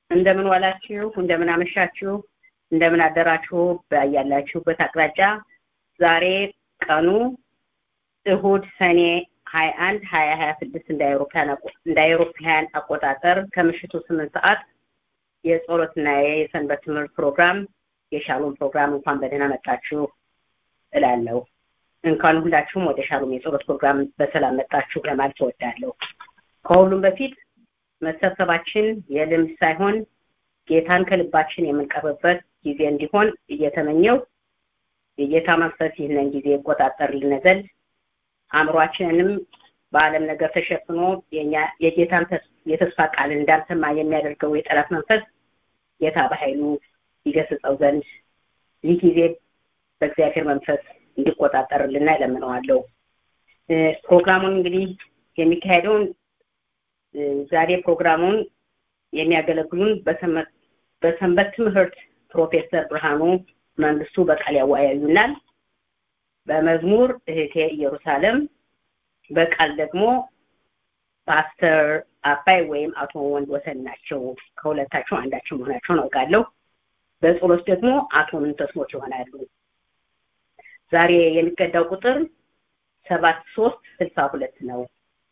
እንደምን ዋላችሁ፣ እንደምን አመሻችሁ፣ እንደምን አደራችሁ ያላችሁበት አቅጣጫ። ዛሬ ቀኑ እሁድ ሰኔ ሀያ አንድ ሀያ ሀያ ስድስት እንደ አውሮፓውያን አቆጣጠር ከምሽቱ ስምንት ሰዓት የጸሎትና የሰንበት ትምህርት ፕሮግራም የሻሎም ፕሮግራም እንኳን በደህና መጣችሁ እላለሁ። እንኳን ሁላችሁም ወደ ሻሎም የጸሎት ፕሮግራም በሰላም መጣችሁ ለማለት እወዳለሁ። ከሁሉም በፊት መሰብሰባችን የልምድ ሳይሆን ጌታን ከልባችን የምንቀርብበት ጊዜ እንዲሆን እየተመኘው የጌታ መንፈስ ይህንን ጊዜ ይቆጣጠርልን ዘንድ አእምሯችንንም በዓለም ነገር ተሸፍኖ የጌታን የተስፋ ቃል እንዳልሰማ የሚያደርገው የጠላት መንፈስ ጌታ በኃይሉ ይገስጸው ዘንድ ይህ ጊዜ በእግዚአብሔር መንፈስ እንዲቆጣጠርልና ይለምነዋለሁ። ፕሮግራሙን እንግዲህ የሚካሄደውን ዛሬ ፕሮግራሙን የሚያገለግሉን በሰንበት ትምህርት ፕሮፌሰር ብርሃኑ መንግስቱ በቃል ያወያዩናል። በመዝሙር እህቴ ኢየሩሳሌም፣ በቃል ደግሞ ፓስተር አባይ ወይም አቶ ወንድ ወሰን ናቸው። ከሁለታቸው አንዳቸው መሆናቸውን አውቃለሁ። በጸሎት ደግሞ አቶ ምንተስኖት ይሆናሉ። ዛሬ የሚቀዳው ቁጥር ሰባት ሶስት ስልሳ ሁለት ነው።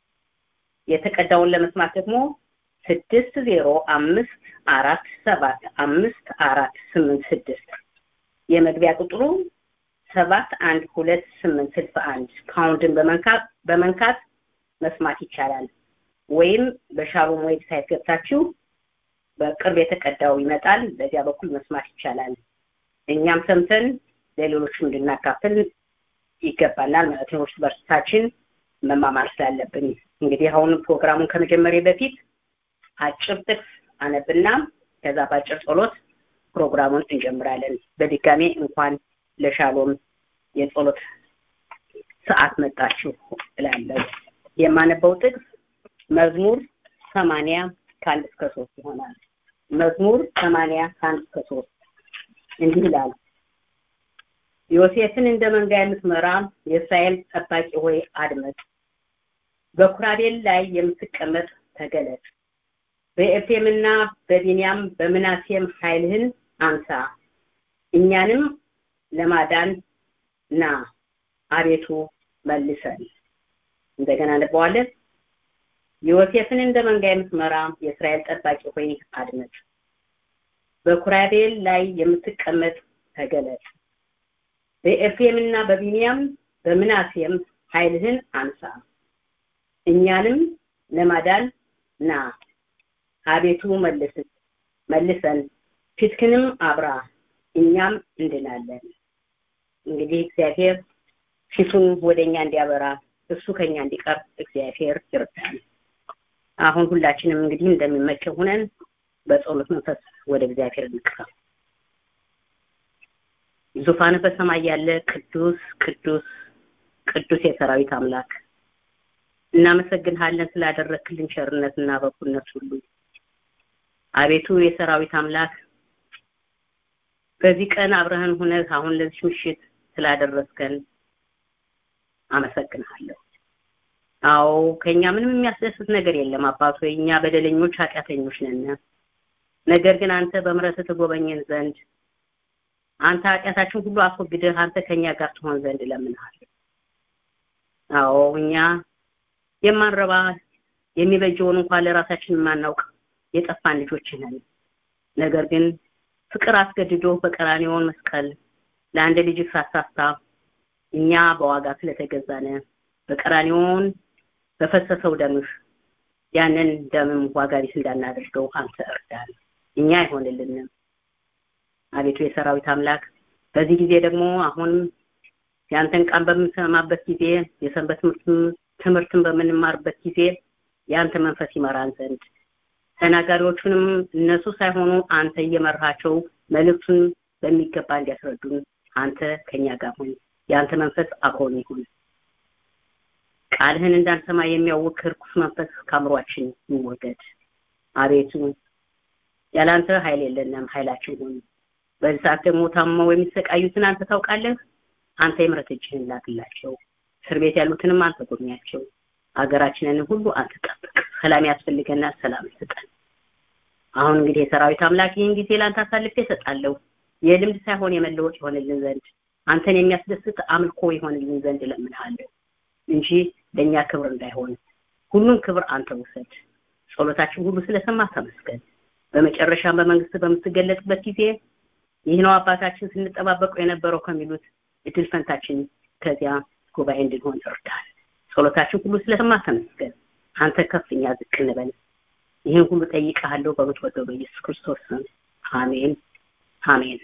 የተቀዳውን ለመስማት ደግሞ ስድስት ዜሮ አምስት አራት ሰባት አምስት አራት ስምንት ስድስት የመግቢያ ቁጥሩ ሰባት አንድ ሁለት ስምንት ስልሳ አንድ ፓውንድን በመንካት በመንካት መስማት ይቻላል። ወይም በሻሎም ዌብሳይት ገብታችሁ በቅርብ የተቀዳው ይመጣል። በዚያ በኩል መስማት ይቻላል። እኛም ሰምተን ለሌሎችም እንድናካፍል ይገባናል ማለት ነው። እርስ በርሳችን መማማር ስላለብን እንግዲህ አሁን ፕሮግራሙን ከመጀመሪያ በፊት አጭር ጥቅስ አነብና ከዛ በአጭር ጸሎት ፕሮግራሙን እንጀምራለን። በድጋሜ እንኳን ለሻሎም የጸሎት ሰዓት መጣችሁ እላለሁ። የማነበው ጥቅስ መዝሙር ሰማንያ ከአንድ እስከ ሶስት ይሆናል። መዝሙር ሰማንያ ከአንድ እስከ ሶስት እንዲህ ይላል። ዮሴፍን እንደ መንጋ የምትመራ የእስራኤል ጠባቂ ሆይ አድመጥ። በኩራቤል ላይ የምትቀመጥ ተገለጥ። በኤፍሬምና በቢንያም በምናሴም ኃይልህን አንሳ። እኛንም ለማዳን ና አቤቱ መልሰን። እንደገና እንበዋለን። ዮሴፍን እንደ መንጋ የምትመራ የእስራኤል ጠባቂ ሆይ አድመጥ። በኩራቤል ላይ የምትቀመጥ ተገለጥ። በኤፍሬምና በቢንያም በምናሴም ኃይልህን አንሳ። እኛንም ለማዳን ና አቤቱ መልስ መልሰን ፊትክንም አብራ እኛም እንድናለን። እንግዲህ እግዚአብሔር ፊቱን ወደኛ እንዲያበራ እሱ ከኛ እንዲቀርብ እግዚአብሔር ይርዳል። አሁን ሁላችንም እንግዲህ እንደሚመቸው ሆነን በጸሎት መንፈስ ወደ እግዚአብሔር እንቅረብ። ዙፋን በሰማይ ያለ ቅዱስ ቅዱስ ቅዱስ የሰራዊት አምላክ እናመሰግንሃለን ስላደረክልን ቸርነትና በጎነት ሁሉ። አቤቱ የሰራዊት አምላክ በዚህ ቀን አብረህን ሁነህ አሁን ለዚህ ምሽት ስላደረስከን አመሰግንሃለሁ። አዎ ከኛ ምንም የሚያስደስት ነገር የለም አባቶ፣ እኛ በደለኞች ኃጢአተኞች ነን። ነገር ግን አንተ በምሕረትህ ትጎበኘን ዘንድ አንተ ኃጢአታችን ሁሉ አስወግደህ አንተ ከኛ ጋር ትሆን ዘንድ እለምንሃለሁ። አዎ እኛ የማንረባ የሚበጀውን እንኳን ለራሳችን የማናውቅ የጠፋን ልጆች ነን። ነገር ግን ፍቅር አስገድዶ በቀራንዮውን መስቀል ለአንድ ልጅ ሳሳሳ እኛ በዋጋ ስለተገዛነ በቀራንዮውን በፈሰሰው ደምህ ያንን ደምም ዋጋ ቢስ እንዳናደርገው አንተ እርዳን። እኛ አይሆንልንም። አቤቱ የሰራዊት አምላክ በዚህ ጊዜ ደግሞ አሁን ያንተን ቃል በምንሰማበት ጊዜ የሰንበት ትምህርትን በምንማርበት ጊዜ የአንተ መንፈስ ይመራን ዘንድ ተናጋሪዎቹንም እነሱ ሳይሆኑ አንተ እየመራቸው መልእክቱን በሚገባ እንዲያስረዱን አንተ ከኛ ጋር ሁን። የአንተ መንፈስ አብሮን ይሁን። ቃልህን እንዳንሰማ የሚያውክ ርኩስ መንፈስ ከአእምሯችን ይወገድ። አቤቱ ያላንተ ኃይል የለንም፣ ኃይላችን ሁን። በዚህ ሰዓት ደግሞ ታመው የሚሰቃዩትን አንተ ታውቃለህ። አንተ የምሕረት እጅህን ላክላቸው። እስር ቤት ያሉትንም አንተ ጎብኛቸው። ሀገራችንን ሁሉ አንተ ጠብቅ። ሰላም ያስፈልገናል፣ ሰላም ስጠን። አሁን እንግዲህ የሰራዊት አምላክ ይህን ጊዜ ላንተ አሳልፌ እሰጣለሁ የልምድ ሳይሆን የመለወጥ ይሆንልን ዘንድ አንተን የሚያስደስት አምልኮ ይሆንልን ዘንድ እለምንሃለሁ እንጂ ለእኛ ክብር እንዳይሆን ሁሉን ክብር አንተ ውሰድ ጸሎታችን ሁሉ ስለሰማ ተመስገን በመጨረሻም በመንግስት በምትገለጥበት ጊዜ ይህ ነው አባታችን ስንጠባበቀው የነበረው ከሚሉት እድል ፈንታችን ከዚያ ጉባኤ እንድንሆን እርዳን ጸሎታችን ሁሉ ስለሰማ ተመስገን አንተ ከፍ እኛ ዝቅ እንበል ይህን ሁሉ ጠይቀሃለሁ በምትወደው በኢየሱስ ክርስቶስ ስም አሜን አሜን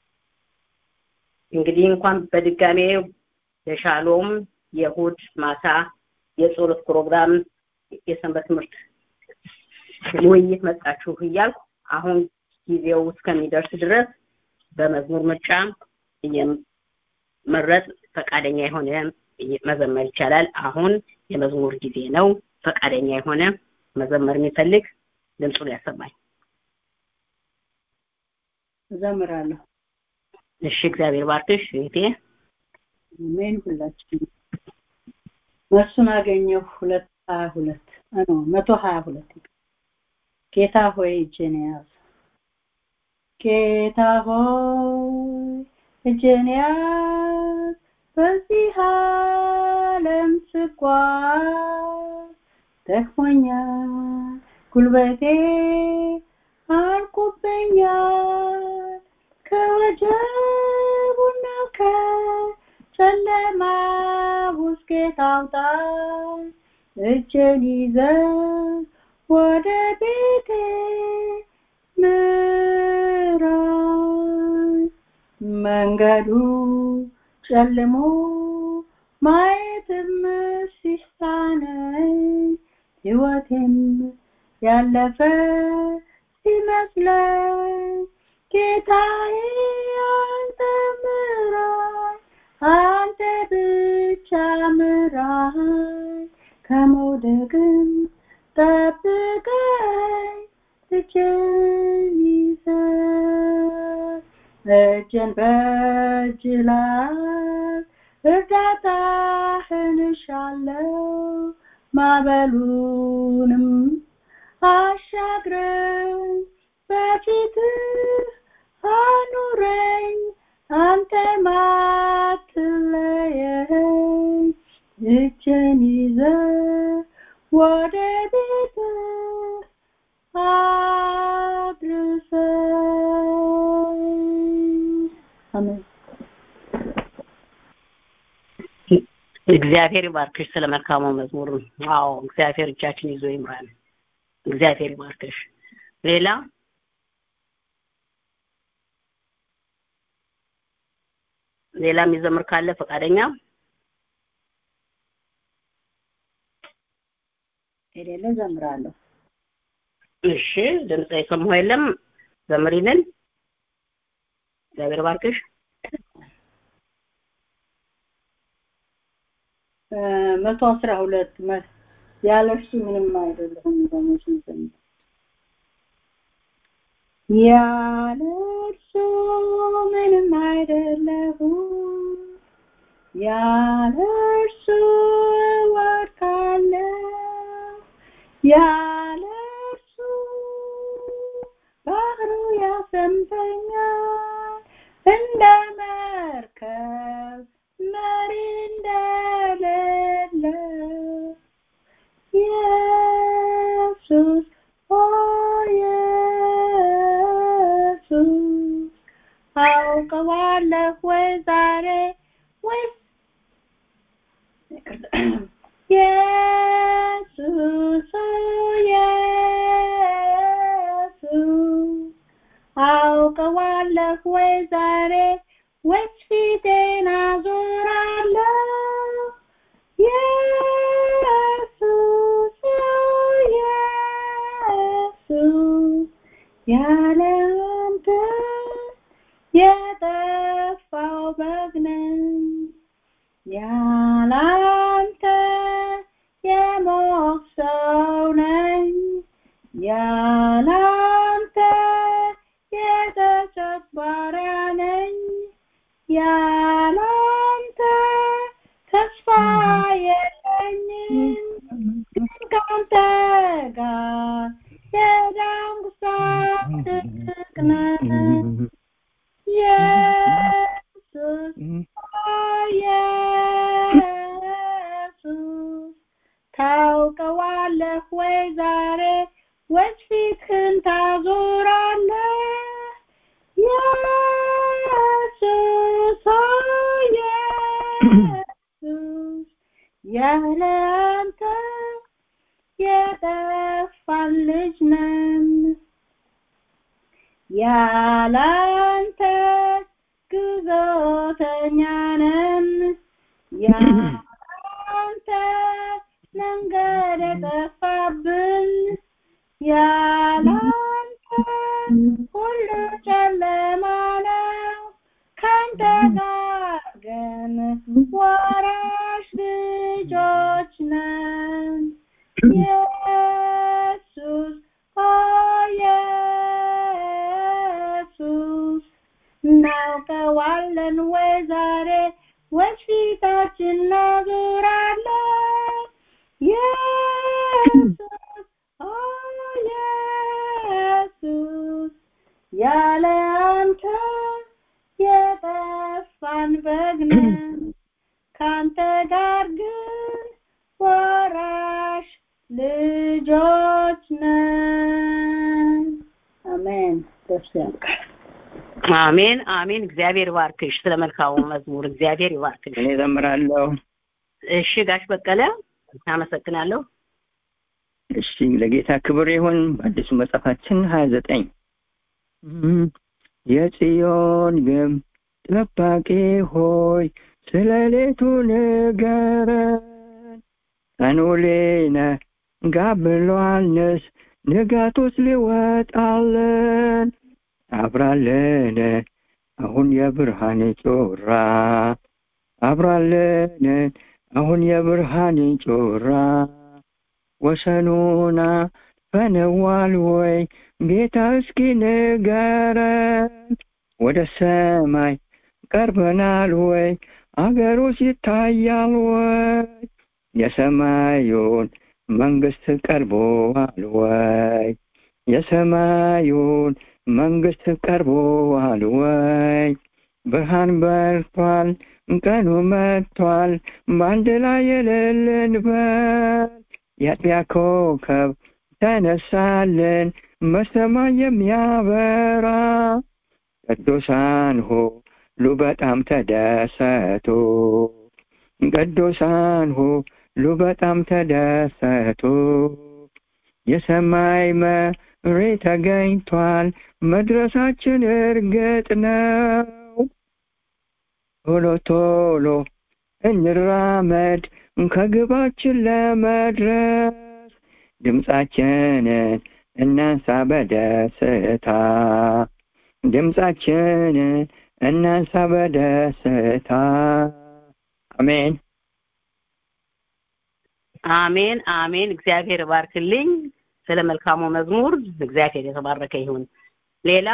እንግዲህ እንኳን በድጋሜ የሻሎም የእሁድ ማታ የጸሎት ፕሮግራም የሰንበት ትምህርት ውይይት መጣችሁ እያልኩ አሁን ጊዜው እስከሚደርስ ድረስ በመዝሙር ምርጫ እየመረጥ ፈቃደኛ የሆነ መዘመር ይቻላል አሁን የመዝሙር ጊዜ ነው ፈቃደኛ የሆነ መዘመር የሚፈልግ ድምፁን ያሰማኝ እዘምራለሁ እሺ እግዚአብሔር ባርክሽ እህቴ አሜን ሁላችን መልሱን አገኘሁ ሁለት ሀያ ሁለት ነው መቶ ሀያ ሁለት ጌታ ሆይ እጄን ያዝ ጌታ ሆይ እጄን ያዝ በዚህ ዓለም ስጓዝ ደክሞኛል ጉልበቴ አልቆብኛል ከወጀቡና ከጨለማ ውስጥ ጌታ አውጣኝ እጄን ይዘህ ወደ ቤቴ ምራኝ መንገዱ ጨልሞ ማየትም ሲሳነኝ ህይወቴም ያለፈ ሲመስለኝ ጌታዬ አንተ ምራኝ አንተ ብቻ ምራኝ ከመውደቅም ጠብቀኝ እጄን ይዘህ እጄን በእጅ ላይ እርዳታህን እሻለሁ ማዕበሉንም አሻግረኝ በፊትህ አኑረኝ አንተ ማትለየኝ እጄን ይዘህ ወደ ቤትህ አድርሰኝ አሜን እግዚአብሔር ይባርክሽ ስለ መልካሙ መዝሙር አዎ እግዚአብሔር እጃችን ይዞ ይምራል እግዚአብሔር ይባርክሽ ሌላ ሌላ የሚዘምር ካለ ፈቃደኛ የሌለ ዘምራለሁ እሺ ድምፅ የሰማሁ የለም ዘምሪልን እግዚአብሔር ባርክሽ መቶ አስራ ሁለት ያለ እርሱ ምንም አይደለሁም በመዝሙር ዘምር ያለ እርሱ ምንም አይደለሁም ያለ እርሱ እወድቃለሁ ያለ እርሱ ባህሩ ያሰምጠኛል እንደ መርከብ መሪ እንደሌለ ኢየሱስ ኦ ኢየሱስ አውቀዋለሁ ወይ ዛሬ ወይስ ኢየሱስ ኦ ኢየሱስ አውቀዋለሁ ወይ ዛሬ ወይስ ፊቴን አዞራለሁ ኢየሱስ ኦ ኢየሱስ ያለ አንተ የጠፋው በግ ነኝ ያለ አንተ የሞት ሰው ነኝ ያለ አንተ የተሸጥ ባሪያ ነኝ ያለ አንተ ተስፋ የለኝም ግን ካንተ ጋር የዳ ጉሳት ትልቅ ነህ ኢየሱስ ኢየሱስ ታውቀዋለህ ወይ ዛሬ ወይስ ፊትህን ታዞራለህ ኢየሱስ ኢየሱስ ያለ አንተ የጠፋን ልጅ ነን ያለ አንተ ግዞተኛ ነን ያለ አንተ መንገድ የጠፋብን ያለ አንተ ሁሉ ጨለማ ነው ካንተ ጋር ግን ወራሽ ልጆች ነን ኢየሱስ ኦ ኢየሱስ እናውቀዋለን ወይ ዛሬ ወይስ ፊታችን እናዞራለን ኢየሱስ ኦ ኢየሱስ ያለ አንተ የጠፋን በግ ነን ካንተ ጋር ግን ወራሽ ልጆች ነን አሜን ደስ ያልቃል አሜን አሜን እግዚአብሔር ይባርክሽ ስለ መልካሙ መዝሙር እግዚአብሔር ይባርክሽ እኔ ዘምራለሁ እሺ ጋሽ በቀለ አመሰግናለሁ እሺ ለጌታ ክብር ይሁን በአዲሱ መጽሐፋችን ሀያ ዘጠኝ የጽዮን ግንብ ጠባቂ ሆይ ስለ ሌቱ ንገረን ቀኑ ሊነጋ ብሏልንስ ንጋቱስ ሊወጣልን አብራለን አሁን የብርሃን ጮራ አብራለን አሁን የብርሃን ጮራ ወሰኑና ፈነዋል ወይ ጌታ እስኪ ንገረን ወደ ሰማይ ቀርበናል ወይ አገሩስ ይታያል ወይ የሰማዩን መንግስት ቀርቦዋል ወይ የሰማዩን መንግስት ቀርቦዋል ወይ ብርሃን በርቷል ቀኑ መጥቷል በአንድ ላይ የሌለንበት የአጥቢያ ኮከብ ተነሳልን በሰማይ የሚያበራ ቅዱሳን ሁሉ በጣም ተደሰቱ ቅዱሳን ሁሉ በጣም ተደሰቱ የሰማይ መሪ ተገኝቷል መድረሳችን እርግጥ ነው ቶሎ ቶሎ እንራመድ ከግባችን ለመድረስ ድምፃችንን እናንሳ በደስታ ድምፃችንን እናንሳ በደስታ አሜን አሜን አሜን እግዚአብሔር ባርክልኝ ስለ መልካሙ መዝሙር እግዚአብሔር የተባረከ ይሁን ሌላ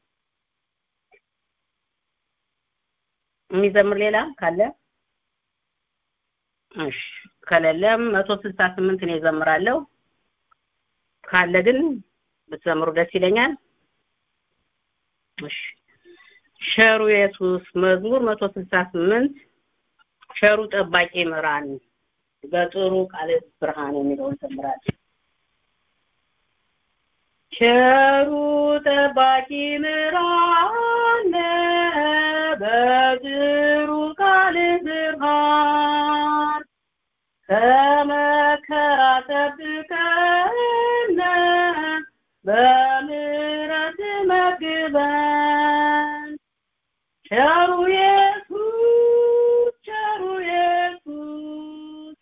የሚዘምር ሌላ ካለ እሺ ከሌለም መቶ ስልሳ ስምንት እኔ እዘምራለሁ ካለ ግን ብትዘምሩ ደስ ይለኛል እሺ ሸሩ ኢየሱስ መዝሙር መቶ ስልሳ ስምንት ሸሩ ጠባቂ ምራን በጥሩ ቃል ብርሃን የሚለውን ዘምራለሁ ቸሩ ጠባቂ ምራን በጥሩ ቃል ብርሃን ከመከራ ጠብቀን በምሕረት መግበን ቸሩ ኢየሱስ ቸሩ ኢየሱስ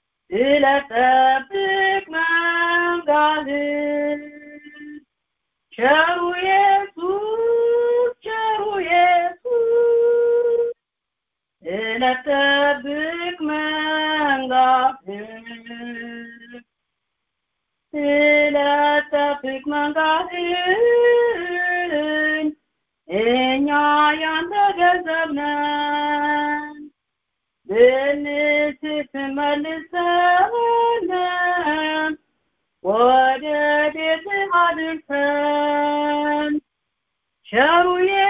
ስለጠብቅ መንጋህን ቸሩ ኢየሱስ ቸሩ ኢየሱስ ስለጠብቅ መንጋህን ስለጠብቅ መንጋህን እኛ ያንተ ገንዘብ ነን ብንስት መልሰን ወደ ቤት አድርሰን ቸሩ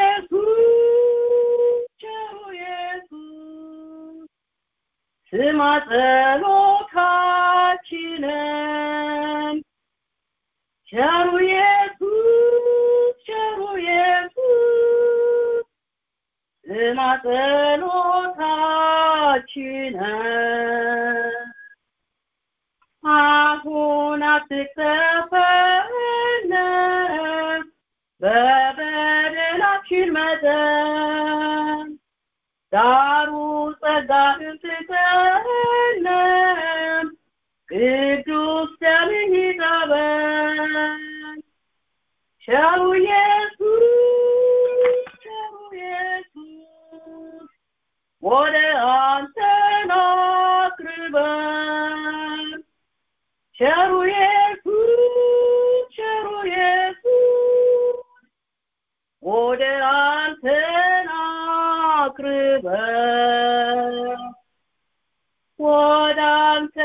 ኢየሱስ ቸሩ ኢየሱስ ስማ ጸሎታችንን ቸሩ ኢየሱስ ቸሩ ኢየሱስ ስማ ጸሎታችንን አሁን አትቅሰፈን በበደላችን መጠን ዳሩ ጸጋህን ስጠን ቅዱስ ደምህ ይጠበን ቸሩ ኢየሱስ ቸሩ ኢየሱስ ወደ አንተ አቅርበን ቸሩ ኢየሱስ ቸሩ ኢየሱስ ወደ አንተ አቅርበን ወደ አንተ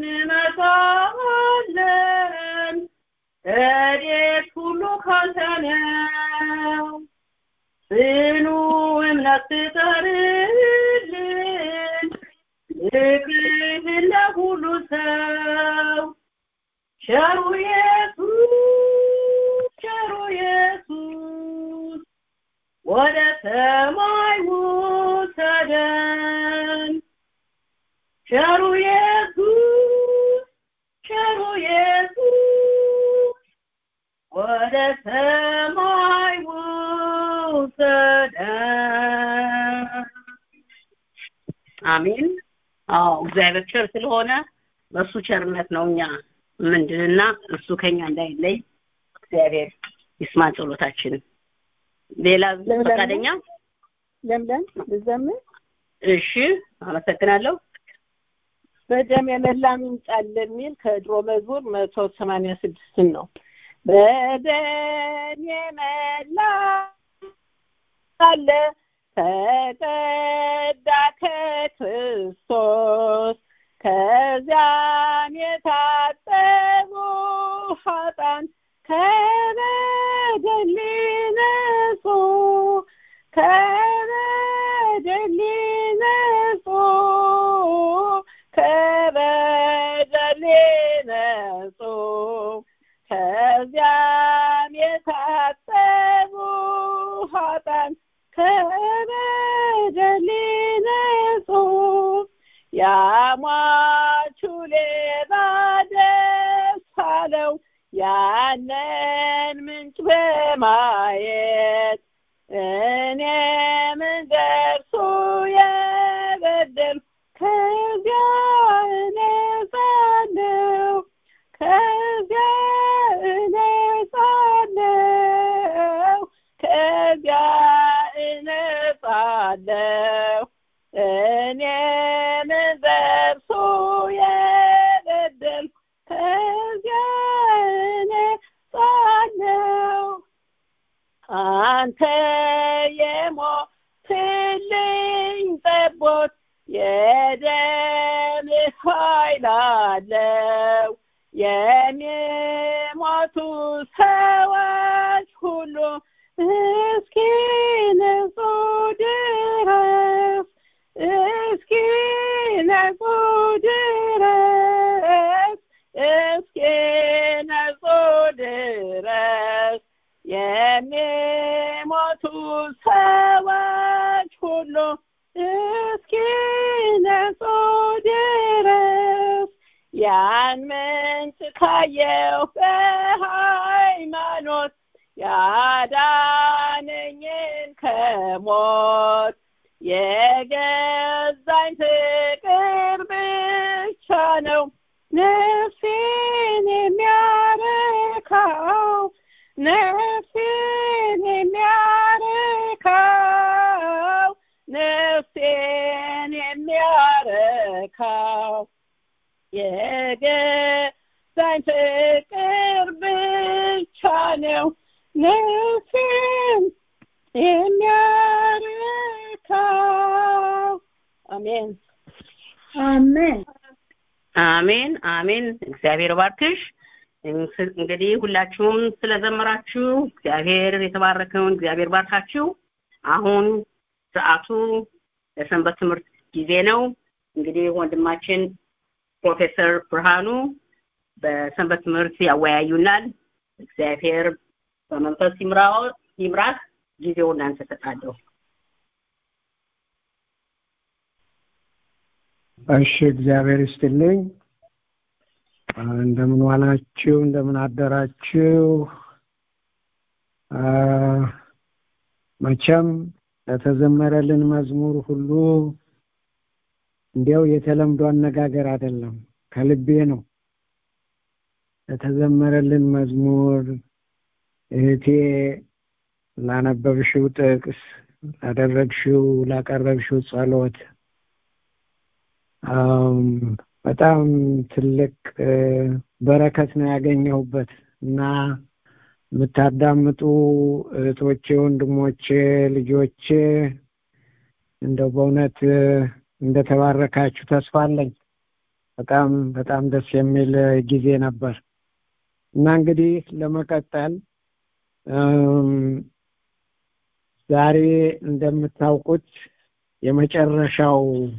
እንመጣለን ረድኤት ሁሉ ካንተ ነው ጽኑ እምነት ስጠርልን ፍቅርህን ለሁሉ ሰው ቸሩ ኢየሱስ ቸሩ ኢየሱስ ወደ ሰማይ ውሰደን ቸሩ ኢየሱስ ቸሩ ኢየሱስ ወደ ሰማይ ውሰደን አሜን አዎ እግዚአብሔር ቸር ስለሆነ በእሱ ቸርነት ነው እኛ ምንድንና እሱ ከኛ እንዳይለይ እግዚአብሔር ይስማ ጸሎታችንን ሌላ ፈቃደኛ ለምለም ልዘምር እሺ አመሰግናለሁ በደም የመላ ምንጫል የሚል ከድሮ መዝሙር መቶ ሰማንያ ስድስትን ነው በደም የመላ አለ ተቀዳ ከክርስቶስ ከዚያም የታጠቡ ኃጣን ከበደል ሊነጹ ከበደል ሊነጹ ከበደል ሊነጹ ከዚያም የታጠቡ ኃጣን ከበደል ሊነጹ ያሟቹ ሌባ ደስ አለው ያንን ምንጭ በማየት እኔም እንደርሱ የበደል ከዚያ እነጻለሁ ከዚያ እነጻለሁ ከዚያ እነጻለሁ እኔም እንደርሱ የበደል ከዚያ እነጻለሁ አንተ የሞትልኝ ጠቦት የደም ኃይል አለው የሚሞቱ ሰዎች ሁሉ እስኪ ነጹ ድረስ እስኪ ነጹ ድረስ እስኪ ነጹ ድረስ የሚሞቱ ሰዎች ሁሉ እስኪ ነጹ ድረስ ያን ምንጭ ካየው በሃይማኖት ያዳነኝን ከሞት የገዛኝ ፍቅር ብቻ ነው ነፍሴን የሚያረካው ነፍሴን የሚያረካው ነፍሴን የሚያረካው የገዛኝ ፍቅር ብቻ ነው ነፍሴን የሚያረካው አሜን አሜን አሜን አሜን እግዚአብሔር ባርክሽ እንግዲህ ሁላችሁም ስለዘመራችሁ እግዚአብሔር የተባረከውን እግዚአብሔር ባርካችሁ። አሁን ሰዓቱ ለሰንበት ትምህርት ጊዜ ነው። እንግዲህ ወንድማችን ፕሮፌሰር ብርሃኑ በሰንበት ትምህርት ያወያዩናል። እግዚአብሔር በመንፈስ ይምራው ይምራክ። ጊዜውን እናንተ ሰጣለሁ። እሺ፣ እግዚአብሔር ይስጥልኝ። እንደምን ዋላችሁ? እንደምን አደራችሁ? መቼም ለተዘመረልን መዝሙር ሁሉ እንዲያው የተለምዶ አነጋገር አይደለም፣ ከልቤ ነው። ለተዘመረልን መዝሙር እህቴ ላነበብሽው ጥቅስ፣ ላደረግሽው ላቀረብሽው ጸሎት በጣም ትልቅ በረከት ነው ያገኘሁበት እና የምታዳምጡ እህቶቼ፣ ወንድሞቼ፣ ልጆቼ እንደው በእውነት እንደተባረካችሁ ተስፋ አለኝ። በጣም በጣም ደስ የሚል ጊዜ ነበር እና እንግዲህ ለመቀጠል ዛሬ እንደምታውቁት የመጨረሻው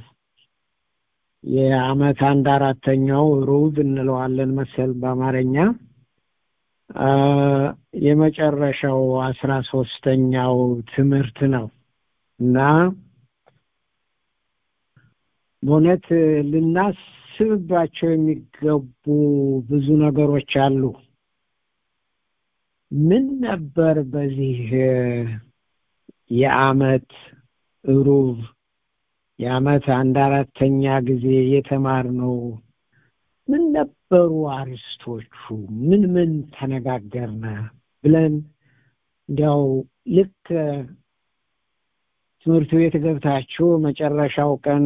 የአመት አንድ አራተኛው ሩብ እንለዋለን መሰል በአማርኛ የመጨረሻው አስራ ሶስተኛው ትምህርት ነው እና በእውነት ልናስብባቸው የሚገቡ ብዙ ነገሮች አሉ። ምን ነበር በዚህ የአመት ሩብ የአመት አንድ አራተኛ ጊዜ የተማርነው ምን ነበሩ አርስቶቹ? ምን ምን ተነጋገርነ ብለን እንዲያው ልክ ትምህርት ቤት ገብታችሁ መጨረሻው ቀን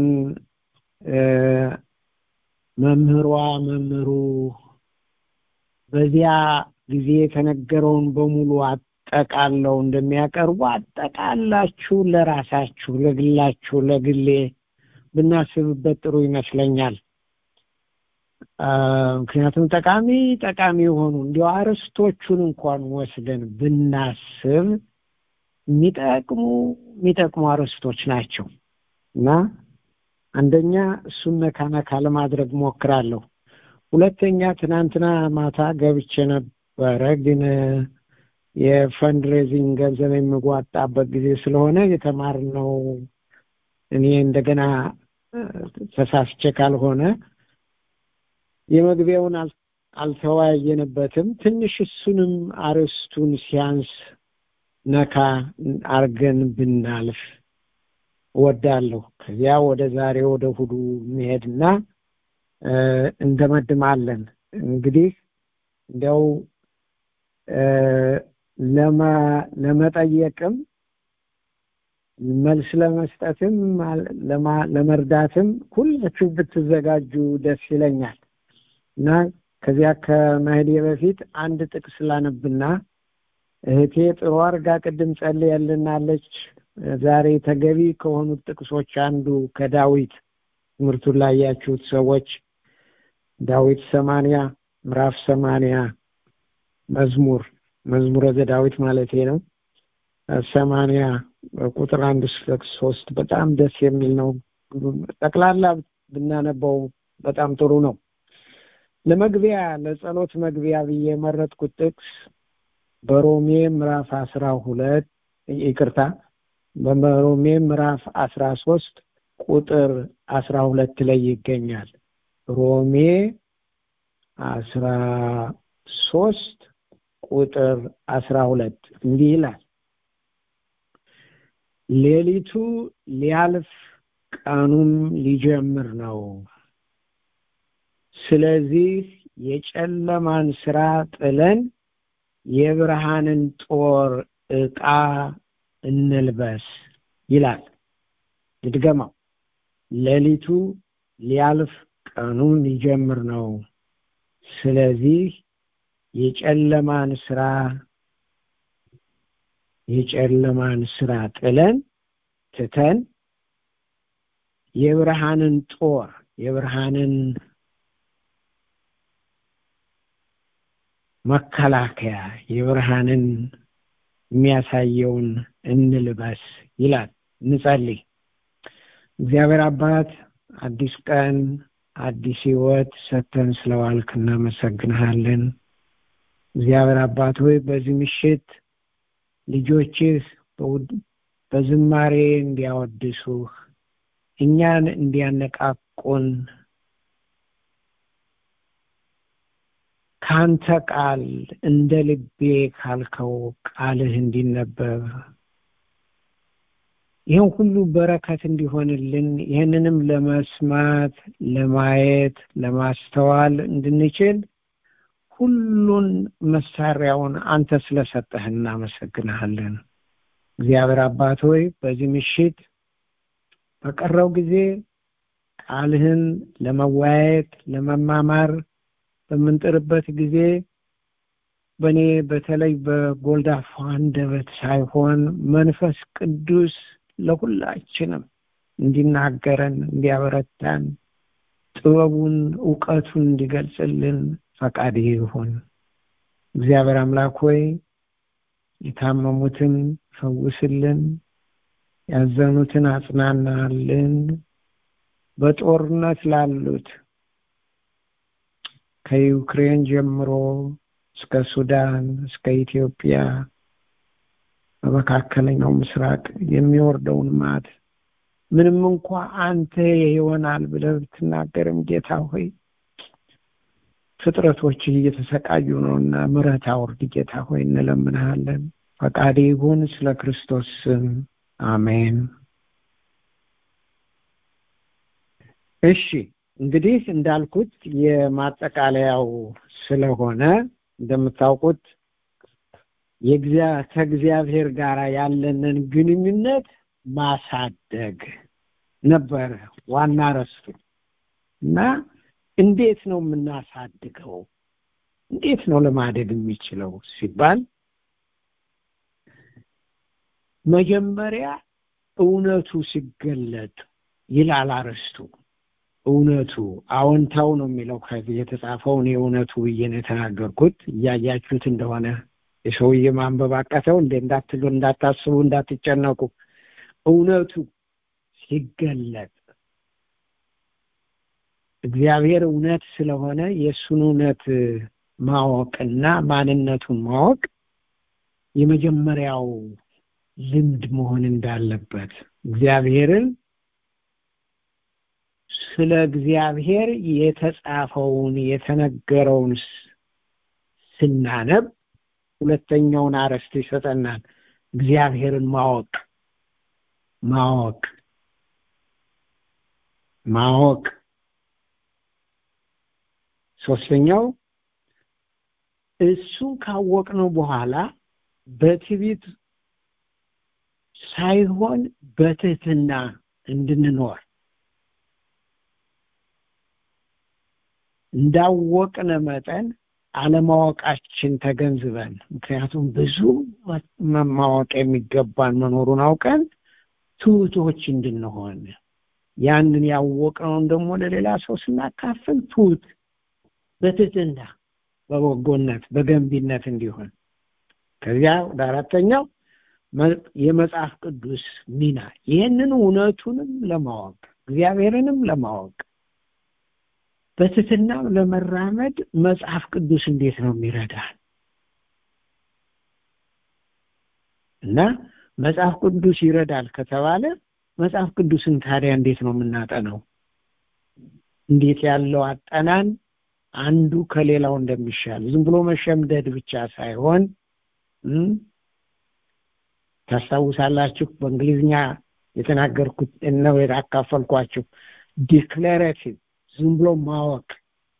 መምህሯ መምህሩ በዚያ ጊዜ የተነገረውን በሙሉ አጠቃለው እንደሚያቀርቡ አጠቃላችሁ ለራሳችሁ ለግላችሁ ለግሌ ብናስብበት ጥሩ ይመስለኛል። ምክንያቱም ጠቃሚ ጠቃሚ የሆኑ እንዲያው አርስቶቹን እንኳን ወስደን ብናስብ የሚጠቅሙ የሚጠቅሙ አርስቶች ናቸው እና አንደኛ እሱን ነካ ነካ ለማድረግ ሞክራለሁ። ሁለተኛ ትናንትና ማታ ገብቼ ነበረ ግን የፈንድሬዚንግ ገንዘብ የሚጓጣበት ጊዜ ስለሆነ የተማርነው እኔ እንደገና ተሳስቼ ካልሆነ የመግቢያውን አልተወያየንበትም። ትንሽ እሱንም አርስቱን ሲያንስ ነካ አርገን ብናልፍ እወዳለሁ። ከዚያ ወደ ዛሬ ወደ እሑዱ እንሄድና እንደመድማለን። እንግዲህ እንዲያው ለመጠየቅም መልስ ለመስጠትም ለመርዳትም ሁላችሁ ብትዘጋጁ ደስ ይለኛል እና ከዚያ ከመሄዴ በፊት አንድ ጥቅስ ላነብና እህቴ ጥሩ አርጋ ቅድም ጸልያልናለች። ዛሬ ተገቢ ከሆኑት ጥቅሶች አንዱ ከዳዊት ትምህርቱን ላይ ያችሁት ሰዎች ዳዊት ሰማንያ ምዕራፍ ሰማንያ መዝሙር መዝሙረ ዘዳዊት ማለት ነው። ሰማንያ ቁጥር አንድ እስከ ሶስት በጣም ደስ የሚል ነው። ጠቅላላ ብናነበው በጣም ጥሩ ነው። ለመግቢያ ለጸሎት መግቢያ ብዬ የመረጥኩት ጥቅስ በሮሜ ምዕራፍ አስራ ሁለት ይቅርታ በሮሜ ምዕራፍ አስራ ሶስት ቁጥር አስራ ሁለት ላይ ይገኛል። ሮሜ አስራ ሶስት ቁጥር አስራ ሁለት እንዲህ ይላል ሌሊቱ ሊያልፍ ቀኑም ሊጀምር ነው። ስለዚህ የጨለማን ስራ ጥለን የብርሃንን ጦር ዕቃ እንልበስ ይላል። ልድገማው። ሌሊቱ ሊያልፍ ቀኑም ሊጀምር ነው። ስለዚህ የጨለማን ስራ የጨለማን ስራ ጥለን ትተን የብርሃንን ጦር የብርሃንን መከላከያ የብርሃንን የሚያሳየውን እንልበስ ይላል። እንጸልይ። እግዚአብሔር አባት አዲስ ቀን አዲስ ህይወት ሰተን ስለዋልክ እናመሰግንሃለን። እግዚአብሔር አባት ሆይ በዚህ ምሽት ልጆችህ በዝማሬ እንዲያወድሱህ እኛን እንዲያነቃቁን ካንተ ቃል እንደ ልቤ ካልከው ቃልህ እንዲነበብ ይህን ሁሉ በረከት እንዲሆንልን ይህንንም ለመስማት ለማየት ለማስተዋል እንድንችል ሁሉን መሳሪያውን አንተ ስለሰጠህ እናመሰግንሃለን። እግዚአብሔር አባት ሆይ በዚህ ምሽት በቀረው ጊዜ ቃልህን ለመወያየት ለመማማር በምንጥርበት ጊዜ በእኔ በተለይ በጎልዳፋ አንደበት ሳይሆን መንፈስ ቅዱስ ለሁላችንም እንዲናገረን እንዲያበረታን ጥበቡን እውቀቱን እንዲገልጽልን ፈቃድ ይሁን። እግዚአብሔር አምላክ ሆይ የታመሙትን ፈውስልን፣ ያዘኑትን አጽናናልን፣ በጦርነት ላሉት ከዩክሬን ጀምሮ እስከ ሱዳን እስከ ኢትዮጵያ በመካከለኛው ምስራቅ የሚወርደውን ማት ምንም እንኳ አንተ ይሆናል ብለህ ብትናገርም ጌታ ሆይ ፍጥረቶች እየተሰቃዩ ነውና ምሕረት አውርድ ጌታ ሆይ እንለምንሃለን። ፈቃድ ይሁን ስለ ክርስቶስ ስም አሜን። እሺ እንግዲህ እንዳልኩት የማጠቃለያው ስለሆነ እንደምታውቁት ከእግዚአብሔር ጋር ያለንን ግንኙነት ማሳደግ ነበረ ዋና ረስቱ እና እንዴት ነው የምናሳድገው? እንዴት ነው ለማደግ የሚችለው ሲባል መጀመሪያ እውነቱ ሲገለጥ ይላል አረስቱ። እውነቱ አዎንታው ነው የሚለው ከዚህ የተጻፈው እኔ እውነቱ ብዬ ነው የተናገርኩት። እያያችሁት እንደሆነ የሰውዬ ማንበብ አቃተው እንደ እንዳትሉ እንዳታስቡ እንዳትጨነቁ። እውነቱ ሲገለጥ እግዚአብሔር እውነት ስለሆነ የእሱን እውነት ማወቅና ማንነቱን ማወቅ የመጀመሪያው ልምድ መሆን እንዳለበት እግዚአብሔርን ስለ እግዚአብሔር የተጻፈውን የተነገረውን ስናነብ ሁለተኛውን አረስት ይሰጠናል። እግዚአብሔርን ማወቅ ማወቅ ማወቅ ሶስተኛው እሱን ካወቅነው በኋላ በትዕቢት ሳይሆን በትህትና እንድንኖር እንዳወቅነ መጠን አለማወቃችን ተገንዝበን ምክንያቱም ብዙ ማወቅ የሚገባን መኖሩን አውቀን ትሁቶች እንድንሆን ያንን ያወቅነውን ደግሞ ለሌላ ሰው ስናካፍል ትሁት በትህትና በበጎነት በገንቢነት እንዲሆን ከዚያ ወደ አራተኛው የመጽሐፍ ቅዱስ ሚና ይህንን እውነቱንም ለማወቅ እግዚአብሔርንም ለማወቅ በትህትና ለመራመድ መጽሐፍ ቅዱስ እንዴት ነው የሚረዳን እና መጽሐፍ ቅዱስ ይረዳል ከተባለ መጽሐፍ ቅዱስን ታዲያ እንዴት ነው የምናጠነው እንዴት ያለው አጠናን አንዱ ከሌላው እንደሚሻል ዝም ብሎ መሸምደድ ብቻ ሳይሆን ታስታውሳላችሁ በእንግሊዝኛ የተናገርኩት ነው ያካፈልኳችሁ ዲክሌሬቲቭ ዝም ብሎ ማወቅ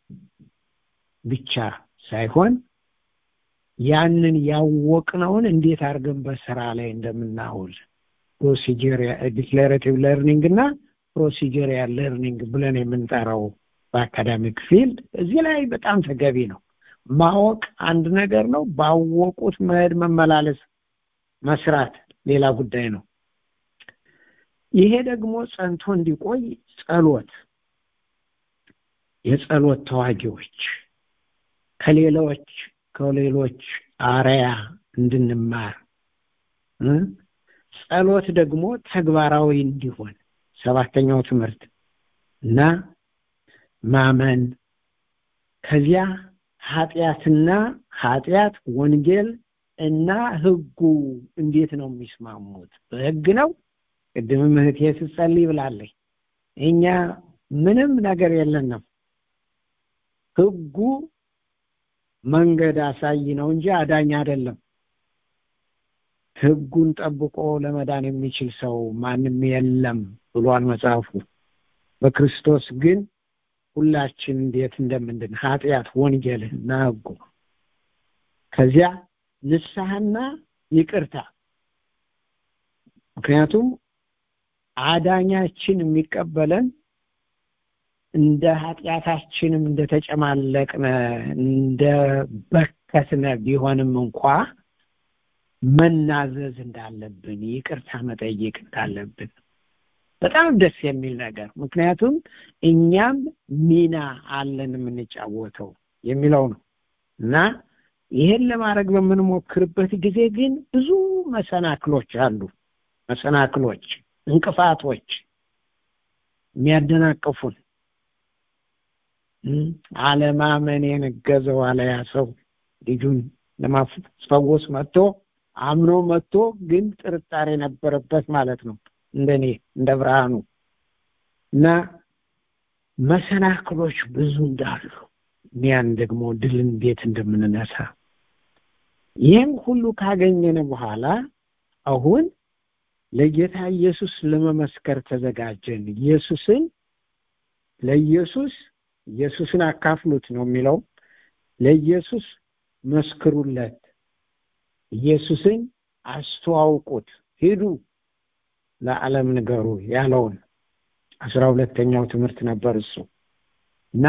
ብቻ ሳይሆን ያንን ያወቅነውን እንዴት አድርገን በስራ ላይ እንደምናውል ፕሮሲጀር ዲክሌሬቲቭ ለርኒንግ እና ፕሮሲጀሪያል ለርኒንግ ብለን የምንጠራው በአካዳሚክ ፊልድ እዚህ ላይ በጣም ተገቢ ነው ማወቅ አንድ ነገር ነው ባወቁት መሄድ መመላለስ መስራት ሌላ ጉዳይ ነው ይሄ ደግሞ ጸንቶ እንዲቆይ ጸሎት የጸሎት ተዋጊዎች ከሌሎች ከሌሎች አርያ እንድንማር እ ጸሎት ደግሞ ተግባራዊ እንዲሆን ሰባተኛው ትምህርት እና ማመን ከዚያ ኃጢአትና ኃጢአት ወንጌል እና ህጉ እንዴት ነው የሚስማሙት? በህግ ነው። ቅድምም እህቴ ስትጸልይ ብላለች። እኛ ምንም ነገር የለንም። ህጉ መንገድ አሳይ ነው እንጂ አዳኝ አይደለም። ህጉን ጠብቆ ለመዳን የሚችል ሰው ማንም የለም ብሏል መጽሐፉ። በክርስቶስ ግን ሁላችን እንዴት እንደምንድን ኃጢአት፣ ወንጌል እና ህጉ ከዚያ ንስሐና ይቅርታ ምክንያቱም አዳኛችን የሚቀበለን እንደ ኃጢአታችንም እንደተጨማለቅነ እንደ በከትነ ቢሆንም እንኳ መናዘዝ እንዳለብን ይቅርታ መጠየቅ እንዳለብን በጣም ደስ የሚል ነገር ምክንያቱም እኛም ሚና አለን የምንጫወተው የሚለው ነው እና ይሄን ለማድረግ በምንሞክርበት ጊዜ ግን ብዙ መሰናክሎች አሉ መሰናክሎች እንቅፋቶች የሚያደናቅፉን አለማመን የነገዘው አለያ ሰው ልጁን ለማስፈወስ መጥቶ አምኖ መጥቶ ግን ጥርጣሬ ነበረበት ማለት ነው እንደኔ እንደ ብርሃኑ እና መሰናክሎች ብዙ እንዳሉ ያን ደግሞ ድል እንዴት እንደምንነሳ ይህም ሁሉ ካገኘን በኋላ አሁን ለጌታ ኢየሱስ ለመመስከር ተዘጋጀን ኢየሱስን ለኢየሱስ ኢየሱስን አካፍሉት ነው የሚለው ለኢየሱስ መስክሩለት ኢየሱስን አስተዋውቁት ሂዱ ለዓለም ንገሩ ያለውን አስራ ሁለተኛው ትምህርት ነበር እሱ እና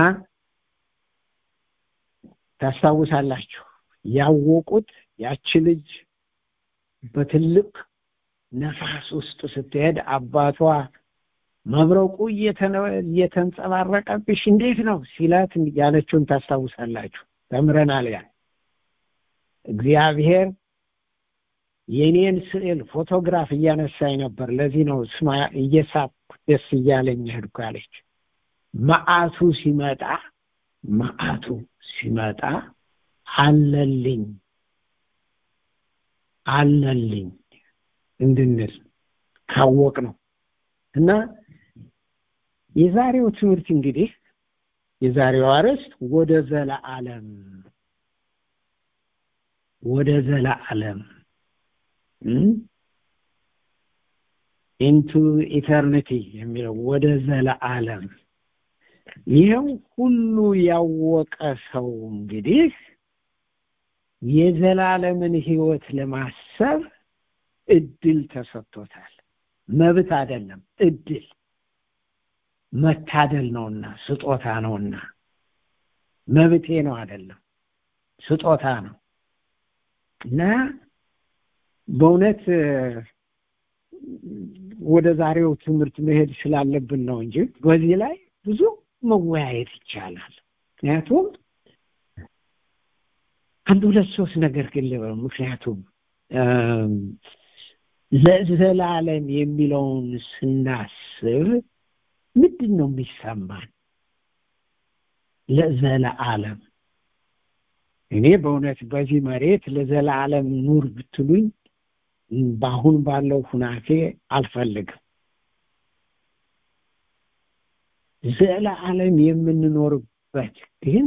ታስታውሳላችሁ ያወቁት ያቺ ልጅ በትልቅ ነፋስ ውስጥ ስትሄድ አባቷ መብረቁ እየተንጸባረቀብሽ እንዴት ነው ሲላት ያለችውን ታስታውሳላችሁ ተምረናል ያ እግዚአብሔር የኔን ስዕል ፎቶግራፍ እያነሳኝ ነበር ለዚህ ነው ስማ እየሳቅኩ ደስ እያለኝ ሄድኩ ያለች መዓቱ ሲመጣ መዓቱ ሲመጣ አለልኝ አለልኝ እንድንል ካወቅ ነው እና የዛሬው ትምህርት እንግዲህ የዛሬው አርዕስት ወደ ዘለዓለም ወደ ዘለዓለም ኢንቱ ኢተርኒቲ የሚለው ወደ ዘለዓለም ይህም ሁሉ ያወቀ ሰው እንግዲህ የዘላለምን ህይወት ለማሰብ እድል ተሰጥቶታል መብት አይደለም እድል መታደል ነውና ስጦታ ነውና መብቴ ነው አይደለም ስጦታ ነው እና በእውነት ወደ ዛሬው ትምህርት መሄድ ስላለብን ነው እንጂ በዚህ ላይ ብዙ መወያየት ይቻላል ምክንያቱም አንድ ሁለት ሶስት ነገር ግን ልበል ምክንያቱም ለዘላለም የሚለውን ስናስብ ምንድን ነው የሚሰማን ለዘላለም እኔ በእውነት በዚህ መሬት ለዘላለም ኑር ብትሉኝ በአሁን ባለው ሁናቴ አልፈልግም ዘለዓለም የምንኖርበት ግን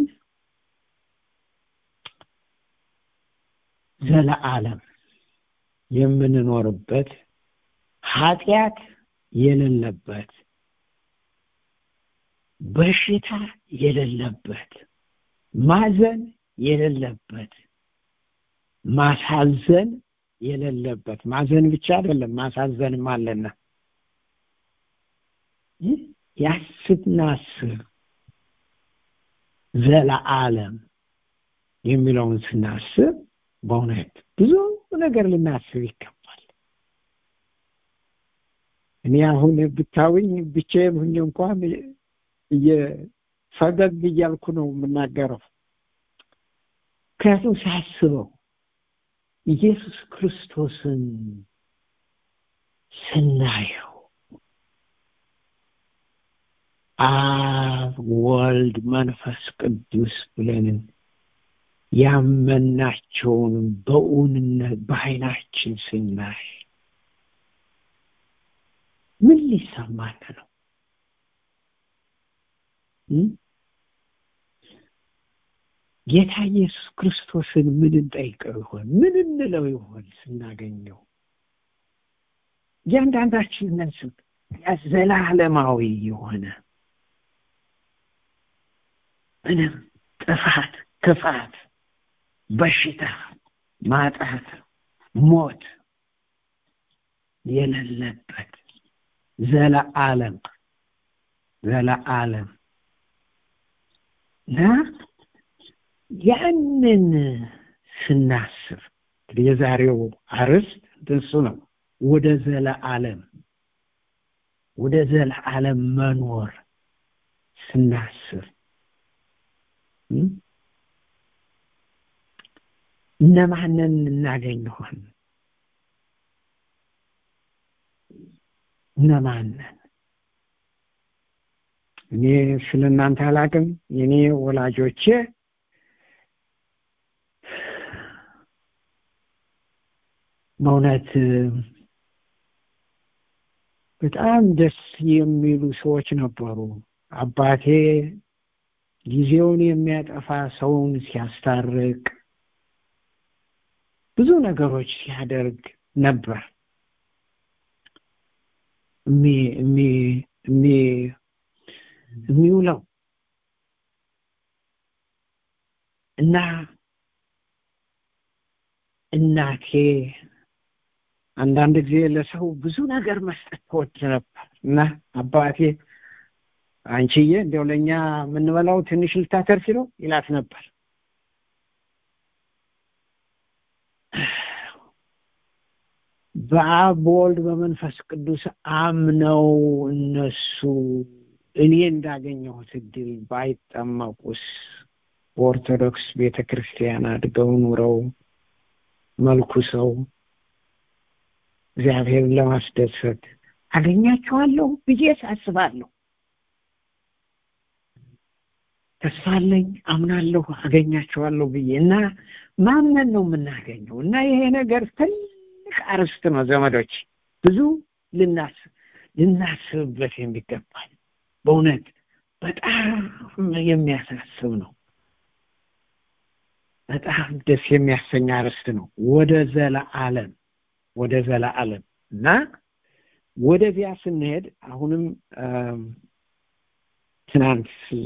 ዘለዓለም የምንኖርበት ኃጢአት የሌለበት በሽታ የሌለበት ማዘን የሌለበት ማሳዘን የሌለበት ማዘን ብቻ አይደለም ማሳዘንም አለና ያስናስብ ዘለዓለም የሚለውን ስናስብ በእውነት ብዙ ነገር ልናስብ ይገባል እኔ አሁን ብታውኝ ብቻዬን ሁኜ እንኳን ፈገግ እያልኩ ነው የምናገረው ምክንያቱም ሳስበው ኢየሱስ ክርስቶስን ስናየው አብ ወልድ መንፈስ ቅዱስ ብለን ያመናቸውን በእውንነት በዓይናችን ስናይ ምን ሊሰማን ነው? ጌታ ኢየሱስ ክርስቶስን ምን እንጠይቀው ይሆን? ምን እንለው ይሆን ስናገኘው? እያንዳንዳችን ነስብ ዘላለማዊ የሆነ ምንም ጥፋት፣ ክፋት፣ በሽታ፣ ማጣት፣ ሞት የሌለበት ዘለዓለም ዘለዓለም እና ያንን ስናስብ እንግዲህ የዛሬው አርዕስት እሱ ነው። ወደ ዘለዓለም ወደ ዘለዓለም መኖር ስናስብ እነማንን እናገኝ ይሆን? እነማንን? እኔ ስለ እናንተ አላቅም። የኔ ወላጆቼ በእውነት በጣም ደስ የሚሉ ሰዎች ነበሩ። አባቴ ጊዜውን የሚያጠፋ ሰውን ሲያስታርቅ ብዙ ነገሮች ሲያደርግ ነበር። የሚውለው እና እናቴ አንዳንድ ጊዜ ለሰው ብዙ ነገር መስጠት ትወድ ነበር እና አባቴ አንቺዬ እንዲያው ለእኛ የምንበላው ትንሽ ልታተርፊ ነው ይላት ነበር። በአብ በወልድ በመንፈስ ቅዱስ አምነው እነሱ እኔ እንዳገኘሁት እድል ባይጠመቁስ በኦርቶዶክስ ቤተ ክርስቲያን አድገው ኑረው መልኩ ሰው እግዚአብሔርን ለማስደሰት አገኛቸዋለሁ ብዬ አስባለሁ። ተስፋ አለኝ፣ አምናለሁ፣ አገኛቸዋለሁ ብዬ እና ማመን ነው የምናገኘው እና ይሄ ነገር ትልቅ አርስት ነው ዘመዶች፣ ብዙ ልናስብ ልናስብበት የሚገባል በእውነት በጣም የሚያሳስብ ነው። በጣም ደስ የሚያሰኝ አርስት ነው። ወደ ዘለዓለም ወደ ዘለዓለም እና ወደዚያ ስንሄድ አሁንም ትናንት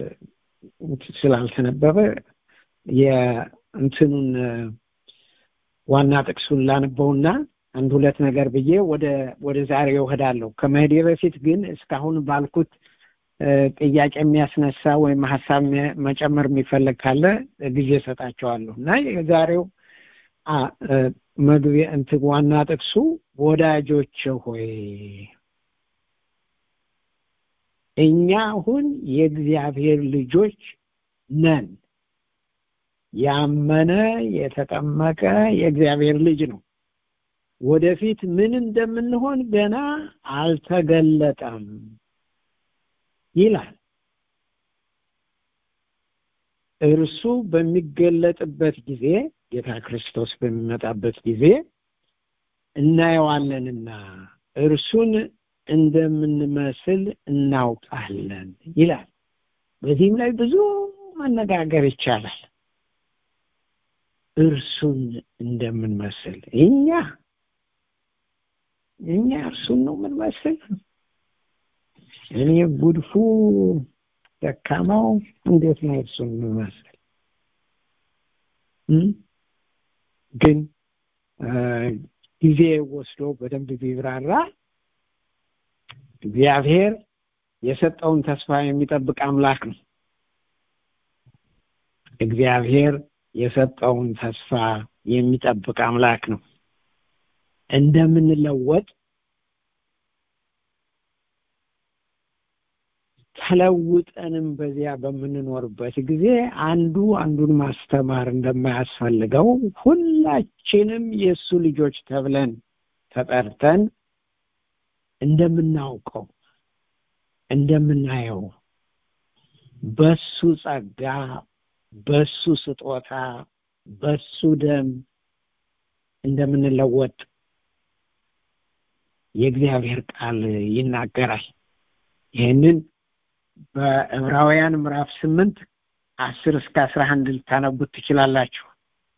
ስላልተነበበ የእንትኑን ዋና ጥቅሱን ላንበውና አንድ ሁለት ነገር ብዬ ወደ ወደ ዛሬው እሄዳለሁ። ከመሄዴ በፊት ግን እስካሁን ባልኩት ጥያቄ የሚያስነሳ ወይም ሀሳብ መጨመር የሚፈለግ ካለ ጊዜ እሰጣቸዋለሁ እና የዛሬው መግቢያ እንትን ዋና ጥቅሱ ወዳጆች ሆይ እኛ አሁን የእግዚአብሔር ልጆች ነን። ያመነ የተጠመቀ የእግዚአብሔር ልጅ ነው። ወደፊት ምን እንደምንሆን ገና አልተገለጠም ይላል። እርሱ በሚገለጥበት ጊዜ ጌታ ክርስቶስ በሚመጣበት ጊዜ እናየዋለንና እርሱን እንደምንመስል እናውቃለን ይላል። በዚህም ላይ ብዙ መነጋገር ይቻላል። እርሱን እንደምንመስል እኛ እኛ እርሱን ነው የምንመስል። እኔ ጉድፉ ደካማው እንዴት ነው እርሱን የምመስል? ግን ጊዜ ወስዶ በደንብ ቢብራራ እግዚአብሔር የሰጠውን ተስፋ የሚጠብቅ አምላክ ነው። እግዚአብሔር የሰጠውን ተስፋ የሚጠብቅ አምላክ ነው። እንደምንለወጥ ተለውጠንም በዚያ በምንኖርበት ጊዜ አንዱ አንዱን ማስተማር እንደማያስፈልገው ሁላችንም የእሱ ልጆች ተብለን ተጠርተን እንደምናውቀው እንደምናየው በሱ ጸጋ በሱ ስጦታ በሱ ደም እንደምንለወጥ የእግዚአብሔር ቃል ይናገራል ይህንን በዕብራውያን ምዕራፍ ስምንት አስር እስከ አስራ አንድ ልታነቡት ትችላላችሁ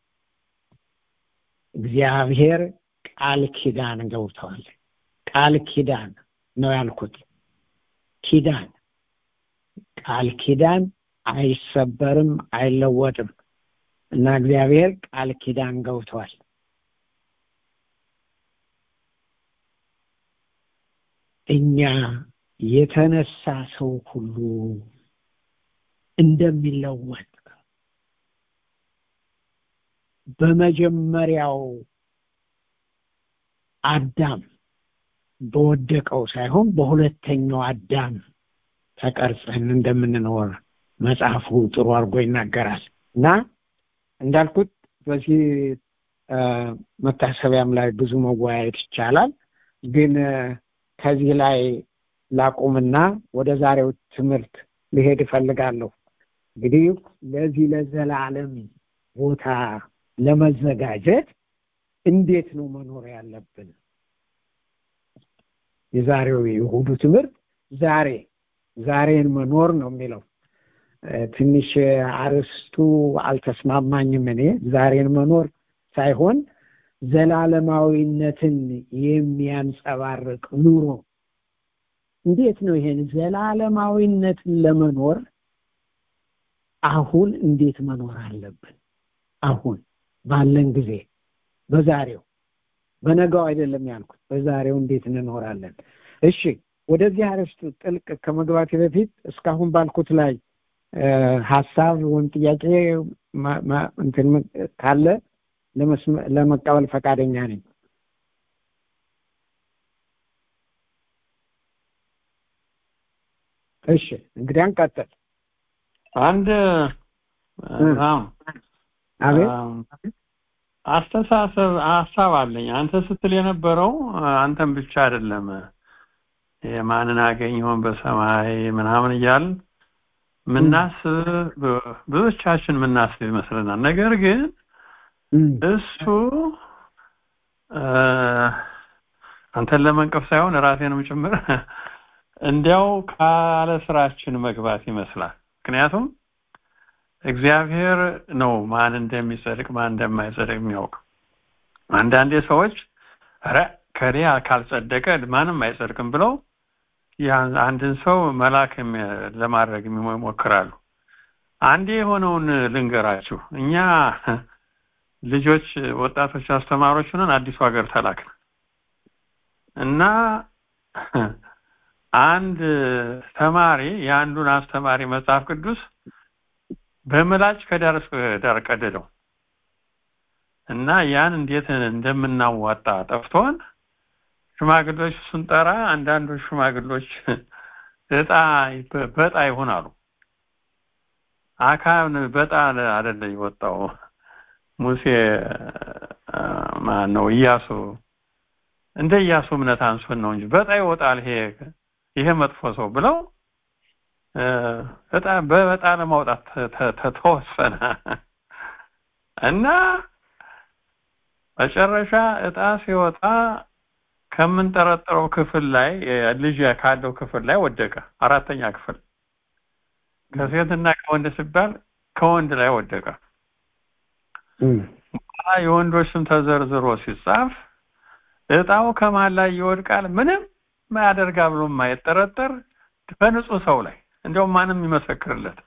እግዚአብሔር ቃል ኪዳን ገብተዋል ቃል ኪዳን ነው ያልኩት ኪዳን ቃል ኪዳን አይሰበርም አይለወጥም እና እግዚአብሔር ቃል ኪዳን ገብተዋል እኛ የተነሳ ሰው ሁሉ እንደሚለወጥ በመጀመሪያው አዳም በወደቀው ሳይሆን በሁለተኛው አዳም ተቀርጸን እንደምንኖር መጽሐፉ ጥሩ አድርጎ ይናገራል እና እንዳልኩት በዚህ መታሰቢያም ላይ ብዙ መወያየት ይቻላል ግን ከዚህ ላይ ላቁምና ወደ ዛሬው ትምህርት ሊሄድ እፈልጋለሁ እንግዲህ ለዚህ ለዘላለም ቦታ ለመዘጋጀት እንዴት ነው መኖር ያለብን የዛሬው የእሁዱ ትምህርት ዛሬ ዛሬን መኖር ነው የሚለው ትንሽ አርስቱ አልተስማማኝም እኔ ዛሬን መኖር ሳይሆን ዘላለማዊነትን የሚያንጸባርቅ ኑሮ እንዴት ነው ይሄን ዘላለማዊነትን ለመኖር አሁን እንዴት መኖር አለብን አሁን ባለን ጊዜ በዛሬው በነጋው አይደለም ያልኩት በዛሬው እንዴት እንኖራለን እሺ ወደዚህ አርዕስት ጥልቅ ከመግባቴ በፊት እስካሁን ባልኩት ላይ ሀሳብ ወይም ጥያቄ እንትን ካለ ለመቀበል ፈቃደኛ ነኝ እሺ እንግዲህ አንቀጥል አንድ አቤት አስተሳሰብ ሀሳብ አለኝ አንተ ስትል የነበረው አንተም ብቻ አይደለም የማንን አገኘውን በሰማይ ምናምን እያል ምናስብ ብዙዎቻችን ምናስብ ይመስለናል ነገር ግን እሱ አንተን ለመንቀፍ ሳይሆን ራሴንም ጭምር እንዲያው ካለ ስራችን መግባት ይመስላል ምክንያቱም እግዚአብሔር ነው ማን እንደሚጸድቅ ማን እንደማይጸድቅ የሚያውቅ አንዳንዴ ሰዎች ረ ከኔ ካልጸደቀ ማንም አይጸድቅም ብለው አንድን ሰው መላክ ለማድረግ ይሞክራሉ አንዴ የሆነውን ልንገራችሁ እኛ ልጆች ወጣቶች አስተማሪዎች ሆነን አዲሱ ሀገር ተላክን እና አንድ ተማሪ የአንዱን አስተማሪ መጽሐፍ ቅዱስ በምላጭ ከዳር እስከ ዳር ቀደደው እና ያን እንዴት እንደምናዋጣ ጠፍቶን ሽማግሎች ስንጠራ አንዳንዶች ሽማግሎች እጣ በጣ ይሆናሉ አካን በጣ አይደለ የወጣው ሙሴ ማን ነው እያሱ እንደ እያሱ እምነት አንሶን ነው እንጂ በጣ ይወጣል ይሄ ይሄ መጥፎ ሰው ብለው እጣ በበጣ ለማውጣት ተወሰነ እና መጨረሻ እጣ ሲወጣ ከምንጠረጠረው ክፍል ላይ ልጅ ካለው ክፍል ላይ ወደቀ አራተኛ ክፍል ከሴትና ከወንድ ሲባል ከወንድ ላይ ወደቀ የወንዶች ስም ተዘርዝሮ ሲጻፍ እጣው ከማን ላይ ይወድቃል ምንም ማያደርጋ ብሎ የማይጠረጠር በንጹህ ሰው ላይ እንዲያውም ማንም ይመሰክርለት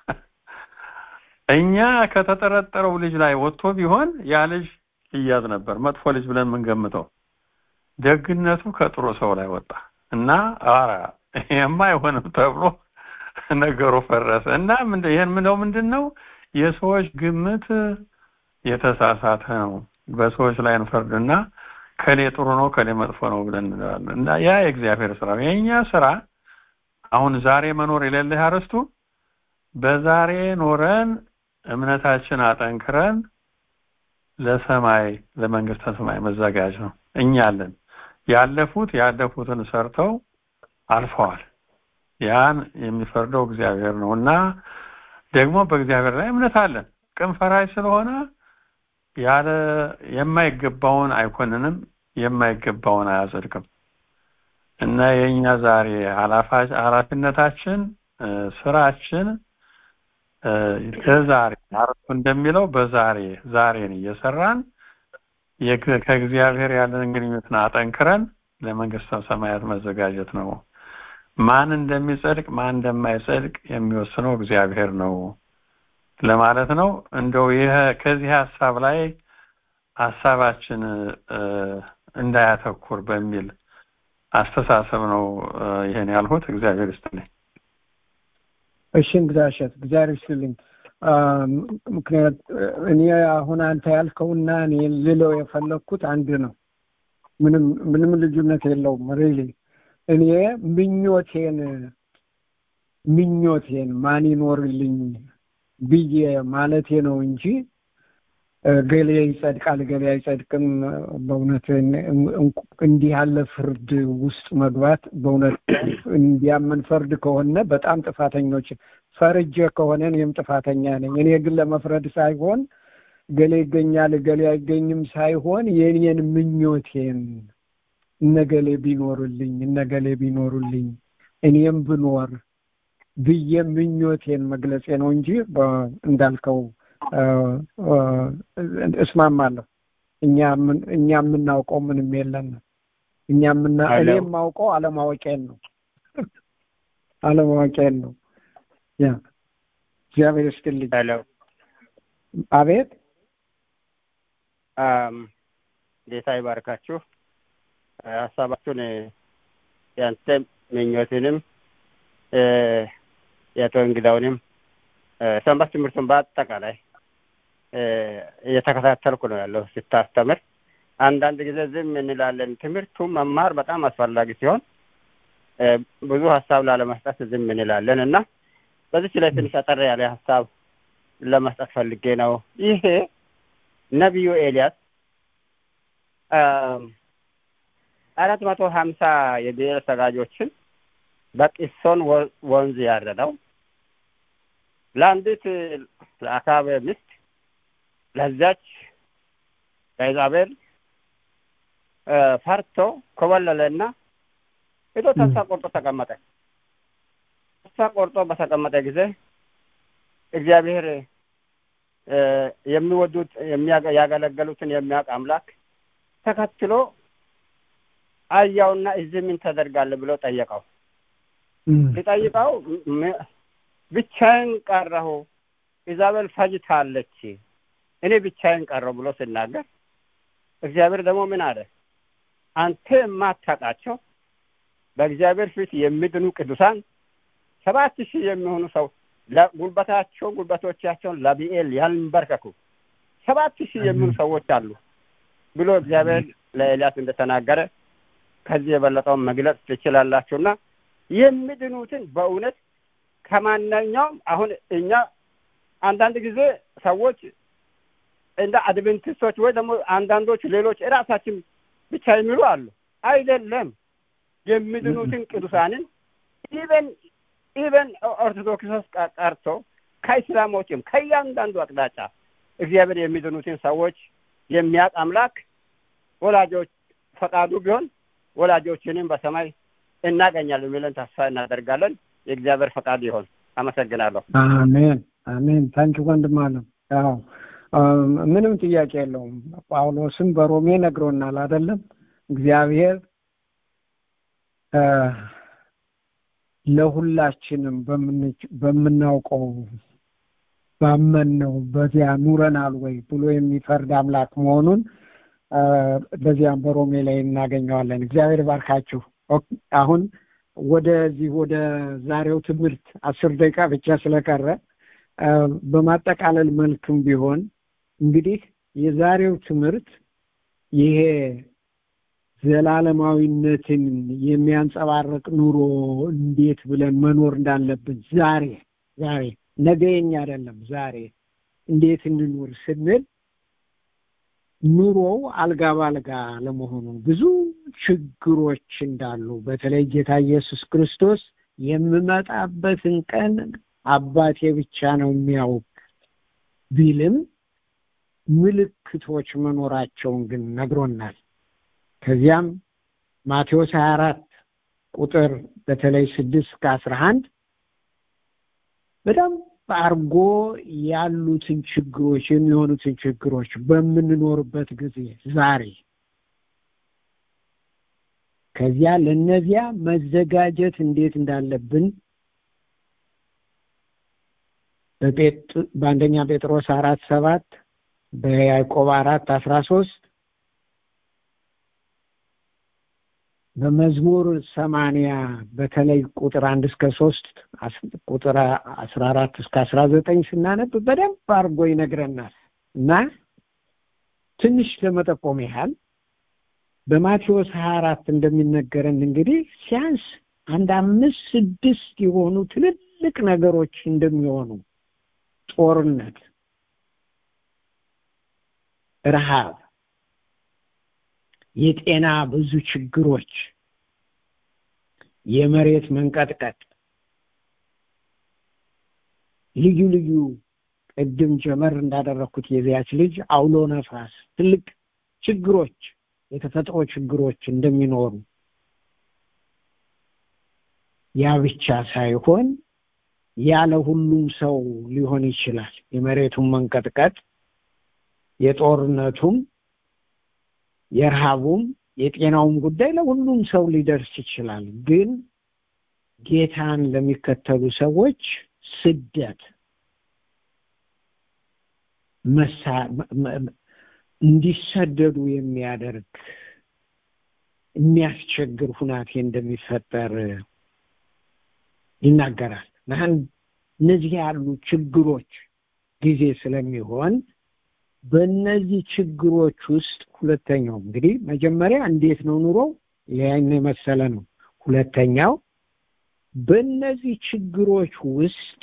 እኛ ከተጠረጠረው ልጅ ላይ ወጥቶ ቢሆን ያ ልጅ ይያዝ ነበር መጥፎ ልጅ ብለን የምንገምተው ደግነቱ ከጥሩ ሰው ላይ ወጣ እና አራ ይሄማ አይሆንም ተብሎ ነገሩ ፈረሰ እና ይሄን ምንለው ምንድን ነው የሰዎች ግምት የተሳሳተ ነው በሰዎች ላይ እንፈርድና ከሌ ጥሩ ነው ከሌ መጥፎ ነው ብለን እንላለን እና ያ የእግዚአብሔር ስራ የኛ ስራ አሁን ዛሬ መኖር የሌለህ አርስቱ በዛሬ ኖረን እምነታችን አጠንክረን ለሰማይ ለመንግስተ ሰማይ መዘጋጅ ነው እኛ አለን ያለፉት ያለፉትን ሰርተው አልፈዋል ያን የሚፈርደው እግዚአብሔር ነው እና ደግሞ በእግዚአብሔር ላይ እምነት አለን ቅን ፈራጅ ስለሆነ ያለ የማይገባውን አይኮንንም የማይገባውን አያጸድቅም እና የኛ ዛሬ ኃላፊነታችን ስራችን ከዛሬ አርቱ እንደሚለው በዛሬ ዛሬን እየሰራን ከእግዚአብሔር ያለን ግንኙነትን አጠንክረን ለመንግስተ ሰማያት መዘጋጀት ነው ማን እንደሚጸድቅ ማን እንደማይጸድቅ የሚወስነው እግዚአብሔር ነው ለማለት ነው እንደው ይሄ ከዚህ ሀሳብ ላይ ሀሳባችን እንዳያተኩር በሚል አስተሳሰብ ነው ይሄን ያልሁት እግዚአብሔር ይስጥልኝ እሺ እንግዳሸት እግዚአብሔር ይስጥልኝ ምክንያት እኔ አሁን አንተ ያልከውና እኔ ልለው የፈለግኩት አንድ ነው ምንም ምንም ልዩነት የለውም ሪሊ እኔ ምኞቴን ምኞቴን ማን ይኖርልኝ ብዬ ማለቴ ነው እንጂ ገሌ ይጸድቃል ገሌ አይጸድቅም በእውነት እንዲህ ያለ ፍርድ ውስጥ መግባት በእውነት እንዲያምን ፈርድ ከሆነ በጣም ጥፋተኞች ፈርጀ ከሆነ እኔም ጥፋተኛ ነኝ እኔ ግን ለመፍረድ ሳይሆን ገሌ ይገኛል ገሌ አይገኝም ሳይሆን የኔን ምኞቴን እነገሌ ቢኖሩልኝ እነገሌ ቢኖሩልኝ እኔም ብኖር ብዬ ምኞቴን መግለጼ ነው እንጂ እንዳልከው እስማማለሁ እኛ እኛ የምናውቀው ምንም የለን እኛ ምና እኔ የማውቀው አለማወቄን ነው አለማወቄን ነው ያ እግዚአብሔር ይስጥልኝ አቤት ጌታ ይባርካችሁ ሀሳባችሁን ያንተ ምኞትንም የአቶ እንግዳውንም ሰንበት ትምህርቱን በአጠቃላይ እየተከታተልኩ ነው ያለው ስታስተምር አንዳንድ ጊዜ ዝም እንላለን ትምህርቱ መማር በጣም አስፈላጊ ሲሆን ብዙ ሀሳብ ላለመስጠት ዝም እንላለን እና በዚች ላይ ትንሽ አጠር ያለ ሀሳብ ለመስጠት ፈልጌ ነው ይሄ ነቢዩ ኤልያስ አራት መቶ ሀምሳ የብሔር ሰጋጆችን በቂሶን ወንዝ ያረደው ለአንዲት ለአካብ ሚስት ለዛች ለኢዛቤል ፈርቶ ኮበለለና ሄዶ ተስፋ ቆርጦ ተቀመጠ ተስፋ ቆርጦ በተቀመጠ ጊዜ እግዚአብሔር የሚወዱት ያገለገሉትን የሚያውቅ አምላክ ተከትሎ አያውና እዚህ ምን ተደርጋለህ ብሎ ጠየቀው ሲጠይቀው ብቻዬን ቀረሁ ኢዛቤል ፈጅታለች እኔ ብቻዬን ቀረሁ ብሎ ሲናገር እግዚአብሔር ደግሞ ምን አለ አንተ የማታውቃቸው በእግዚአብሔር ፊት የሚድኑ ቅዱሳን ሰባት ሺህ የሚሆኑ ሰው ጉልበታቸውን ጉልበቶቻቸውን ለቢኤል ያንበርከኩ ሰባት ሺህ የሚሆኑ ሰዎች አሉ ብሎ እግዚአብሔር ለኤልያስ እንደተናገረ ከዚህ የበለጠውን መግለጽ ትችላላችሁና የሚድኑትን በእውነት ከማንኛውም አሁን እኛ አንዳንድ ጊዜ ሰዎች እንደ አድቬንቲስቶች ወይ ደግሞ አንዳንዶች ሌሎች እራሳችን ብቻ የሚሉ አሉ አይደለም የሚድኑትን ቅዱሳንን ኢቨን ኢቨን ኦርቶዶክሶስ ቀርቶ ከእስላሞችም ከእያንዳንዱ አቅጣጫ እግዚአብሔር የሚድኑትን ሰዎች የሚያውቅ አምላክ ወላጆች ፈቃዱ ቢሆን ወላጆችንም በሰማይ እናገኛለን የሚለን ተስፋ እናደርጋለን የእግዚአብሔር ፈቃድ ይሆን አመሰግናለሁ አሜን አሜን ታንኪ ወንድም አለም ያው ምንም ጥያቄ የለውም ጳውሎስም በሮሜ ነግሮናል አይደለም እግዚአብሔር ለሁላችንም በምናውቀው ባመንነው በዚያ ኑረናል ወይ ብሎ የሚፈርድ አምላክ መሆኑን በዚያም በሮሜ ላይ እናገኘዋለን እግዚአብሔር ባርካችሁ አሁን ወደዚህ ወደ ዛሬው ትምህርት አስር ደቂቃ ብቻ ስለቀረ በማጠቃለል መልክም ቢሆን እንግዲህ የዛሬው ትምህርት ይሄ ዘላለማዊነትን የሚያንጸባርቅ ኑሮ እንዴት ብለን መኖር እንዳለብን ዛሬ ዛሬ ነገ የኛ አይደለም ዛሬ እንዴት እንኑር ስንል ኑሮው አልጋ ባልጋ ለመሆኑ ብዙ ችግሮች እንዳሉ በተለይ ጌታ ኢየሱስ ክርስቶስ የምመጣበትን ቀን አባቴ ብቻ ነው የሚያውቅ ቢልም ምልክቶች መኖራቸውን ግን ነግሮናል። ከዚያም ማቴዎስ 24 ቁጥር በተለይ ስድስት ከአስራ አንድ በጣም አርጎ ያሉትን ችግሮች የሚሆኑትን ችግሮች በምንኖርበት ጊዜ ዛሬ ከዚያ ለነዚያ መዘጋጀት እንዴት እንዳለብን በአንደኛ ጴጥሮስ አራት ሰባት በያዕቆብ አራት አስራ ሶስት በመዝሙር ሰማንያ በተለይ ቁጥር አንድ እስከ ሶስት ቁጥር አስራ አራት እስከ አስራ ዘጠኝ ስናነብ በደንብ አድርጎ ይነግረናል እና ትንሽ ለመጠቆም ያህል በማቴዎስ ሀያ አራት እንደሚነገረን እንግዲህ ሲያንስ አንድ አምስት ስድስት የሆኑ ትልልቅ ነገሮች እንደሚሆኑ ጦርነት፣ ረሃብ፣ የጤና ብዙ ችግሮች፣ የመሬት መንቀጥቀጥ፣ ልዩ ልዩ ቅድም ጀመር እንዳደረግኩት የዚያች ልጅ አውሎ ነፋስ፣ ትልቅ ችግሮች፣ የተፈጥሮ ችግሮች እንደሚኖሩ ያ ብቻ ሳይሆን ያለ ሁሉም ሰው ሊሆን ይችላል። የመሬቱን መንቀጥቀጥ፣ የጦርነቱም፣ የረሃቡም፣ የጤናውም ጉዳይ ለሁሉም ሰው ሊደርስ ይችላል። ግን ጌታን ለሚከተሉ ሰዎች ስደት እንዲሰደዱ የሚያደርግ የሚያስቸግር ሁናቴ እንደሚፈጠር ይናገራል። እነዚህ ያሉ ችግሮች ጊዜ ስለሚሆን በእነዚህ ችግሮች ውስጥ ሁለተኛው እንግዲህ መጀመሪያ እንዴት ነው ኑሮው ያን የመሰለ ነው። ሁለተኛው በእነዚህ ችግሮች ውስጥ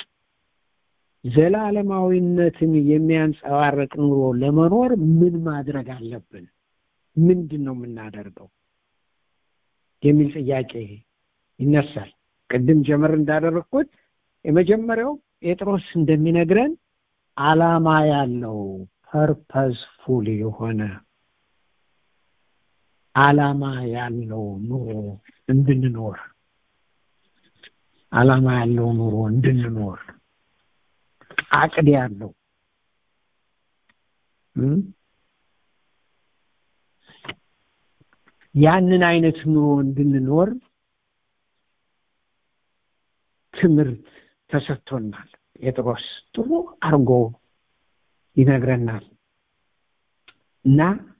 ዘላለማዊነትን የሚያንጸባርቅ ኑሮ ለመኖር ምን ማድረግ አለብን? ምንድን ነው የምናደርገው የሚል ጥያቄ ይነሳል። ቅድም ጀመር እንዳደረግኩት የመጀመሪያው ጴጥሮስ እንደሚነግረን አላማ ያለው ፐርፐስፉል የሆነ አላማ ያለው ኑሮ እንድንኖር አላማ ያለው ኑሮ እንድንኖር አቅድ ያለው ያንን አይነት ኑሮ እንድንኖር ትምህርት ተሰጥቶናል። ጴጥሮስ ጥሩ አርጎ ይነግረናል እና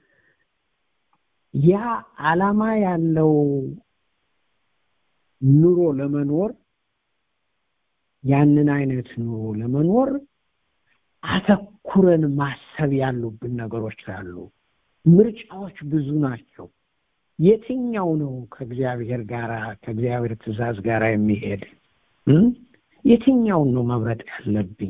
ያ አላማ ያለው ኑሮ ለመኖር ያንን አይነት ኑሮ ለመኖር አተኩረን ማሰብ ያሉብን ነገሮች አሉ። ምርጫዎች ብዙ ናቸው። የትኛው ነው ከእግዚአብሔር ጋር ከእግዚአብሔር ትእዛዝ ጋር የሚሄድ የትኛውን ነው መምረጥ ያለብኝ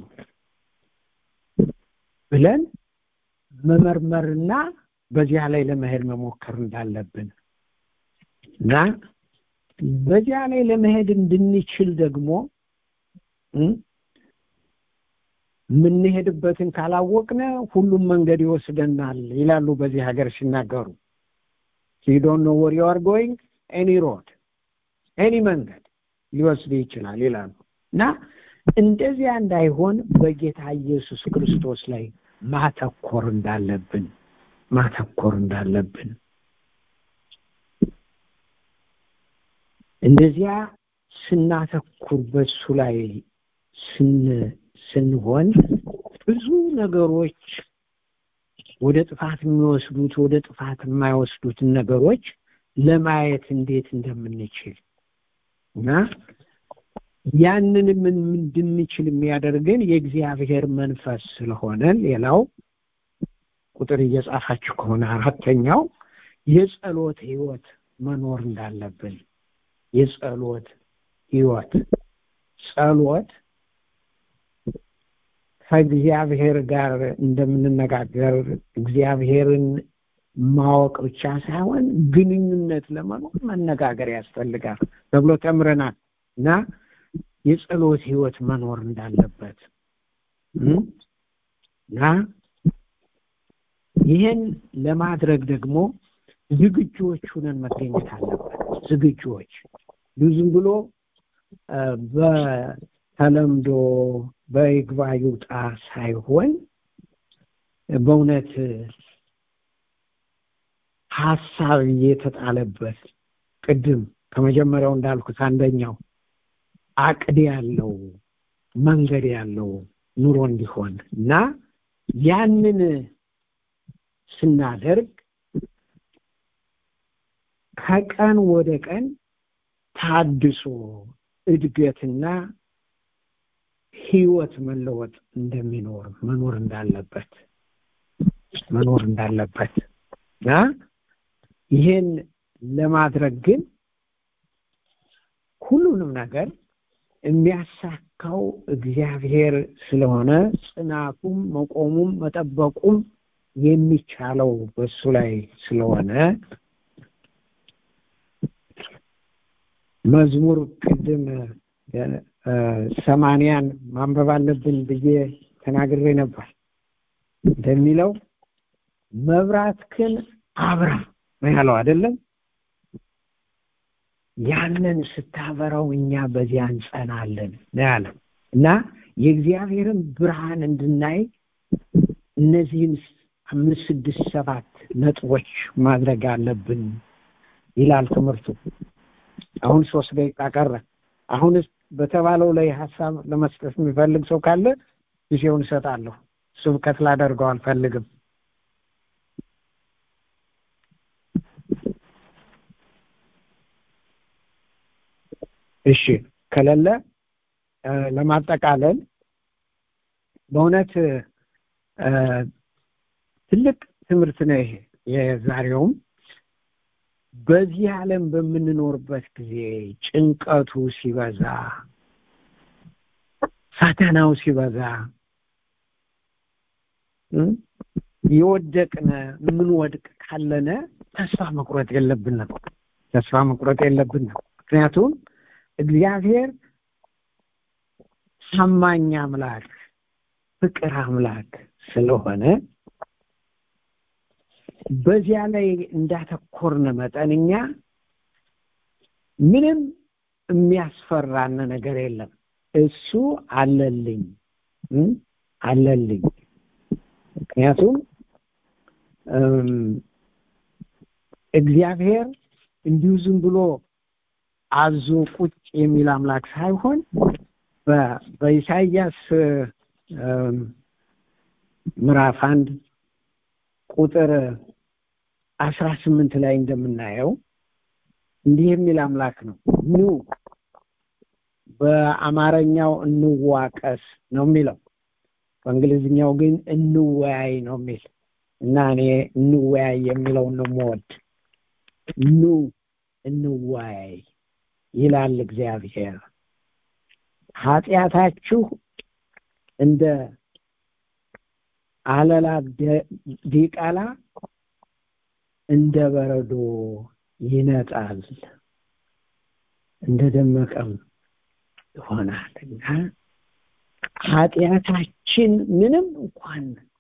ብለን መመርመርና በዚያ ላይ ለመሄድ መሞከር እንዳለብን እና በዚያ ላይ ለመሄድ እንድንችል ደግሞ የምንሄድበትን ካላወቅነ ሁሉም መንገድ ይወስደናል ይላሉ በዚህ ሀገር ሲናገሩ you don't know where you are going any road any መንገድ ሊወስድ ይችላል ይላሉ እና እንደዚያ እንዳይሆን በጌታ ኢየሱስ ክርስቶስ ላይ ማተኮር እንዳለብን ማተኮር እንዳለብን እንደዚያ ስናተኩር በሱ ላይ ስንሆን ብዙ ነገሮች ወደ ጥፋት የሚወስዱት ወደ ጥፋት የማይወስዱትን ነገሮች ለማየት እንዴት እንደምንችል እና ያንንም እንድንችል የሚያደርገን የእግዚአብሔር መንፈስ ስለሆነ ሌላው ቁጥር እየጻፋችሁ ከሆነ አራተኛው የጸሎት ህይወት መኖር እንዳለብን የጸሎት ህይወት ጸሎት ከእግዚአብሔር ጋር እንደምንነጋገር እግዚአብሔርን ማወቅ ብቻ ሳይሆን ግንኙነት ለመኖር መነጋገር ያስፈልጋል ተብሎ ተምረናል እና የጸሎት ህይወት መኖር እንዳለበት እና ይህን ለማድረግ ደግሞ ዝግጁዎች ሁነን መገኘት አለበት ዝግጁዎች ዝም ብሎ በተለምዶ በይግባ ይውጣ ሳይሆን በእውነት ሀሳብ እየተጣለበት ቅድም ከመጀመሪያው እንዳልኩት አንደኛው አቅድ ያለው መንገድ ያለው ኑሮ እንዲሆን እና ያንን ስናደርግ ከቀን ወደ ቀን ታድሶ እድገትና ህይወት መለወጥ እንደሚኖር መኖር እንዳለበት መኖር እንዳለበት እና ይሄን ለማድረግ ግን ሁሉንም ነገር የሚያሳካው እግዚአብሔር ስለሆነ ጽናቱም መቆሙም መጠበቁም የሚቻለው በሱ ላይ ስለሆነ መዝሙር ቅድም ሰማንያን ማንበብ አለብን ብዬ ተናግሬ ነበር እንደሚለው መብራትክን አብራ ነው ያለው አይደለም ያንን ስታበራው እኛ በዚያ እንጸናለን ነው ያለው እና የእግዚአብሔርን ብርሃን እንድናይ እነዚህን አምስት ስድስት ሰባት ነጥቦች ማድረግ አለብን ይላል ትምህርቱ አሁን ሶስት ደቂቃ ቀረ አሁንስ በተባለው ላይ ሀሳብ ለመስጠት የሚፈልግ ሰው ካለ ጊዜውን እሰጣለሁ ስብከት ላደርገው አልፈልግም እሺ ከሌለ ለማጠቃለል በእውነት ትልቅ ትምህርት ነው ይሄ የዛሬውም በዚህ ዓለም በምንኖርበት ጊዜ ጭንቀቱ ሲበዛ ፈተናው ሲበዛ የወደቅነ የምንወድቅ ካለነ ተስፋ መቁረጥ የለብንም ተስፋ መቁረጥ የለብንም ምክንያቱም እግዚአብሔር ታማኝ አምላክ ፍቅር አምላክ ስለሆነ በዚያ ላይ እንዳተኮርነ መጠን እኛ ምንም የሚያስፈራን ነገር የለም እሱ አለልኝ አለልኝ ምክንያቱም እግዚአብሔር እንዲሁ ዝም ብሎ አዞ ቁጭ የሚል አምላክ ሳይሆን በኢሳይያስ ምዕራፍ አንድ ቁጥር አስራ ስምንት ላይ እንደምናየው እንዲህ የሚል አምላክ ነው ኑ በአማርኛው እንዋቀስ ነው የሚለው በእንግሊዝኛው ግን እንወያይ ነው የሚል እና እኔ እንወያይ የሚለውን ነው የምወድ ኑ እንወያይ ይላል እግዚአብሔር ኃጢአታችሁ እንደ አለላ ዲቃላ እንደ በረዶ ይነጣል እንደ ደመቀም ይሆናል እና ኃጢአታችን ምንም እንኳን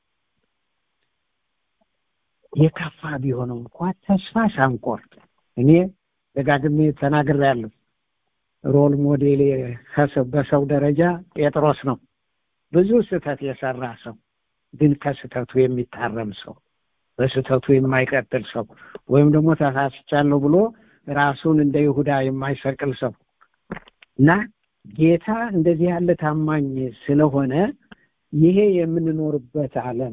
የከፋ ቢሆንም እንኳን ተስፋ ሳንቆርጥ እኔ ደጋግሜ ተናግሬያለሁ ሮል ሞዴል በሰው ደረጃ ጴጥሮስ ነው ብዙ ስህተት የሰራ ሰው ግን ከስህተቱ የሚታረም ሰው በስህተቱ የማይቀጥል ሰው ወይም ደግሞ ተሳስቻለሁ ብሎ ራሱን እንደ ይሁዳ የማይሰቅል ሰው እና ጌታ እንደዚህ ያለ ታማኝ ስለሆነ ይሄ የምንኖርበት ዓለም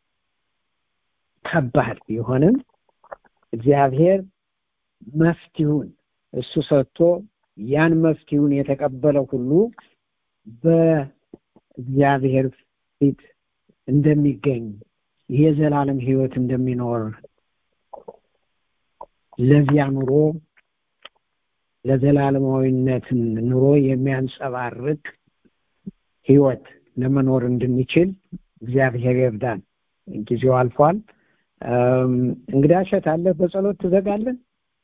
ከባድ ቢሆንም እግዚአብሔር መፍትሁን እሱ ሰጥቶ ያን መፍትሁን የተቀበለ ሁሉ በእግዚአብሔር ፊት እንደሚገኝ የዘላለም ህይወት እንደሚኖር ለዚያ ኑሮ ለዘላለማዊነትን ኑሮ የሚያንጸባርቅ ህይወት ለመኖር እንድንችል እግዚአብሔር ይርዳን። ጊዜው አልፏል። እንግዳ እሸት አለ በጸሎት ትዘጋለን?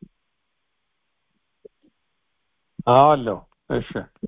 አዎ አለው። እሺ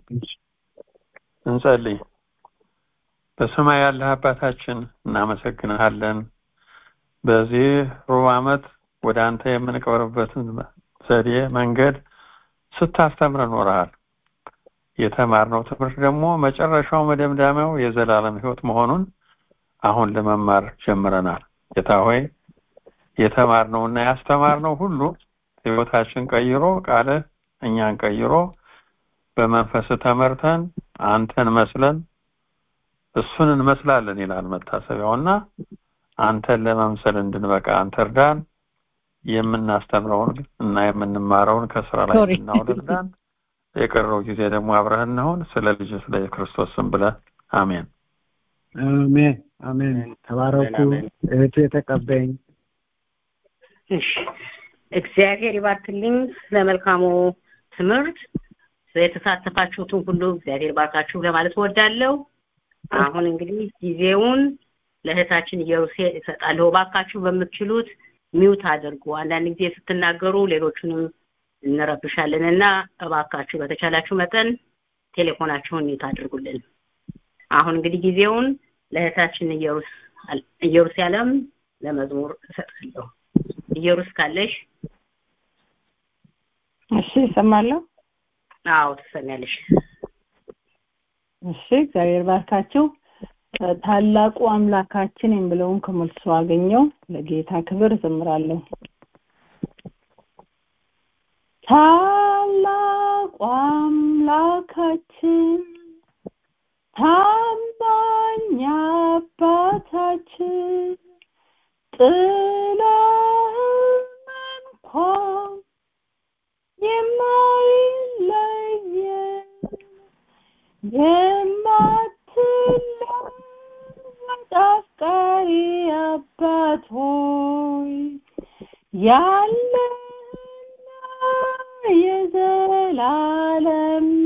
እንጸልይ። በሰማይ ያለህ አባታችን እናመሰግንሃለን። በዚህ ሩብ ዓመት ወደ አንተ የምንቀርብበትን ዘዴ መንገድ ስታስተምር ኖረሃል። የተማርነው ትምህርት ደግሞ መጨረሻው መደምዳሚያው የዘላለም ህይወት መሆኑን አሁን ለመማር ጀምረናል። ጌታ ሆይ የተማርነውና ያስተማርነው ሁሉ ህይወታችን ቀይሮ ቃልህ እኛን ቀይሮ በመንፈስ ተመርተን አንተን መስለን እሱን እንመስላለን ይላል መታሰቢያውና አንተን ለመምሰል እንድንበቃ አንተ እርዳን። የምናስተምረውን እና የምንማረውን ከስራ ላይ እንድናውል እርዳን። የቀረው ጊዜ ደግሞ አብረህን እንሁን። ስለ ልጅ ስለ ክርስቶስ ስም ብለህ አሜን። አሜን አሜን። ተባረኩ። እህቱ የተቀበኝ እሺ እግዚአብሔር ይባርክልኝ ስለ መልካሙ ትምህርት የተሳተፋችሁትን ሁሉ እግዚአብሔር ባርካችሁ ለማለት እወዳለሁ። አሁን እንግዲህ ጊዜውን ለእህታችን ኢየሩሴ እሰጣለሁ። እባካችሁ በምትችሉት ሚውት አድርጉ። አንዳንድ ጊዜ ስትናገሩ ሌሎቹንም እንረብሻለን እና እባካችሁ በተቻላችሁ መጠን ቴሌፎናችሁን ሚውት አድርጉልን። አሁን እንግዲህ ጊዜውን ለእህታችን ኢየሩሳሌም ለመዝሙር እሰጣለሁ። ኢየሩስ ካለሽ እሺ እሰማለሁ። አዎ ትሰሚያለሽ። እሺ እግዚአብሔር ባርካችሁ። ታላቁ አምላካችን የሚለውን ከመልሶ አገኘው ለጌታ ክብር እዘምራለሁ። ታላቁ አምላካችን ታማኝ አባታችን ጥለህን እንኳን የማይለየን የማትለወጥ አፍቃሪ አባት ሆይ ያለህና የዘላለም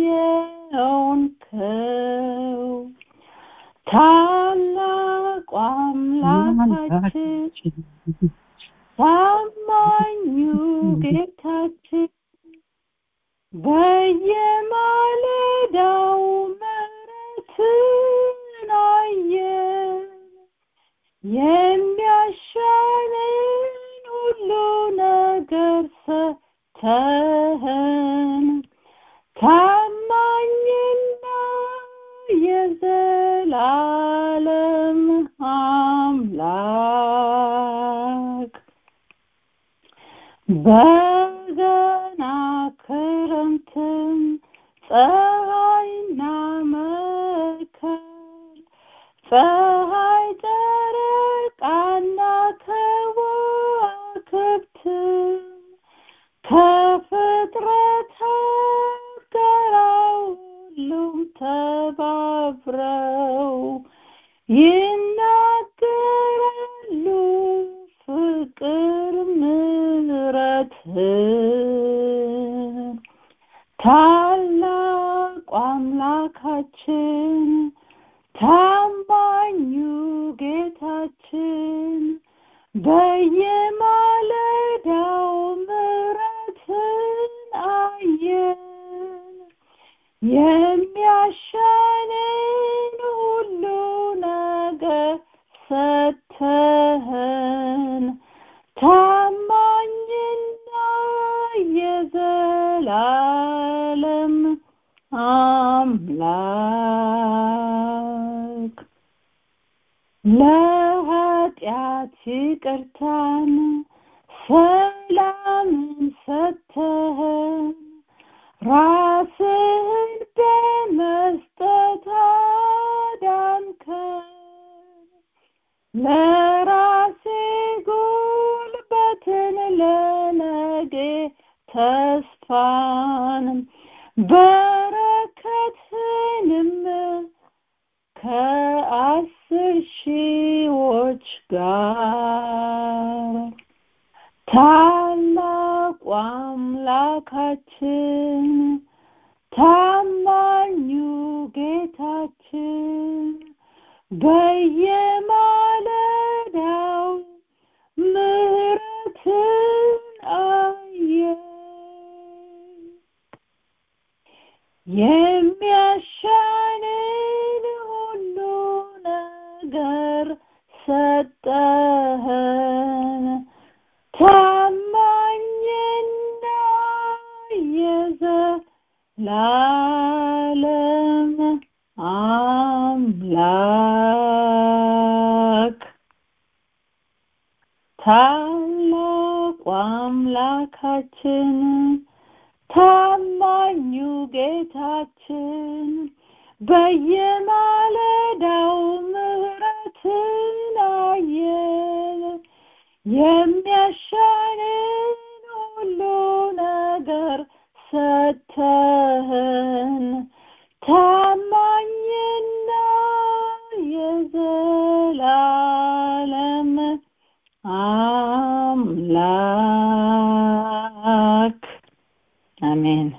የሆንከው ታላቁ አምላካችን ታማኙ ጌታችን በየማለዳው ምሕረትን አየን የሚያሻንን ሁሉ ነገር ሰተህን ታማኝና የዘላለም አምላክ በገና ክረምትም ፀሐይና መከር ፀሐይ ጨረቃና ከዋክብትም ከፍጥረታት ጋር ሁሉም ተባብረው ይናገራሉ ፍቅር ምሕረትህን ታላቁ አምላካችን ታማኙ ጌታችን በየማለዳው ምሕረትን አየን የሚያሻንን ሁሉ ነገር ሰተህን ታማኝና የዘላለም አምላክ ለኃጢአት ይቅርታን ሰላምን ሰተህን ራስህን በመስጠት አዳንከን ለራሴ ጉልበትን ለነገ ተስፋን በረከትንም ከአስር ሺዎች ጋር ታላቁ አምላካችን ታማኙ ጌታችን በየማለዳው ምሕረትን አየን የሚያሻንን ሁሉ ነገር ሰጠህን ታማኝና የዘላለም አምላክ ታላቁ አምላካችን ታማኙ ጌታችን በየማለዳው ምሕረትን አየን የሚያሻንን ሁሉ ነገር ሰተህን ታማኝና የዘላለም አምላክ አሜን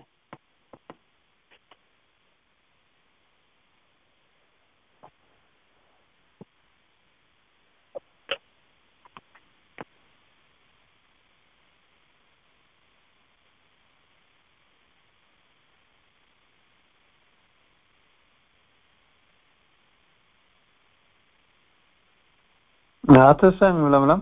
አትሰሚም ለምለም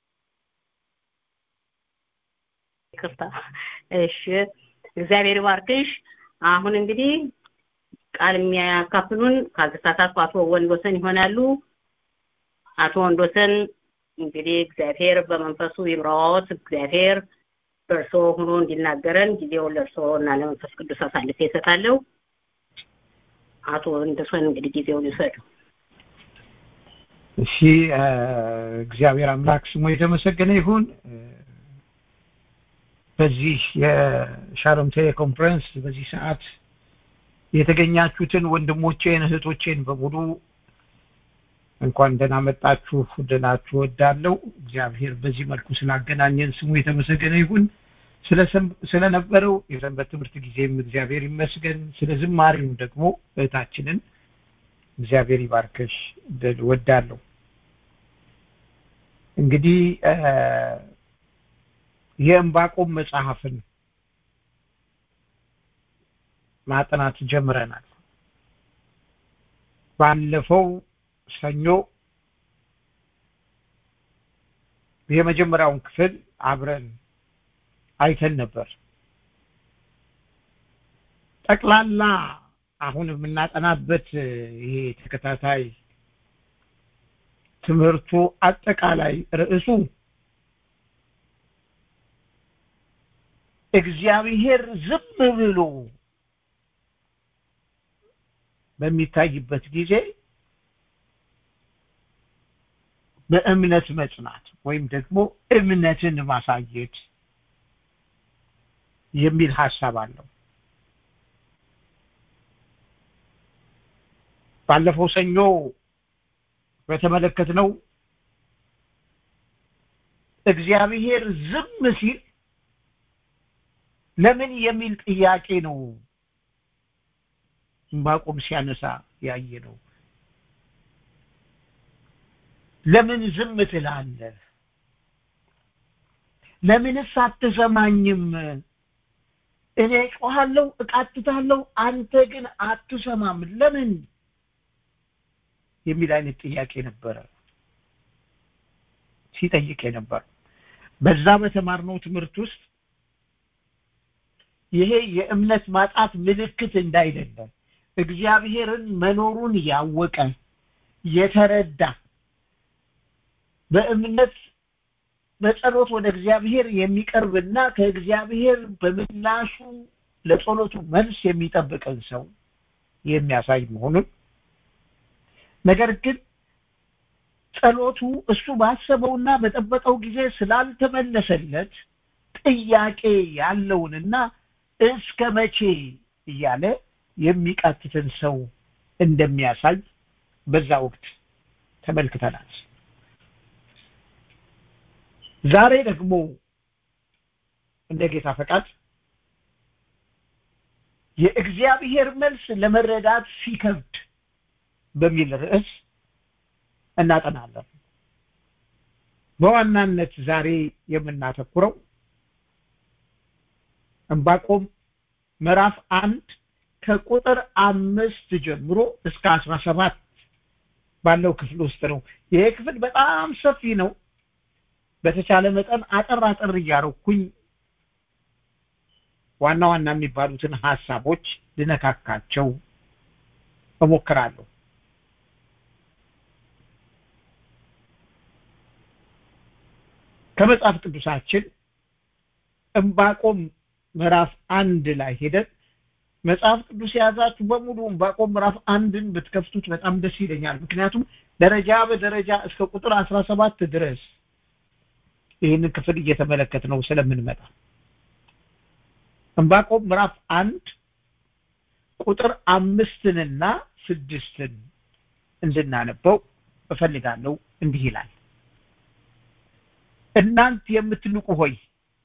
ይቅርታ እሺ እግዚአብሔር ይባርክሽ አሁን እንግዲህ ቃል የሚያካፍሉን ካልተሳሳትኩ አቶ ወንዶሰን ይሆናሉ አቶ ወንዶሰን እንግዲህ እግዚአብሔር በመንፈሱ ይምራዎት እግዚአብሔር በእርሶ ሆኖ እንዲናገረን ጊዜውን ለእርሶ እና ለመንፈስ ቅዱስ አሳልፌ እሰጣለሁ አቶ ወንዶሰን እንግዲህ ጊዜውን ይውሰዱ እሺ እግዚአብሔር አምላክ ስሙ የተመሰገነ ይሁን በዚህ የሻሎም ቴሌኮንፈረንስ በዚህ ሰዓት የተገኛችሁትን ወንድሞቼን እህቶቼን በሙሉ እንኳን ደህና መጣችሁ ልላችሁ ወዳለው እግዚአብሔር በዚህ መልኩ ስላገናኘን ስሙ የተመሰገነ ይሁን ስለነበረው የሰንበት ትምህርት ጊዜም እግዚአብሔር ይመስገን ስለ ዝማሬው ደግሞ እህታችንን እግዚአብሔር ይባርከሽ ልል ወዳለሁ እንግዲህ የእንባቆም መጽሐፍን ማጥናት ጀምረናል ባለፈው ሰኞ የመጀመሪያውን ክፍል አብረን አይተን ነበር ጠቅላላ አሁን የምናጠናበት ይሄ ተከታታይ ትምህርቱ አጠቃላይ ርዕሱ እግዚአብሔር ዝም ብሎ በሚታይበት ጊዜ በእምነት መጽናት ወይም ደግሞ እምነትን ማሳየት የሚል ሀሳብ አለው ባለፈው ሰኞ በተመለከትነው እግዚአብሔር ዝም ሲል ለምን የሚል ጥያቄ ነው ዕንባቆም ሲያነሳ ያየ ነው ለምን ዝም ትላለህ ለምንስ አትሰማኝም እኔ ጮሃለሁ እቃትታለሁ አንተ ግን አትሰማም ለምን የሚል አይነት ጥያቄ ነበረ ሲጠይቅ የነበር በዛ በተማርነው ትምህርት ውስጥ ይሄ የእምነት ማጣት ምልክት እንዳይደለ እግዚአብሔርን መኖሩን ያወቀ የተረዳ በእምነት በጸሎት ወደ እግዚአብሔር የሚቀርብና ከእግዚአብሔር በምላሹ ለጸሎቱ መልስ የሚጠብቀን ሰው የሚያሳይ መሆኑን ነገር ግን ጸሎቱ እሱ ባሰበውና በጠበቀው ጊዜ ስላልተመለሰለት ጥያቄ ያለውንና እስከ መቼ እያለ የሚቃትትን ሰው እንደሚያሳይ በዛ ወቅት ተመልክተናል ዛሬ ደግሞ እንደ ጌታ ፈቃድ የእግዚአብሔር መልስ ለመረዳት ሲከብድ በሚል ርዕስ እናጠናለን። በዋናነት ዛሬ የምናተኩረው ዕንባቆም ምዕራፍ አንድ ከቁጥር አምስት ጀምሮ እስከ አስራ ሰባት ባለው ክፍል ውስጥ ነው። ይሄ ክፍል በጣም ሰፊ ነው። በተቻለ መጠን አጠር አጠር እያረኩኝ ዋና ዋና የሚባሉትን ሀሳቦች ልነካካቸው እሞክራለሁ። ከመጽሐፍ ቅዱሳችን ዕንባቆም ምዕራፍ አንድ ላይ ሄደን መጽሐፍ ቅዱስ የያዛችሁ በሙሉ ዕንባቆም ምዕራፍ አንድን ብትከፍቱት በጣም ደስ ይለኛል። ምክንያቱም ደረጃ በደረጃ እስከ ቁጥር አስራ ሰባት ድረስ ይህንን ክፍል እየተመለከት ነው ስለምንመጣ ዕንባቆም ምዕራፍ አንድ ቁጥር አምስትንና ስድስትን እንድናነበው እፈልጋለሁ። እንዲህ ይላል። እናንት የምትንቁ ሆይ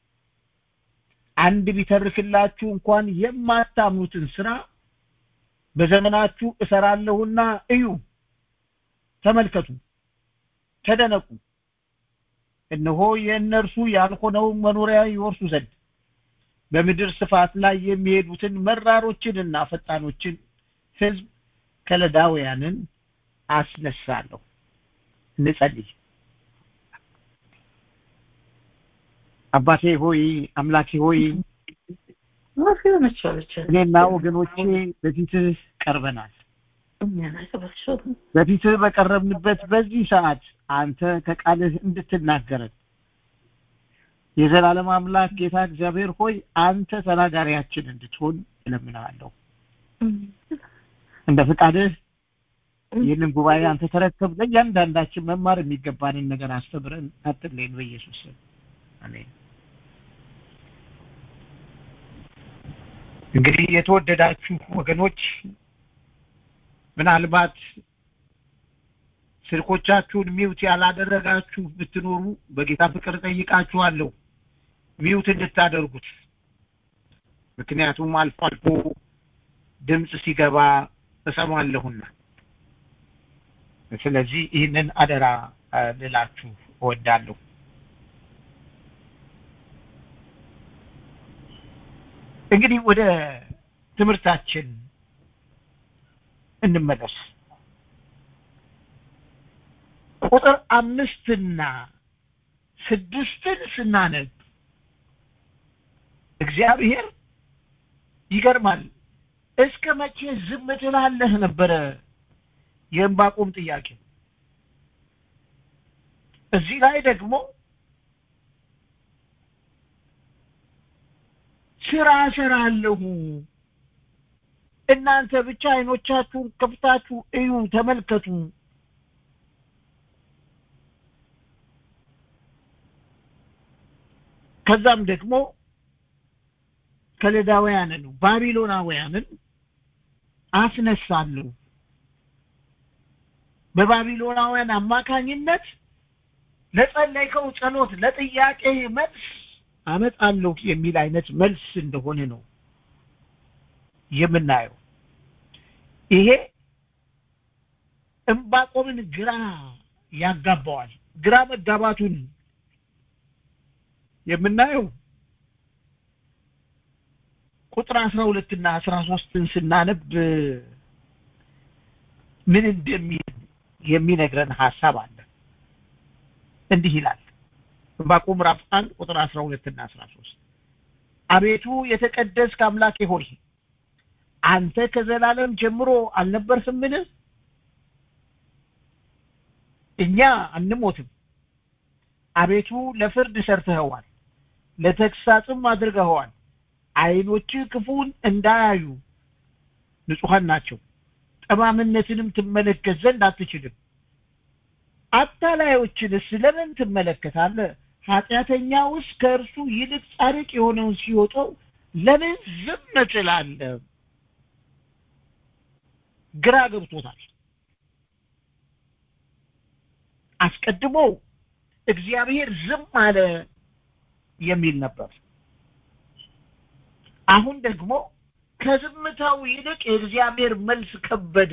አንድ ቢተርክላችሁ እንኳን የማታምኑትን ስራ በዘመናችሁ እሰራለሁና እዩ፣ ተመልከቱ፣ ተደነቁ። እነሆ የእነርሱ ያልሆነውን መኖሪያ ይወርሱ ዘንድ በምድር ስፋት ላይ የሚሄዱትን መራሮችንና ፈጣኖችን ሕዝብ ከለዳውያንን አስነሳለሁ። እንጸልይ። አባቴ ሆይ አምላኬ ሆይ እኔና ወገኖቼ በፊትህ ቀርበናል። በፊትህ በቀረብንበት በዚህ ሰዓት አንተ ከቃልህ እንድትናገረን የዘላለም አምላክ ጌታ እግዚአብሔር ሆይ አንተ ተናጋሪያችን እንድትሆን እለምንሃለሁ። እንደ ፍቃድህ ይህንን ጉባኤ አንተ ተረከብ። ለእያንዳንዳችን መማር የሚገባንን ነገር አስተምረን አትለይን። በኢየሱስ ስም አሜን። እንግዲህ የተወደዳችሁ ወገኖች ምናልባት ስልኮቻችሁን ሚውት ያላደረጋችሁ ብትኖሩ በጌታ ፍቅር ጠይቃችኋለሁ ሚውት እንድታደርጉት። ምክንያቱም አልፎ አልፎ ድምፅ ሲገባ እሰማለሁና፣ ስለዚህ ይህንን አደራ ልላችሁ እወዳለሁ። እንግዲህ ወደ ትምህርታችን እንመለስ። ቁጥር አምስትና ስድስትን ስናነብ እግዚአብሔር ይገርማል። እስከ መቼ ዝም ትላለህ ነበረ የዕንባቆም ጥያቄ። እዚህ ላይ ደግሞ ስራ እሰራለሁ፣ እናንተ ብቻ አይኖቻችሁን ከፍታችሁ እዩ፣ ተመልከቱ ከዛም ደግሞ ከለዳውያንን ባቢሎናውያንን አስነሳለሁ በባቢሎናውያን አማካኝነት ለጸለይከው ጸሎት ለጥያቄ መልስ አመጣለሁ የሚል አይነት መልስ እንደሆነ ነው የምናየው። ይሄ ዕንባቆምን ግራ ያጋባዋል። ግራ መጋባቱን የምናየው ቁጥር አስራ ሁለት እና አስራ ሶስትን ስናነብ ምን እንደሚል የሚነግረን ሀሳብ አለ። እንዲህ ይላል ዕንባቆም ምዕራፍ አንድ ቁጥር አስራ ሁለት እና አስራ ሶስት አቤቱ የተቀደስክ አምላኬ ሆይ አንተ ከዘላለም ጀምሮ አልነበርህምን? እኛ አንሞትም። አቤቱ ለፍርድ ሰርተኸዋል፣ ለተግሳጽም አድርገኸዋል። ዓይኖች ክፉን እንዳያዩ ንጹሐን ናቸው፣ ጠማምነትንም ትመለከት ዘንድ አትችልም። አታላዮችንስ ለምን ትመለከታለህ? ኃጢአተኛውስ ከእርሱ ይልቅ ጻድቅ የሆነውን ሲወጣው ለምን ዝም ትላለህ? ግራ ገብቶታል። አስቀድሞ እግዚአብሔር ዝም አለ የሚል ነበር። አሁን ደግሞ ከዝምታው ይልቅ የእግዚአብሔር መልስ ከበደ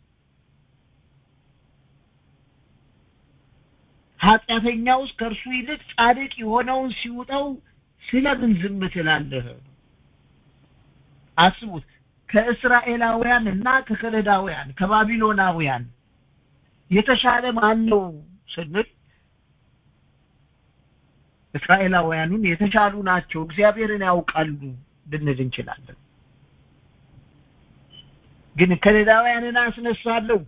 ኃጢአተኛውስ ከእርሱ ይልቅ ጻድቅ የሆነውን ሲውጠው ስለምን ዝም ትላለህ አስቡት ከእስራኤላውያን እና ከከለዳውያን ከባቢሎናውያን የተሻለ ማን ነው ስንል እስራኤላውያኑን የተሻሉ ናቸው እግዚአብሔርን ያውቃሉ ልንል እንችላለን ግን ከለዳውያንን አስነሳለሁ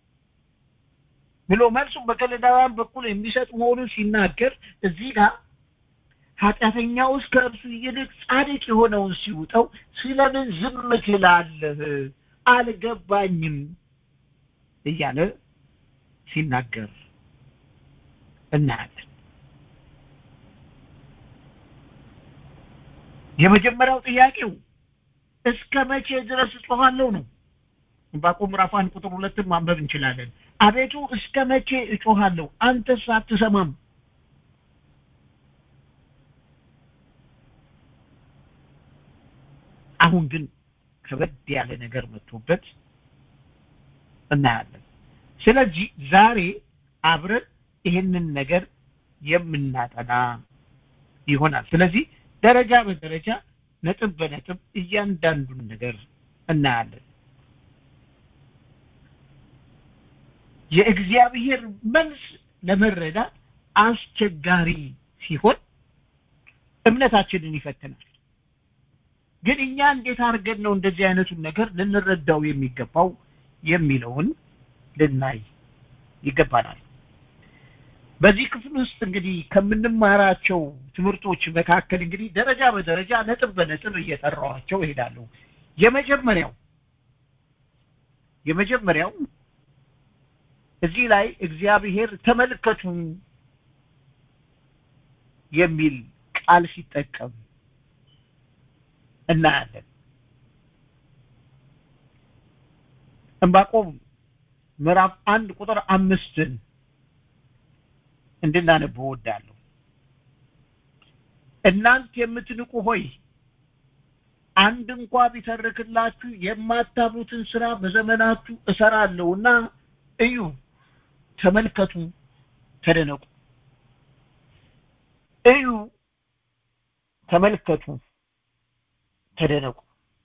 ብሎ መልሱም በከለዳውያን በኩል የሚሰጥ መሆኑን ሲናገር እዚህ ጋር ኃጢአተኛውስ ከእርሱ ይልቅ ጻድቅ የሆነውን ሲውጠው ስለምን ዝም ትላለህ አልገባኝም እያለ ሲናገር እናያለን የመጀመሪያው ጥያቄው እስከ መቼ ድረስ እጮኋለሁ ነው ዕንባቆም ምዕራፍ አንድ ቁጥር ሁለትን ማንበብ እንችላለን አቤቱ እስከ መቼ እጮሃለሁ አንተስ አትሰማም አሁን ግን ከበድ ያለ ነገር መጥቶበት እናያለን ስለዚህ ዛሬ አብረን ይህንን ነገር የምናጠና ይሆናል ስለዚህ ደረጃ በደረጃ ነጥብ በነጥብ እያንዳንዱን ነገር እናያለን የእግዚአብሔር መልስ ለመረዳት አስቸጋሪ ሲሆን እምነታችንን ይፈትናል ግን እኛ እንዴት አድርገን ነው እንደዚህ አይነቱን ነገር ልንረዳው የሚገባው የሚለውን ልናይ ይገባናል በዚህ ክፍል ውስጥ እንግዲህ ከምንማራቸው ትምህርቶች መካከል እንግዲህ ደረጃ በደረጃ ነጥብ በነጥብ እየጠራዋቸው እሄዳለሁ የመጀመሪያው የመጀመሪያው እዚህ ላይ እግዚአብሔር ተመልከቱ የሚል ቃል ሲጠቀም እናያለን ዕንባቆም ምዕራፍ አንድ ቁጥር አምስትን እንድናነብ እወዳለሁ እናንት የምትንቁ ሆይ አንድ እንኳ ቢተርክላችሁ የማታምኑትን ስራ በዘመናችሁ እሰራለሁና እዩ ተመልከቱ ተደነቁ እዩ ተመልከቱ ተደነቁ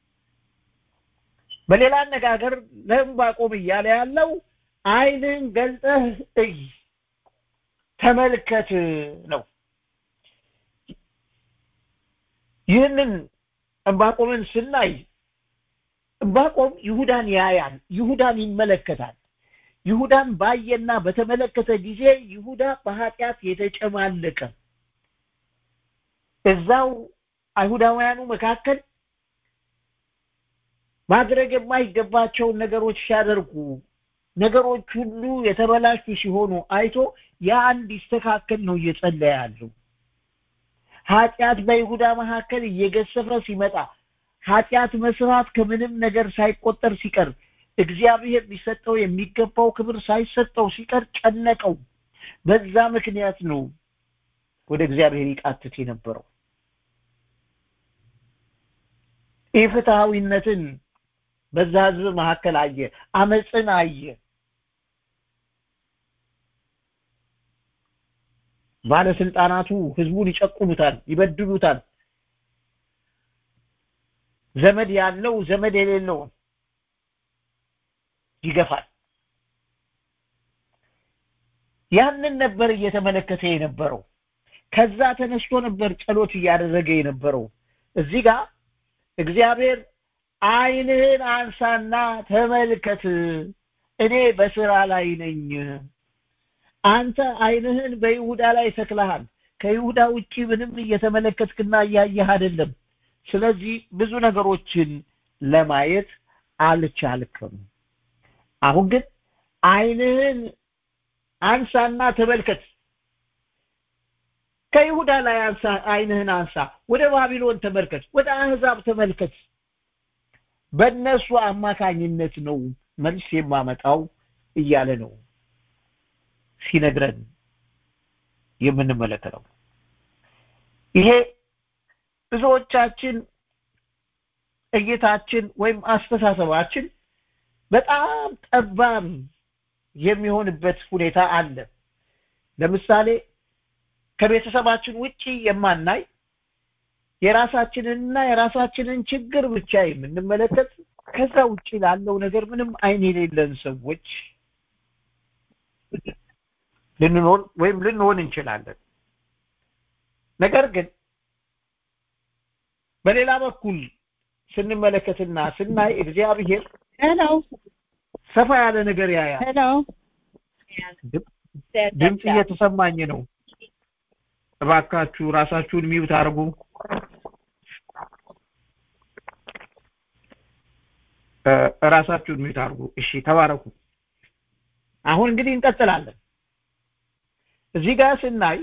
በሌላ አነጋገር ለዕንባቆም እያለ ያለው አይንን ገልጠህ እይ ተመልከት ነው ይህንን ዕንባቆምን ስናይ ዕንባቆም ይሁዳን ያያል ይሁዳን ይመለከታል ይሁዳን ባየና በተመለከተ ጊዜ ይሁዳ በኃጢአት የተጨማለቀ እዛው አይሁዳውያኑ መካከል ማድረግ የማይገባቸውን ነገሮች ሲያደርጉ ነገሮች ሁሉ የተበላሹ ሲሆኑ አይቶ ያ እንዲስተካከል ነው እየጸለየ ያለው ኃጢአት በይሁዳ መካከል እየገሰፈ ሲመጣ ኃጢአት መስራት ከምንም ነገር ሳይቆጠር ሲቀር እግዚአብሔር ሊሰጠው የሚገባው ክብር ሳይሰጠው ሲቀር ጨነቀው በዛ ምክንያት ነው ወደ እግዚአብሔር ይቃትት የነበረው ኢፍትሐዊነትን በዛ ህዝብ መካከል አየ አመፅን አየ ባለስልጣናቱ ህዝቡን ይጨቁኑታል ይበድሉታል ዘመድ ያለው ዘመድ የሌለውን ይገፋል ያንን ነበር እየተመለከተ የነበረው ከዛ ተነስቶ ነበር ጸሎት እያደረገ የነበረው እዚህ ጋር እግዚአብሔር አይንህን አንሳና ተመልከት እኔ በስራ ላይ ነኝ አንተ አይንህን በይሁዳ ላይ ተክለሃል ከይሁዳ ውጪ ምንም እየተመለከትክና እያየህ አይደለም ስለዚህ ብዙ ነገሮችን ለማየት አልቻልክም አሁን ግን አይንህን አንሳና ተመልከት ከይሁዳ ላይ አንሳ አይንህን አንሳ ወደ ባቢሎን ተመልከት ወደ አህዛብ ተመልከት በእነሱ አማካኝነት ነው መልስ የማመጣው እያለ ነው ሲነግረን የምንመለከተው ይሄ ብዙዎቻችን እይታችን ወይም አስተሳሰባችን በጣም ጠባብ የሚሆንበት ሁኔታ አለ ለምሳሌ ከቤተሰባችን ውጪ የማናይ የራሳችንንና የራሳችንን ችግር ብቻ የምንመለከት ከዛ ውጪ ላለው ነገር ምንም አይን የሌለን ሰዎች ልንኖር ወይም ልንሆን እንችላለን ነገር ግን በሌላ በኩል ስንመለከትና ስናይ እግዚአብሔር ሄሎ ሰፋ ያለ ነገር ያያል ሄሎ ድምፅ እየተሰማኝ ነው እባካችሁ ራሳችሁን ሚውት አድርጉ ራሳችሁን ሚውት አድርጉ እሺ ተባረኩ አሁን እንግዲህ እንቀጥላለን እዚህ ጋር ስናይ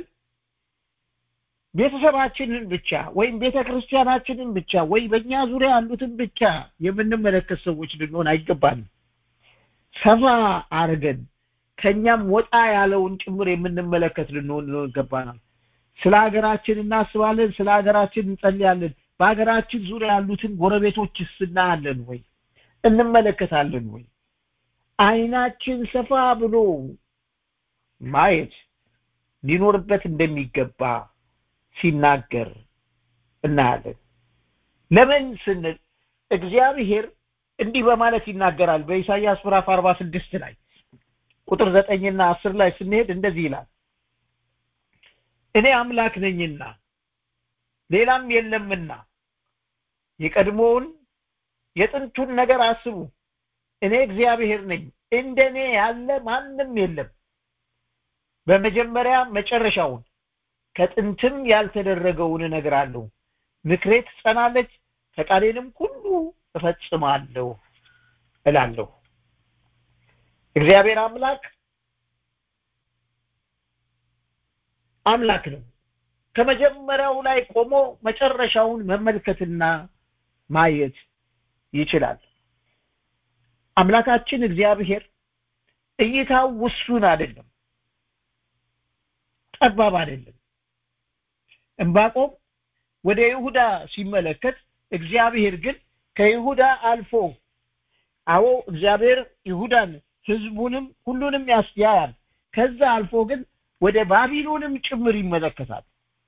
ቤተሰባችንን ብቻ ወይም ቤተ ክርስቲያናችንን ብቻ ወይ በእኛ ዙሪያ ያሉትን ብቻ የምንመለከት ሰዎች ልንሆን አይገባንም ሰፋ አድርገን ከኛም ወጣ ያለውን ጭምር የምንመለከት ልንሆን ይገባናል ስለ ሀገራችን እናስባለን ስለ ሀገራችን እንጸልያለን በሀገራችን ዙሪያ ያሉትን ጎረቤቶችስ እናያለን ወይ እንመለከታለን ወይ አይናችን ሰፋ ብሎ ማየት ሊኖርበት እንደሚገባ ሲናገር እናያለን ለምን ስንል እግዚአብሔር እንዲህ በማለት ይናገራል በኢሳይያስ ምዕራፍ 46 ላይ ቁጥር ዘጠኝና አስር ላይ ስንሄድ እንደዚህ ይላል እኔ አምላክ ነኝና ሌላም የለምና የቀድሞውን የጥንቱን ነገር አስቡ እኔ እግዚአብሔር ነኝ እንደኔ ያለ ማንም የለም በመጀመሪያ መጨረሻውን ከጥንትም ያልተደረገውን እነግራለሁ ምክሬ ትጸናለች ፈቃዴንም ሁሉ እፈጽማለሁ እላለሁ እግዚአብሔር አምላክ አምላክ ነው ከመጀመሪያው ላይ ቆሞ መጨረሻውን መመልከትና ማየት ይችላል አምላካችን እግዚአብሔር እይታው ውሱን አይደለም ጠባብ አይደለም እንባቆም ወደ ይሁዳ ሲመለከት እግዚአብሔር ግን ከይሁዳ አልፎ አዎ እግዚአብሔር ይሁዳን ህዝቡንም ሁሉንም ያስያያል ከዛ አልፎ ግን ወደ ባቢሎንም ጭምር ይመለከታል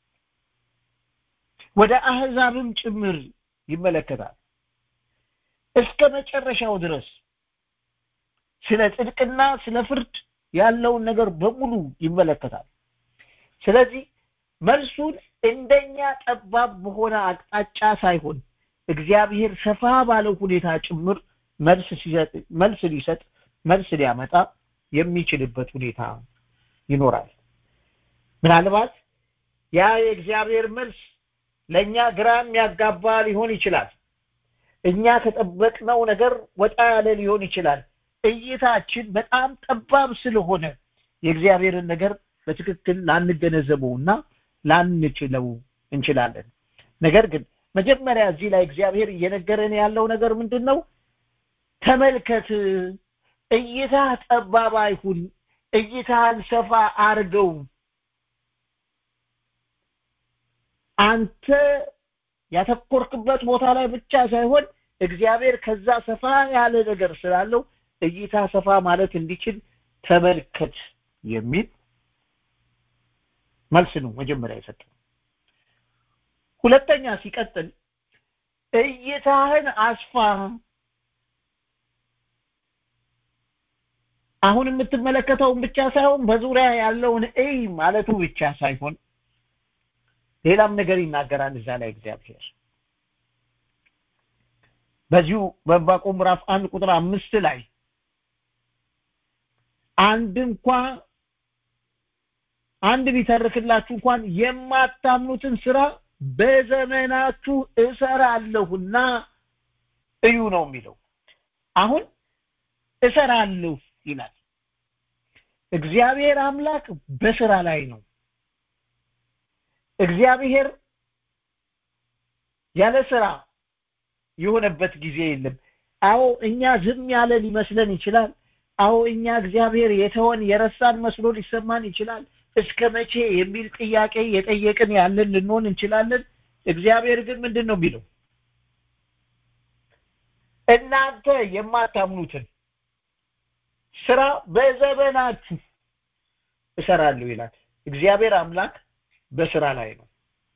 ወደ አህዛብም ጭምር ይመለከታል እስከ መጨረሻው ድረስ ስለ ጽድቅና ስለ ፍርድ ያለውን ነገር በሙሉ ይመለከታል ስለዚህ መልሱን እንደኛ ጠባብ በሆነ አቅጣጫ ሳይሆን እግዚአብሔር ሰፋ ባለው ሁኔታ ጭምር መልስ ሲሰጥ መልስ ሊሰጥ መልስ ሊያመጣ የሚችልበት ሁኔታ ይኖራል ምናልባት ያ የእግዚአብሔር መልስ ለእኛ ግራ የሚያጋባ ሊሆን ይችላል እኛ ከጠበቅነው ነገር ወጣ ያለ ሊሆን ይችላል እይታችን በጣም ጠባብ ስለሆነ የእግዚአብሔርን ነገር በትክክል ላንገነዘበውና ላንችለው እንችላለን ነገር ግን መጀመሪያ እዚህ ላይ እግዚአብሔር እየነገረን ያለው ነገር ምንድን ነው ተመልከት እይታ ጠባብ አይሁን እይታን ሰፋ አርገው አንተ ያተኮርክበት ቦታ ላይ ብቻ ሳይሆን እግዚአብሔር ከዛ ሰፋ ያለ ነገር ስላለው እይታ ሰፋ ማለት እንዲችል ተመልከት የሚል መልስ ነው መጀመሪያ የሰጠው ሁለተኛ ሲቀጥል እይታህን አስፋ አሁን የምትመለከተውን ብቻ ሳይሆን በዙሪያ ያለውን እይ ማለቱ ብቻ ሳይሆን ሌላም ነገር ይናገራል እዛ ላይ እግዚአብሔር በዚሁ በዕንባቆም ምዕራፍ አንድ ቁጥር አምስት ላይ አንድ እንኳ አንድ ቢተርክላችሁ እንኳን የማታምኑትን ስራ በዘመናችሁ እሰራለሁና እዩ ነው የሚለው አሁን እሰራለሁ ይላል እግዚአብሔር አምላክ በስራ ላይ ነው እግዚአብሔር ያለ ስራ የሆነበት ጊዜ የለም አዎ እኛ ዝም ያለ ሊመስለን ይችላል አዎ እኛ እግዚአብሔር የተወን የረሳን መስሎ ሊሰማን ይችላል እስከ መቼ የሚል ጥያቄ የጠየቅን ያለን ልንሆን እንችላለን እግዚአብሔር ግን ምንድን ነው የሚለው እናንተ የማታምኑትን ስራ በዘመናችሁ እሰራለሁ ይላል እግዚአብሔር አምላክ በስራ ላይ ነው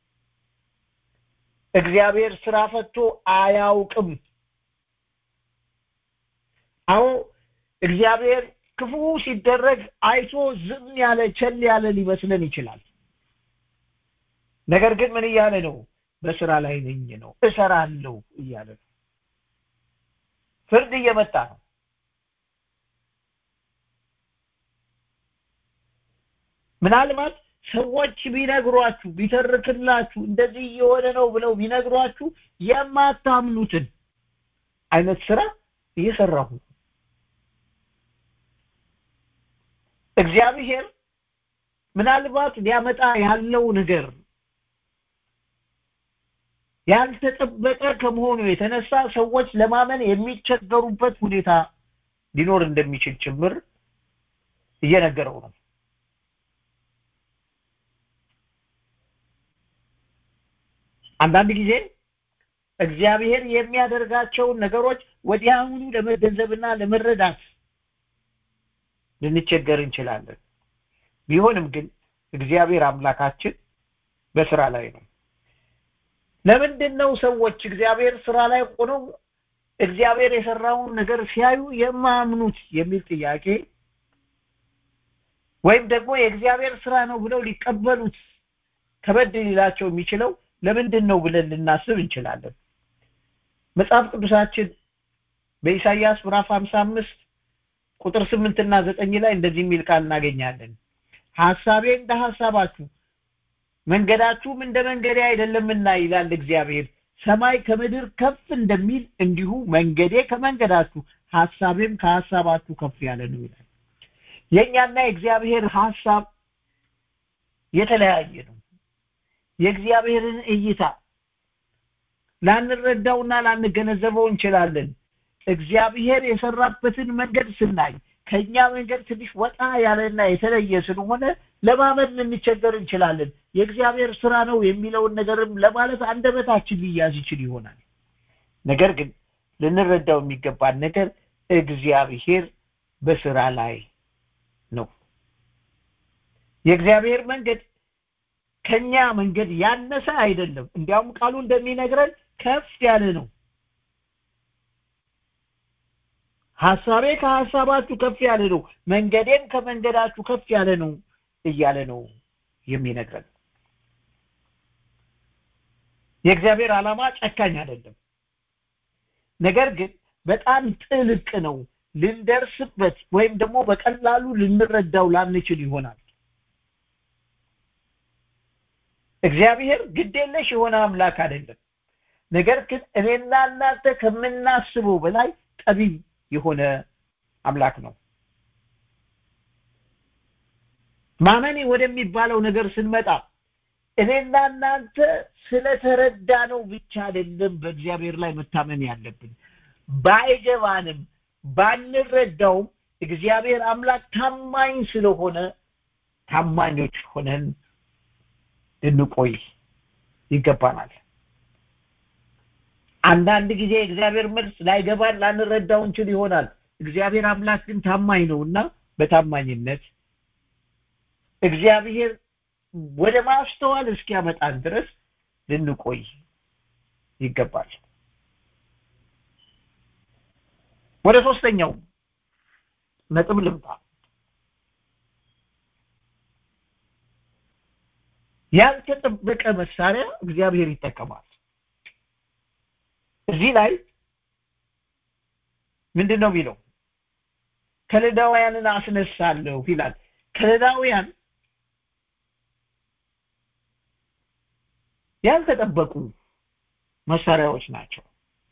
እግዚአብሔር ስራ ፈቶ አያውቅም አዎ እግዚአብሔር ክፉ ሲደረግ አይቶ ዝም ያለ ቸል ያለ ሊመስለን ይችላል ነገር ግን ምን እያለ ነው በስራ ላይ ነኝ ነው እሰራለሁ እያለ ነው ፍርድ እየመጣ ነው ምናልባት ሰዎች ቢነግሯችሁ ቢተርክላችሁ እንደዚህ እየሆነ ነው ብለው ቢነግሯችሁ የማታምኑትን አይነት ስራ እየሰራሁ እግዚአብሔር ምናልባት ሊያመጣ ያለው ነገር ያልተጠበቀ ከመሆኑ የተነሳ ሰዎች ለማመን የሚቸገሩበት ሁኔታ ሊኖር እንደሚችል ጭምር እየነገረው ነው አንዳንድ ጊዜ እግዚአብሔር የሚያደርጋቸውን ነገሮች ወዲያውኑ ለመገንዘብና ለመረዳት ልንቸገር እንችላለን ቢሆንም ግን እግዚአብሔር አምላካችን በስራ ላይ ነው ለምንድን ነው ሰዎች እግዚአብሔር ስራ ላይ ሆነው እግዚአብሔር የሰራውን ነገር ሲያዩ የማያምኑት የሚል ጥያቄ ወይም ደግሞ የእግዚአብሔር ስራ ነው ብለው ሊቀበሉት ከበድ ሊላቸው የሚችለው ለምንድን ነው ብለን ልናስብ እንችላለን መጽሐፍ ቅዱሳችን በኢሳይያስ ምዕራፍ 55 ቁጥር ስምንትና ዘጠኝ ላይ እንደዚህ የሚል ቃል እናገኛለን ሐሳቤ እንደ ሐሳባችሁ መንገዳችሁም እንደ መንገዴ አይደለምና ይላል እግዚአብሔር ሰማይ ከምድር ከፍ እንደሚል እንዲሁ መንገዴ ከመንገዳችሁ ሐሳቤም ከሐሳባችሁ ከፍ ያለ ነው ይላል የእኛና የእግዚአብሔር ሐሳብ የተለያየ ነው የእግዚአብሔርን እይታ ላንረዳውና ላንገነዘበው እንችላለን እግዚአብሔር የሰራበትን መንገድ ስናይ ከኛ መንገድ ትንሽ ወጣ ያለና የተለየ ስለሆነ ለማመን ልንቸገር እንችላለን የእግዚአብሔር ስራ ነው የሚለውን ነገርም ለማለት አንደበታችን ሊያዝ ይችል ይሆናል ነገር ግን ልንረዳው የሚገባን ነገር እግዚአብሔር በስራ ላይ ነው የእግዚአብሔር መንገድ ከኛ መንገድ ያነሰ አይደለም እንዲያውም ቃሉ እንደሚነግረን ከፍ ያለ ነው ሐሳቤ ከሐሳባችሁ ከፍ ያለ ነው መንገዴም ከመንገዳችሁ ከፍ ያለ ነው እያለ ነው የሚነግረን የእግዚአብሔር ዓላማ ጨካኝ አይደለም ነገር ግን በጣም ጥልቅ ነው ልንደርስበት ወይም ደግሞ በቀላሉ ልንረዳው ላንችል ይሆናል እግዚአብሔር ግዴለሽ የሆነ አምላክ አይደለም ነገር ግን እኔና እናንተ ከምናስበው በላይ ጠቢብ የሆነ አምላክ ነው ማመኔ ወደሚባለው ነገር ስንመጣ እኔና እናንተ ስለተረዳ ነው ብቻ አይደለም በእግዚአብሔር ላይ መታመን ያለብን ባይገባንም ባንረዳውም እግዚአብሔር አምላክ ታማኝ ስለሆነ ታማኞች ሆነን ልንቆይ ይገባናል አንዳንድ ጊዜ እግዚአብሔር መልስ ላይገባን ላንረዳው እንችል ይሆናል እግዚአብሔር አምላክ ግን ታማኝ ነውና በታማኝነት እግዚአብሔር ወደ ማስተዋል እስኪያመጣን ድረስ ልንቆይ ይገባል ወደ ሶስተኛው ነጥብ ልምጣ ያልተጠበቀ መሳሪያ እግዚአብሔር ይጠቀማል እዚህ ላይ ምንድን ነው የሚለው ከለዳውያንን አስነሳለሁ ይላል ከለዳውያን ያልተጠበቁ መሳሪያዎች ናቸው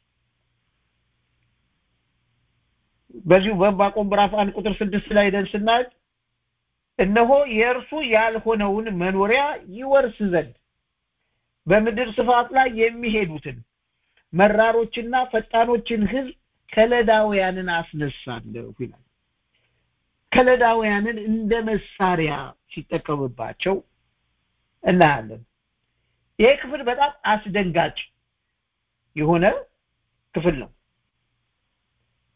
በዚሁ በዕንባቆም ምዕራፍ አንድ ቁጥር ስድስት ላይ ደን ስናይ እነሆ የእርሱ ያልሆነውን መኖሪያ ይወርስ ዘንድ በምድር ስፋት ላይ የሚሄዱትን መራሮችና ፈጣኖችን ህዝብ ከለዳውያንን አስነሳለሁ ይላል ከለዳውያንን እንደ መሳሪያ ሲጠቀምባቸው እናያለን ይሄ ክፍል በጣም አስደንጋጭ የሆነ ክፍል ነው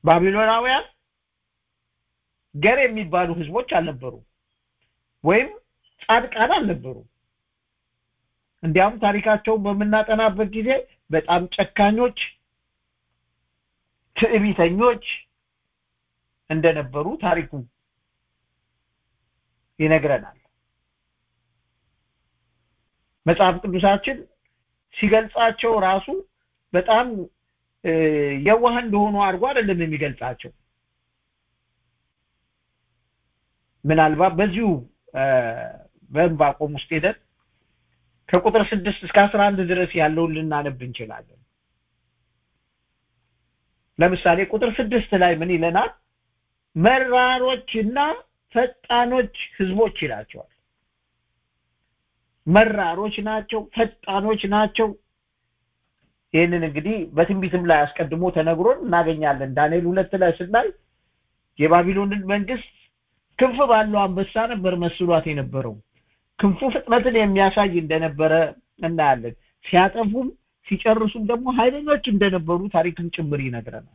ባቢሎናውያን ገር የሚባሉ ህዝቦች አልነበሩ ወይም ጻድቃን አልነበሩ እንዲያውም ታሪካቸውን በምናጠናበት ጊዜ በጣም ጨካኞች ትዕቢተኞች እንደነበሩ ታሪኩ ይነግረናል መጽሐፍ ቅዱሳችን ሲገልጻቸው ራሱ በጣም የዋህ እንደሆኑ አድርጎ አይደለም የሚገልጻቸው ምናልባት በዚሁ በዕንባቆም ውስጥ ሄደን ከቁጥር ስድስት እስከ አስራ አንድ ድረስ ያለውን ልናነብ እንችላለን ለምሳሌ ቁጥር ስድስት ላይ ምን ይለናል መራሮችና ፈጣኖች ህዝቦች ይላቸዋል መራሮች ናቸው ፈጣኖች ናቸው ይህንን እንግዲህ በትንቢትም ላይ አስቀድሞ ተነግሮን እናገኛለን ዳንኤል ሁለት ላይ ስናይ የባቢሎንን መንግስት ክንፍ ባለው አንበሳ ነበር መስሏት የነበረው ክንፉ ፍጥነትን የሚያሳይ እንደነበረ እናያለን ሲያጠፉም ሲጨርሱም ደግሞ ኃይለኞች እንደነበሩ ታሪክም ጭምር ይነግረናል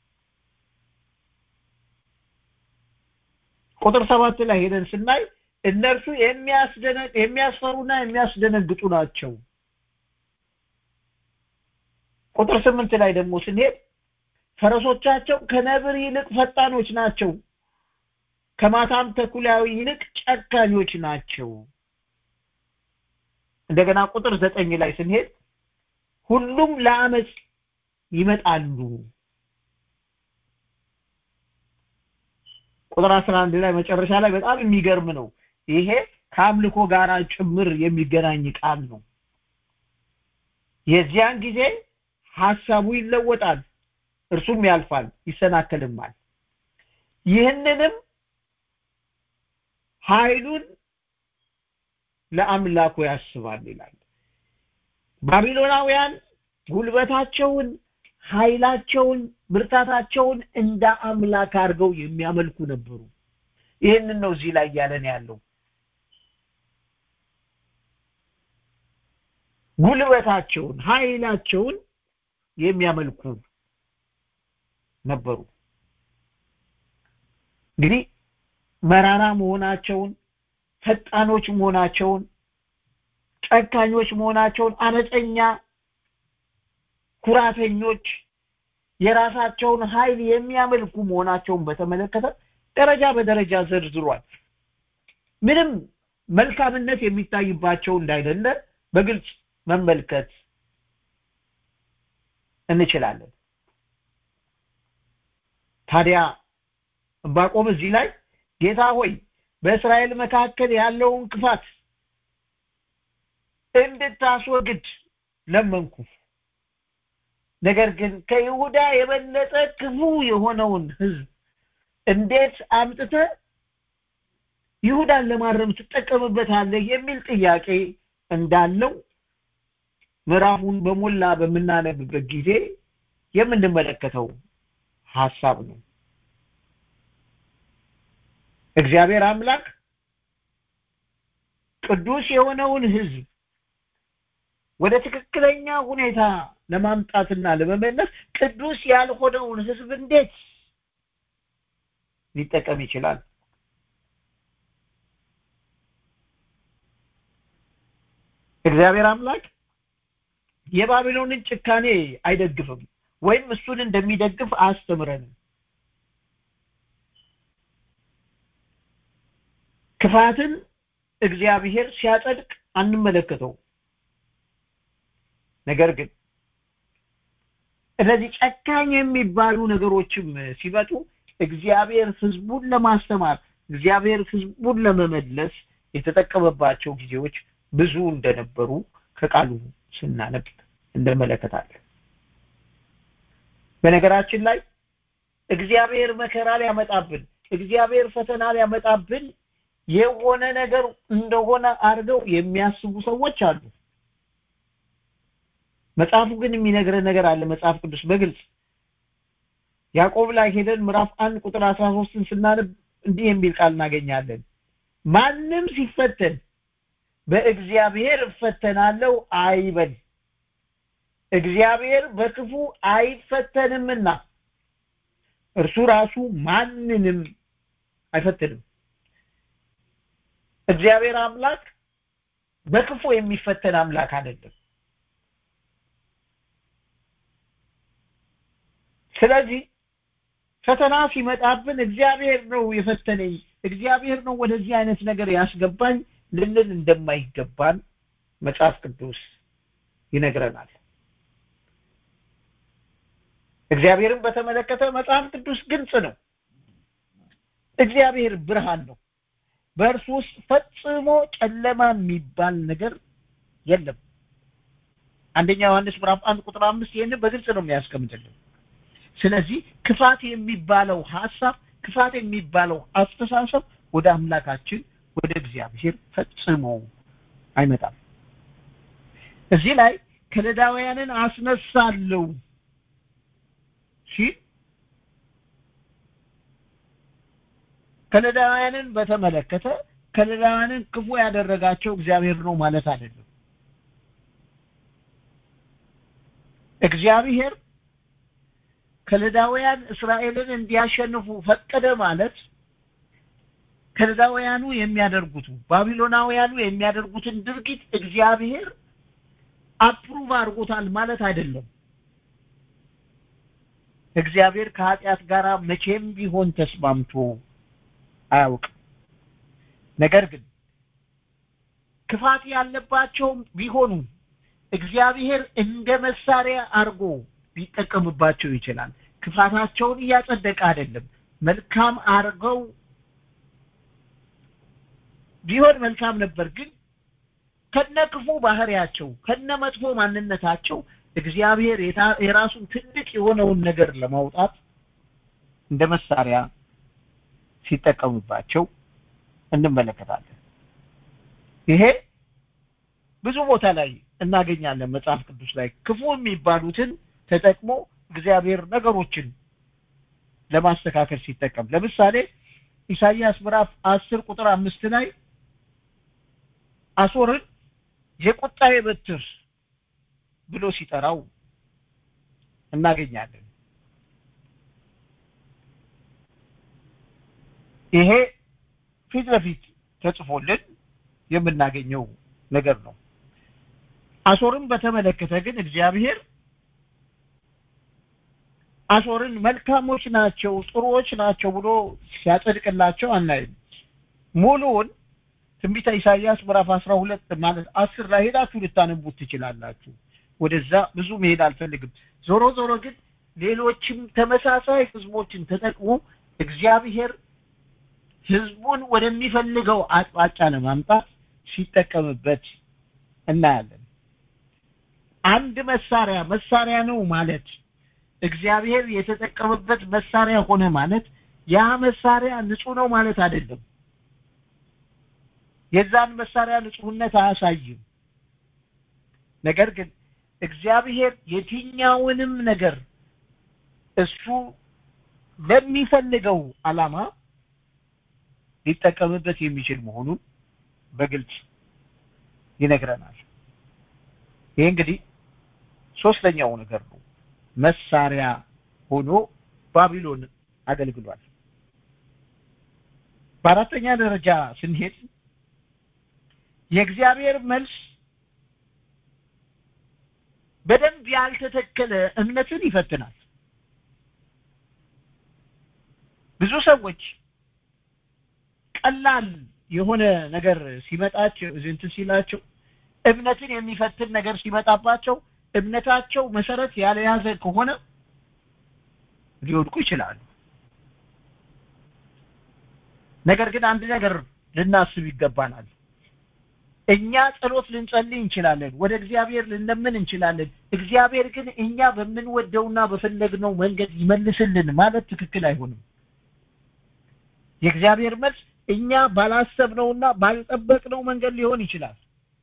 ቁጥር ሰባት ላይ ሄደን ስናይ እነርሱ የሚያስደነቅ የሚያስፈሩና የሚያስደነግጡ ናቸው ቁጥር ስምንት ላይ ደግሞ ስንሄድ ፈረሶቻቸው ከነብር ይልቅ ፈጣኖች ናቸው ከማታም ተኩላዊ ይልቅ ጨካኞች ናቸው እንደገና ቁጥር ዘጠኝ ላይ ስንሄድ ሁሉም ለአመፅ ይመጣሉ ቁጥር 11 ላይ መጨረሻ ላይ በጣም የሚገርም ነው ይሄ ከአምልኮ ጋር ጭምር የሚገናኝ ቃል ነው የዚያን ጊዜ ሐሳቡ ይለወጣል እርሱም ያልፋል ይሰናከልማል ይህንንም ኃይሉን ለአምላኩ ያስባል ይላል ባቢሎናውያን ጉልበታቸውን ኃይላቸውን ብርታታቸውን እንደ አምላክ አድርገው የሚያመልኩ ነበሩ ይህንን ነው እዚህ ላይ ያለን ያለው ጉልበታቸውን ኃይላቸውን የሚያመልኩ ነበሩ እንግዲህ መራራ መሆናቸውን ፈጣኖች መሆናቸውን ጨካኞች መሆናቸውን አመፀኛ ኩራተኞች የራሳቸውን ኃይል የሚያመልኩ መሆናቸውን በተመለከተ ደረጃ በደረጃ ዘርዝሯል ምንም መልካምነት የሚታይባቸው እንዳይደለ በግልጽ መመልከት እንችላለን ታዲያ ዕንባቆም እዚህ ላይ ጌታ ሆይ በእስራኤል መካከል ያለውን ክፋት እንድታስወግድ ለመንኩ ነገር ግን ከይሁዳ የበለጠ ክፉ የሆነውን ህዝብ እንዴት አምጥተ ይሁዳን ለማረም ትጠቀምበታለህ የሚል ጥያቄ እንዳለው ምዕራፉን በሞላ በምናነብበት ጊዜ የምንመለከተው ሐሳብ ነው እግዚአብሔር አምላክ ቅዱስ የሆነውን ህዝብ ወደ ትክክለኛ ሁኔታ ለማምጣትና ለመመለስ ቅዱስ ያልሆነውን ህዝብ እንዴት ሊጠቀም ይችላል እግዚአብሔር አምላክ የባቢሎንን ጭካኔ አይደግፍም ወይም እሱን እንደሚደግፍ አያስተምረንም ክፋትን እግዚአብሔር ሲያጸድቅ አንመለከተው ነገር ግን እነዚህ ጨካኝ የሚባሉ ነገሮችም ሲመጡ እግዚአብሔር ህዝቡን ለማስተማር እግዚአብሔር ህዝቡን ለመመለስ የተጠቀመባቸው ጊዜዎች ብዙ እንደነበሩ ከቃሉ ስናነብ እንመለከታለን በነገራችን ላይ እግዚአብሔር መከራ ሊያመጣብን እግዚአብሔር ፈተና ሊያመጣብን የሆነ ነገር እንደሆነ አድርገው የሚያስቡ ሰዎች አሉ መጽሐፉ ግን የሚነግረን ነገር አለ መጽሐፍ ቅዱስ በግልጽ ያዕቆብ ላይ ሄደን ምዕራፍ አንድ ቁጥር አስራ ሶስትን ስናነብ እንዲህ የሚል ቃል እናገኛለን ማንም ሲፈተን በእግዚአብሔር እፈተናለሁ አይበል እግዚአብሔር በክፉ አይፈተንምና እርሱ ራሱ ማንንም አይፈትንም እግዚአብሔር አምላክ በክፉ የሚፈተን አምላክ አይደለም ስለዚህ ፈተና ሲመጣብን እግዚአብሔር ነው የፈተነኝ እግዚአብሔር ነው ወደዚህ አይነት ነገር ያስገባኝ ልንል እንደማይገባን መጽሐፍ ቅዱስ ይነግረናል እግዚአብሔርን በተመለከተ መጽሐፍ ቅዱስ ግልጽ ነው እግዚአብሔር ብርሃን ነው በእርሱ ውስጥ ፈጽሞ ጨለማ የሚባል ነገር የለም አንደኛ ዮሐንስ ምዕራፍ አንድ ቁጥር አምስት ይህንን በግልጽ ነው የሚያስቀምጥልን ስለዚህ ክፋት የሚባለው ሀሳብ ክፋት የሚባለው አስተሳሰብ ወደ አምላካችን ወደ እግዚአብሔር ፈጽሞ አይመጣም እዚህ ላይ ከለዳውያንን አስነሳለሁ ሲል ከለዳውያንን በተመለከተ ከለዳውያንን ክፉ ያደረጋቸው እግዚአብሔር ነው ማለት አይደለም እግዚአብሔር ከለዳውያን እስራኤልን እንዲያሸንፉ ፈቀደ ማለት ከለዳውያኑ የሚያደርጉት ባቢሎናውያኑ የሚያደርጉትን ድርጊት እግዚአብሔር አፕሩቭ አድርጎታል ማለት አይደለም እግዚአብሔር ከኃጢአት ጋር መቼም ቢሆን ተስማምቶ አያውቅም ነገር ግን ክፋት ያለባቸውም ቢሆኑ እግዚአብሔር እንደ መሳሪያ አድርጎ ሊጠቀምባቸው ይችላል ክፋታቸውን እያጸደቀ አይደለም መልካም አድርገው ቢሆን መልካም ነበር ግን ከነ ክፉ ባህሪያቸው ከነ መጥፎ ማንነታቸው እግዚአብሔር የራሱን ትልቅ የሆነውን ነገር ለማውጣት እንደ መሳሪያ ሲጠቀሙባቸው እንመለከታለን ይሄ ብዙ ቦታ ላይ እናገኛለን መጽሐፍ ቅዱስ ላይ ክፉ የሚባሉትን ተጠቅሞ እግዚአብሔር ነገሮችን ለማስተካከል ሲጠቀም ለምሳሌ ኢሳይያስ ምዕራፍ አስር ቁጥር አምስት ላይ አሶርን የቁጣዬ በትር ብሎ ሲጠራው እናገኛለን ይሄ ፊት ለፊት ተጽፎልን የምናገኘው ነገር ነው አሶርን በተመለከተ ግን እግዚአብሔር አሶርን መልካሞች ናቸው ጥሩዎች ናቸው ብሎ ሲያጸድቅላቸው አናይም ሙሉውን ትንቢተ ኢሳይያስ ምዕራፍ አስራ ሁለት ማለት አስር ላይ ሄዳችሁ ልታነቡት ትችላላችሁ ወደዛ ብዙ መሄድ አልፈልግም ዞሮ ዞሮ ግን ሌሎችም ተመሳሳይ ህዝቦችን ተጠቅሞ እግዚአብሔር ህዝቡን ወደሚፈልገው አቅጣጫ ለማምጣት ሲጠቀምበት እናያለን አንድ መሳሪያ መሳሪያ ነው ማለት እግዚአብሔር የተጠቀመበት መሳሪያ ሆነ ማለት ያ መሳሪያ ንጹህ ነው ማለት አይደለም የዛን መሳሪያ ንጹህነት አያሳይም ነገር ግን እግዚአብሔር የትኛውንም ነገር እሱ ለሚፈልገው አላማ ሊጠቀምበት የሚችል መሆኑን በግልጽ ይነግረናል ይህ እንግዲህ ሶስተኛው ነገር ነው መሳሪያ ሆኖ ባቢሎን አገልግሏል በአራተኛ ደረጃ ስንሄድ የእግዚአብሔር መልስ በደንብ ያልተተከለ እምነትን ይፈትናል ብዙ ሰዎች ቀላል የሆነ ነገር ሲመጣቸው እንትን ሲላቸው እምነትን የሚፈትን ነገር ሲመጣባቸው እምነታቸው መሰረት ያልያዘ ከሆነ ሊወድቁ ይችላሉ ነገር ግን አንድ ነገር ልናስብ ይገባናል እኛ ጸሎት ልንጸልይ እንችላለን ወደ እግዚአብሔር ልንለምን እንችላለን እግዚአብሔር ግን እኛ በምንወደውና በፈለግነው መንገድ ይመልስልን ማለት ትክክል አይሆንም የእግዚአብሔር መልስ እኛ ባላሰብነውና ባልጠበቅነው መንገድ ሊሆን ይችላል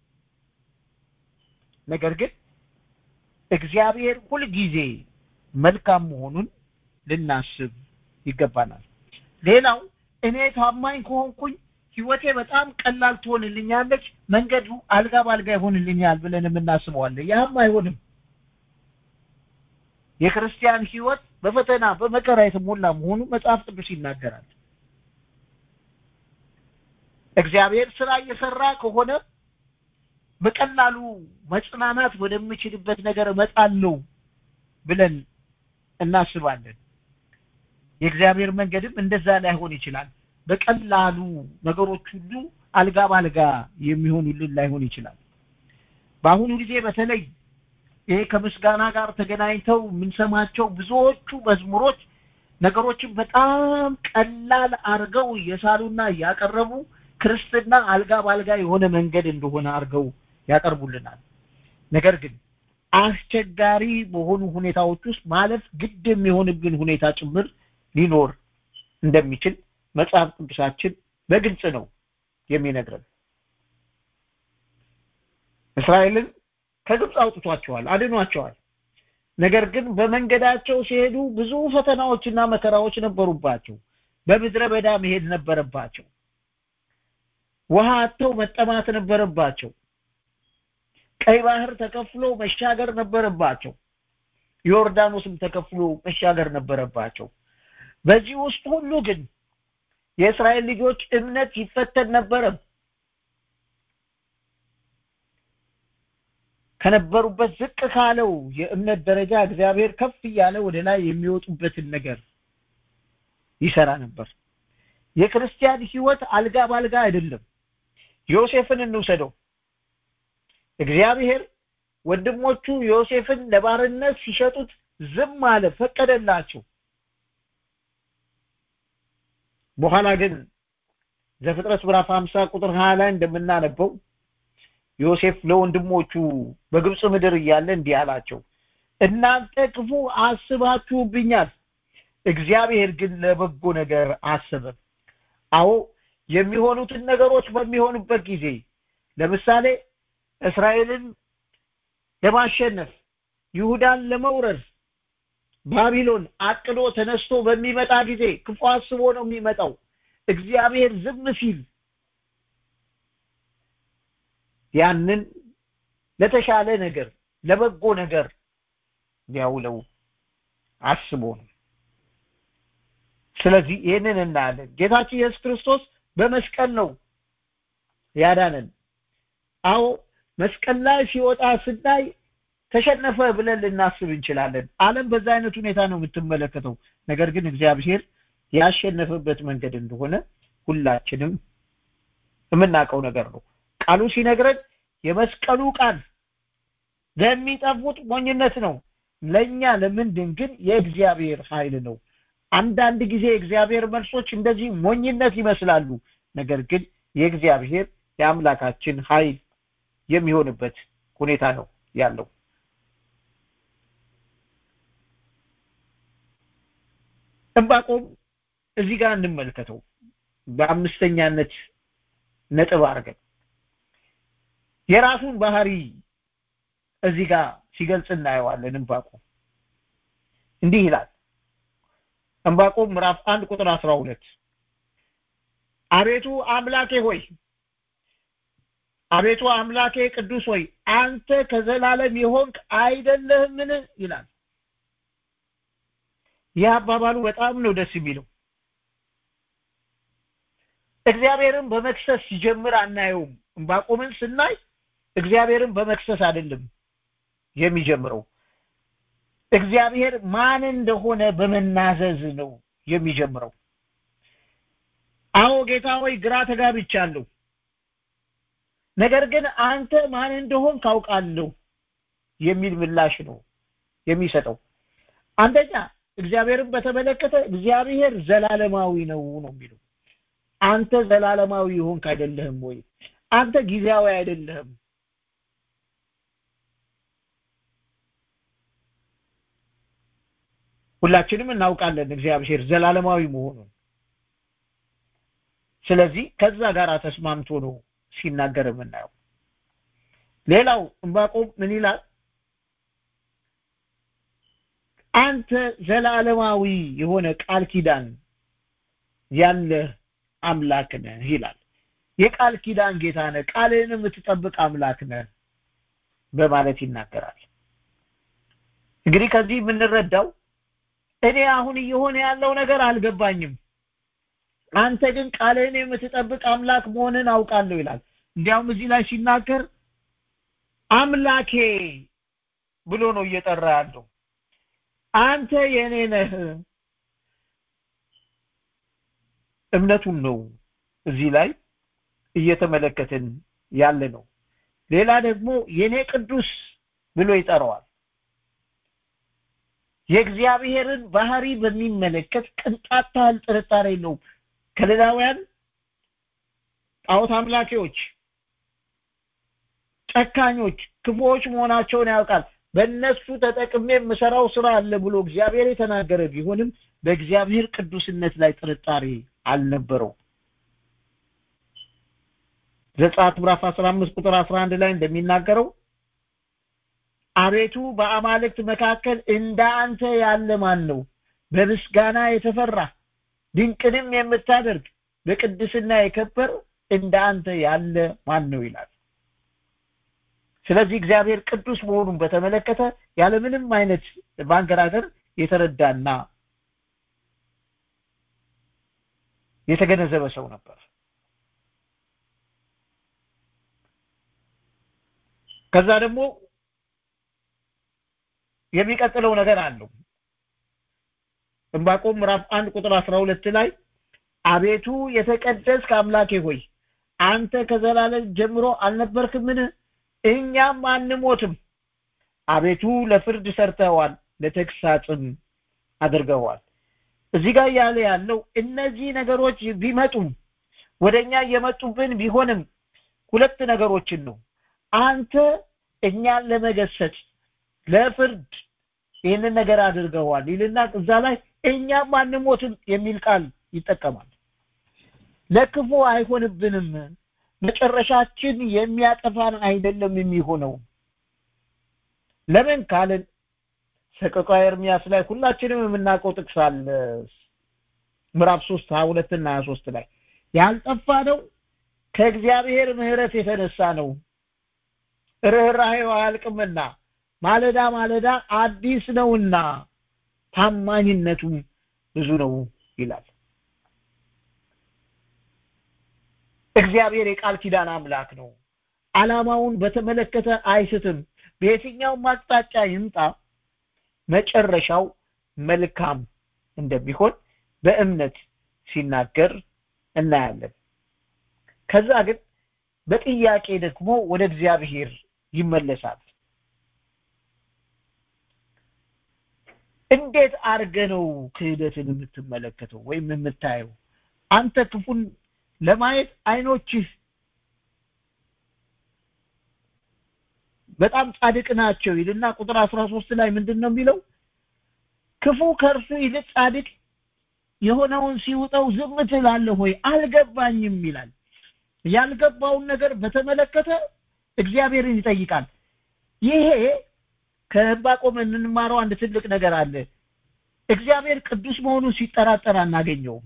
ነገር ግን እግዚአብሔር ሁልጊዜ መልካም መሆኑን ልናስብ ይገባናል ሌላው እኔ ታማኝ ከሆንኩኝ ህይወቴ በጣም ቀላል ትሆንልኛለች መንገዱ አልጋ ባልጋ ይሆንልኛል ብለን የምናስበዋለን ያም አይሆንም የክርስቲያን ህይወት በፈተና በመከራ የተሞላ መሆኑ መጽሐፍ ቅዱስ ይናገራል እግዚአብሔር ስራ እየሰራ ከሆነ በቀላሉ መጽናናት ወደምችልበት ነገር እመጣለሁ ብለን እናስባለን የእግዚአብሔር መንገድም እንደዛ ላይሆን ይችላል በቀላሉ ነገሮች ሁሉ አልጋ ባልጋ የሚሆኑልን ላይሆን ይችላል በአሁኑ ጊዜ በተለይ ይሄ ከምስጋና ጋር ተገናኝተው የምንሰማቸው ብዙዎቹ መዝሙሮች ነገሮችን በጣም ቀላል አርገው እየሳሉና እያቀረቡ ክርስትና አልጋ ባልጋ የሆነ መንገድ እንደሆነ አርገው ያቀርቡልናል ነገር ግን አስቸጋሪ በሆኑ ሁኔታዎች ውስጥ ማለፍ ግድ የሚሆንብን ሁኔታ ጭምር ሊኖር እንደሚችል መጽሐፍ ቅዱሳችን በግልጽ ነው የሚነግረን እስራኤልን ከግብፅ አውጥቷቸዋል አድኗቸዋል ነገር ግን በመንገዳቸው ሲሄዱ ብዙ ፈተናዎችና መከራዎች ነበሩባቸው በምድረ በዳ መሄድ ነበረባቸው ውሃ አጥተው መጠማት ነበረባቸው ቀይ ባህር ተከፍሎ መሻገር ነበረባቸው ዮርዳኖስም ተከፍሎ መሻገር ነበረባቸው በዚህ ውስጥ ሁሉ ግን የእስራኤል ልጆች እምነት ይፈተን ነበረ ከነበሩበት ዝቅ ካለው የእምነት ደረጃ እግዚአብሔር ከፍ እያለ ወደ ላይ የሚወጡበትን ነገር ይሰራ ነበር የክርስቲያን ህይወት አልጋ ባልጋ አይደለም ዮሴፍን እንውሰደው እግዚአብሔር ወንድሞቹ ዮሴፍን ለባርነት ሲሸጡት ዝም አለ ፈቀደላቸው በኋላ ግን ዘፍጥረት ምዕራፍ 50 ቁጥር 20 ላይ እንደምናነበው ዮሴፍ ለወንድሞቹ በግብፅ ምድር እያለ እንዲህ አላቸው እናንተ ክፉ አስባችሁብኛል እግዚአብሔር ግን ለበጎ ነገር አሰበ አዎ የሚሆኑትን ነገሮች በሚሆኑበት ጊዜ ለምሳሌ እስራኤልን ለማሸነፍ ይሁዳን ለመውረድ ባቢሎን አቅዶ ተነስቶ በሚመጣ ጊዜ ክፉ አስቦ ነው የሚመጣው እግዚአብሔር ዝም ሲል ያንን ለተሻለ ነገር ለበጎ ነገር ሊያውለው አስቦ ነው ስለዚህ ይህንን እናያለን ጌታችን ኢየሱስ ክርስቶስ በመስቀል ነው ያዳነን አዎ መስቀል ላይ ሲወጣ ስናይ ተሸነፈ ብለን ልናስብ እንችላለን አለም በዛ አይነት ሁኔታ ነው የምትመለከተው ነገር ግን እግዚአብሔር ያሸነፈበት መንገድ እንደሆነ ሁላችንም የምናውቀው ነገር ነው ቃሉ ሲነግረን የመስቀሉ ቃል ለሚጠፉት ሞኝነት ነው ለኛ ለምንድን ግን የእግዚአብሔር ኃይል ነው አንዳንድ ጊዜ የእግዚአብሔር መልሶች እንደዚህ ሞኝነት ይመስላሉ ነገር ግን የእግዚአብሔር የአምላካችን ኃይል የሚሆንበት ሁኔታ ነው ያለው ዕንባቆም እዚህ ጋር እንመልከተው በአምስተኛነት ነጥብ አድርገን የራሱን ባህሪ እዚህ ጋር ሲገልጽ እናየዋለን ዕንባቆም እንዲህ ይላል ዕንባቆም ምዕራፍ አንድ ቁጥር አስራ ሁለት አቤቱ አምላኬ ሆይ አቤቱ አምላኬ ቅዱስ ሆይ አንተ ከዘላለም የሆንክ አይደለህምን ይላል ይህ አባባሉ በጣም ነው ደስ የሚለው እግዚአብሔርን በመክሰስ ሲጀምር አናየውም ዕንባቆምን ስናይ እግዚአብሔርን በመክሰስ አይደለም የሚጀምረው እግዚአብሔር ማን እንደሆነ በመናዘዝ ነው የሚጀምረው አዎ ጌታ ሆይ ግራ ተጋብቻለሁ ነገር ግን አንተ ማን እንደሆን ካውቃለሁ የሚል ምላሽ ነው የሚሰጠው አንደኛ እግዚአብሔርን በተመለከተ እግዚአብሔር ዘላለማዊ ነው ነው የሚለው አንተ ዘላለማዊ ይሆንክ አይደለህም ወይ አንተ ጊዜያዊ አይደለህም ሁላችንም እናውቃለን እግዚአብሔር ዘላለማዊ መሆኑን ስለዚህ ከዛ ጋር ተስማምቶ ነው ሲናገር የምናየው ሌላው ዕንባቆም ምን ይላል አንተ ዘላለማዊ የሆነ ቃል ኪዳን ያለ አምላክ ነህ ይላል የቃል ኪዳን ጌታ ነህ ቃልህን የምትጠብቅ አምላክ ነህ በማለት ይናገራል እንግዲህ ከዚህ የምንረዳው እኔ አሁን እየሆነ ያለው ነገር አልገባኝም አንተ ግን ቃልህን የምትጠብቅ አምላክ መሆንን አውቃለሁ ይላል እንዲያውም እዚህ ላይ ሲናገር አምላኬ ብሎ ነው እየጠራ ያለው አንተ የኔ ነህ እምነቱን ነው እዚህ ላይ እየተመለከትን ያለ ነው ሌላ ደግሞ የኔ ቅዱስ ብሎ ይጠራዋል የእግዚአብሔርን ባህሪ በሚመለከት ቅንጣት ታህል ጥርጣሬ የለውም ከለዳውያን ጣዖት አምላኪዎች ጨካኞች ክፉዎች መሆናቸውን ያውቃል በእነሱ ተጠቅሜ የምሰራው ስራ አለ ብሎ እግዚአብሔር የተናገረ ቢሆንም በእግዚአብሔር ቅዱስነት ላይ ጥርጣሬ አልነበረው ዘጸአት ምዕራፍ 15 ቁጥር 11 ላይ እንደሚናገረው አቤቱ በአማልክት መካከል እንደ አንተ ያለ ማን ነው በምስጋና የተፈራ ድንቅንም የምታደርግ በቅድስና የከበር እንደ አንተ ያለ ማን ነው ይላል ስለዚህ እግዚአብሔር ቅዱስ መሆኑን በተመለከተ ያለምንም አይነት ማንገራገር የተረዳና የተገነዘበ ሰው ነበር ከዛ ደግሞ የሚቀጥለው ነገር አለው ዕንባቆም ምዕራፍ አንድ ቁጥር አስራ ሁለት ላይ አቤቱ የተቀደስክ አምላኬ ሆይ አንተ ከዘላለም ጀምሮ አልነበርክምን እኛም አንሞትም አቤቱ ለፍርድ ሰርተዋል ለተግሳጽም አድርገዋል እዚህ ጋር ያለ ያለው እነዚህ ነገሮች ቢመጡም ወደኛ እየመጡብን ቢሆንም ሁለት ነገሮችን ነው አንተ እኛን ለመገሰጽ ለፍርድ ይህንን ነገር አድርገዋል ይልና እዛ ላይ እኛም አንሞትም የሚል ቃል ይጠቀማል ለክፉ አይሆንብንም መጨረሻችን የሚያጠፋን አይደለም የሚሆነው ለምን ካልን ሰቆቃ ኤርሚያስ ላይ ሁላችንም የምናውቀው ጥቅስ አለ ምዕራፍ 3 22 እና 23 ላይ ያልጠፋ ነው ከእግዚአብሔር ምህረት የተነሳ ነው ርኅራኄው አያልቅምና ማለዳ ማለዳ አዲስ ነውና ታማኝነቱም ብዙ ነው ይላል እግዚአብሔር የቃል ኪዳን አምላክ ነው አላማውን በተመለከተ አይስትም በየትኛውም አቅጣጫ ይምጣ መጨረሻው መልካም እንደሚሆን በእምነት ሲናገር እናያለን ከዛ ግን በጥያቄ ደግሞ ወደ እግዚአብሔር ይመለሳል እንዴት አርገ ነው ክህደትን የምትመለከተው ወይም የምታየው አንተ ክፉን ለማየት አይኖችህ በጣም ጻድቅ ናቸው ይልና ቁጥር 13 ላይ ምንድን ነው የሚለው ክፉ ከእርሱ ይልቅ ጻድቅ የሆነውን ሲውጠው ዝም ትላለህ ሆይ አልገባኝም ይላል ያልገባውን ነገር በተመለከተ እግዚአብሔርን ይጠይቃል ይሄ ከዕንባቆም የምንማረው አንድ ትልቅ ነገር አለ እግዚአብሔር ቅዱስ መሆኑን ሲጠራጠር አናገኘውም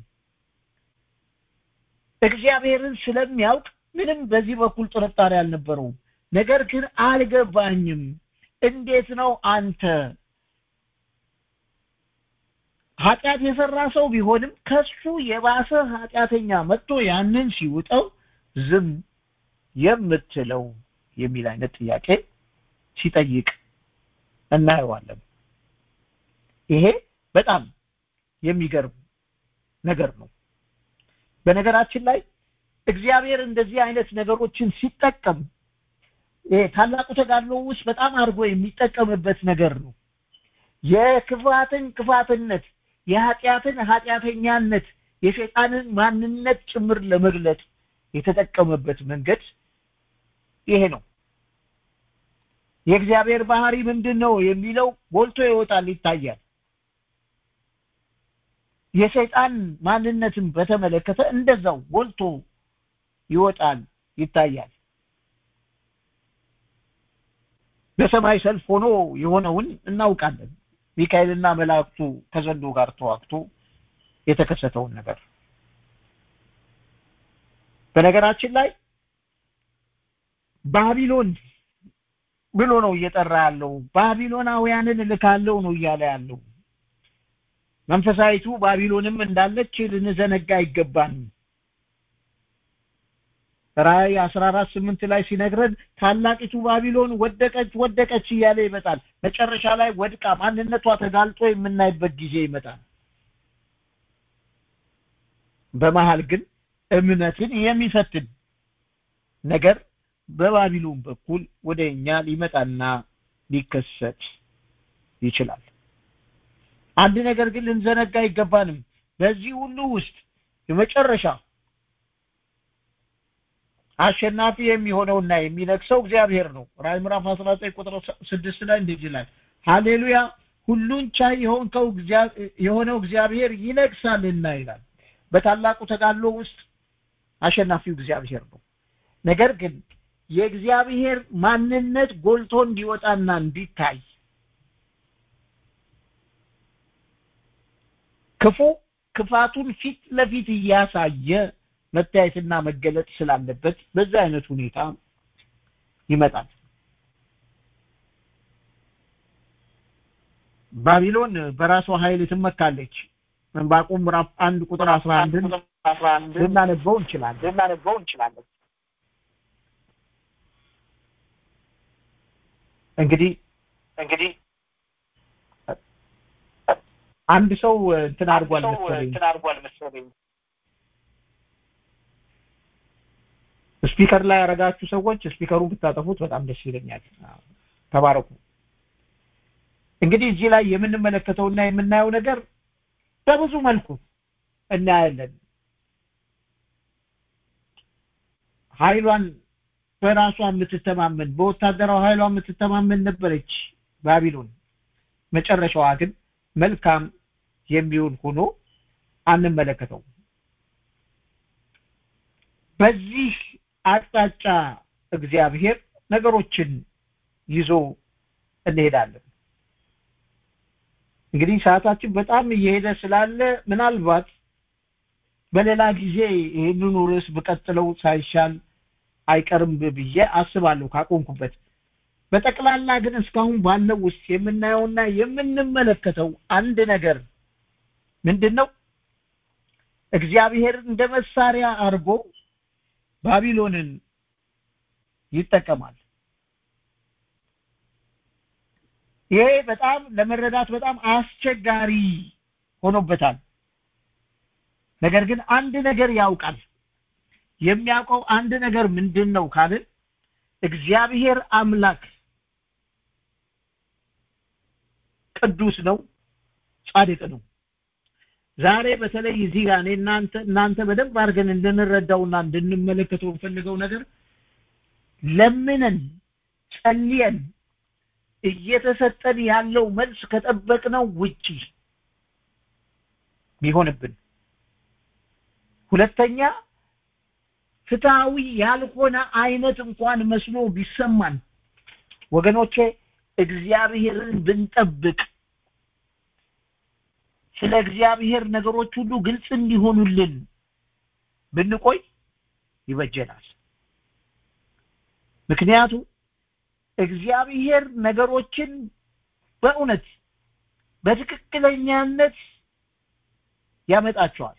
እግዚአብሔርን ስለሚያውቅ ምንም በዚህ በኩል ጥርጣሬ አልነበረውም ነገር ግን አልገባኝም እንዴት ነው አንተ ኃጢአት የሰራ ሰው ቢሆንም ከሱ የባሰ ኃጢአተኛ መጥቶ ያንን ሲውጠው ዝም የምትለው የሚል አይነት ጥያቄ ሲጠይቅ እናየዋለን ይሄ በጣም የሚገርም ነገር ነው በነገራችን ላይ እግዚአብሔር እንደዚህ አይነት ነገሮችን ሲጠቀም ይሄ ታላቁ ተጋድሎ ውስጥ በጣም አድርጎ የሚጠቀምበት ነገር ነው የክፋትን ክፋትነት የኃጢአትን ኃጢአተኛነት የሸይጣንን ማንነት ጭምር ለመግለጥ የተጠቀመበት መንገድ ይሄ ነው የእግዚአብሔር ባህሪ ምንድን ነው የሚለው ጎልቶ ይወጣል ይታያል የሰይጣን ማንነትን በተመለከተ እንደዛው ጎልቶ ይወጣል ይታያል በሰማይ ሰልፍ ሆኖ የሆነውን እናውቃለን ሚካኤልና መላእክቱ ከዘንዶ ጋር ተዋግቶ የተከሰተውን ነገር በነገራችን ላይ ባቢሎን ብሎ ነው እየጠራ ያለው ባቢሎናውያንን እልካለሁ ነው እያለ ያለው መንፈሳዊቱ ባቢሎንም እንዳለች ልንዘነጋ አይገባንም ራእይ አስራ አራት ስምንት ላይ ሲነግረን ታላቂቱ ባቢሎን ወደቀች ወደቀች እያለ ይመጣል መጨረሻ ላይ ወድቃ ማንነቷ ተጋልጦ የምናይበት ጊዜ ይመጣል በመሃል ግን እምነትን የሚፈትን ነገር በባቢሎን በኩል ወደ እኛ ሊመጣና ሊከሰት ይችላል አንድ ነገር ግን ልንዘነጋ አይገባንም በዚህ ሁሉ ውስጥ የመጨረሻ አሸናፊ የሚሆነውና የሚነግሰው እግዚአብሔር ነው ራዕይ ምዕራፍ 19 ቁጥር 6 ላይ እንደዚህ ይላል ሃሌሉያ ሁሉን ቻይ የሆንከው የሆነው እግዚአብሔር ይነግሳልና ይላል በታላቁ ተጋድሎ ውስጥ አሸናፊው እግዚአብሔር ነው ነገር ግን የእግዚአብሔር ማንነት ጎልቶ እንዲወጣና እንዲታይ ክፉ ክፋቱን ፊት ለፊት እያሳየ መታየትና መገለጥ ስላለበት በዛ አይነት ሁኔታ ይመጣል ባቢሎን በራሷ ኃይል ትመካለች ዕንባቆም ምዕራፍ አንድ ቁጥር አስራ አንድን ልናነበው እንችላለን ልናነበው እንችላለን እንግዲህ እንግዲህ አንድ ሰው እንትን አድርጓል መሰለኝ እንትን አድርጓል መሰለኝ ስፒከር ላይ ያረጋችሁ ሰዎች ስፒከሩን ብታጠፉት በጣም ደስ ይለኛል ተባረኩ እንግዲህ እዚህ ላይ የምንመለከተውና የምናየው ነገር በብዙ መልኩ እናያለን ኃይሏን በራሷ የምትተማመን በወታደራዊ ኃይሏ የምትተማመን ነበረች ባቢሎን መጨረሻዋ ግን መልካም የሚሆን ሆኖ አንመለከተው በዚህ አቅጣጫ እግዚአብሔር ነገሮችን ይዞ እንሄዳለን እንግዲህ ሰዓታችን በጣም እየሄደ ስላለ ምናልባት በሌላ ጊዜ ይህንኑ ርዕስ ብቀጥለው ሳይሻል አይቀርም ብዬ አስባለሁ ካቆንኩበት በጠቅላላ ግን እስካሁን ባለው ውስጥ የምናየውና የምንመለከተው አንድ ነገር ምንድን ነው እግዚአብሔር እንደ መሳሪያ አድርጎ ባቢሎንን ይጠቀማል ይሄ በጣም ለመረዳት በጣም አስቸጋሪ ሆኖበታል ነገር ግን አንድ ነገር ያውቃል የሚያውቀው አንድ ነገር ምንድን ነው ካልን እግዚአብሔር አምላክ ቅዱስ ነው ጻድቅ ነው ዛሬ በተለይ እዚህ ጋር እኔ እናንተ እናንተ በደንብ አድርገን እንድንረዳውና እንድንመለከተው እንፈልገው ነገር ለምነን ጸልየን እየተሰጠን ያለው መልስ ከጠበቅነው ውጪ ቢሆንብን ሁለተኛ ፍትሃዊ ያልሆነ አይነት እንኳን መስሎ ቢሰማን ወገኖቼ እግዚአብሔርን ብንጠብቅ ስለ እግዚአብሔር ነገሮች ሁሉ ግልጽ እንዲሆኑልን ብንቆይ ይበጀናል ምክንያቱም እግዚአብሔር ነገሮችን በእውነት በትክክለኛነት ያመጣቸዋል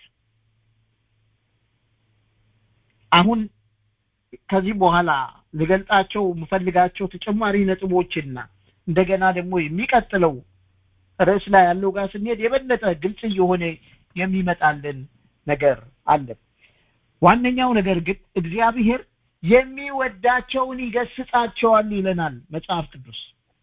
አሁን ከዚህ በኋላ ልገልጣቸው የምፈልጋቸው ተጨማሪ ነጥቦችና እንደገና ደግሞ የሚቀጥለው ርዕስ ላይ ያለው ጋር ስንሄድ የበለጠ ግልጽ እየሆነ የሚመጣልን ነገር አለ ዋነኛው ነገር ግን እግዚአብሔር የሚወዳቸውን ይገስጻቸዋል ይለናል መጽሐፍ ቅዱስ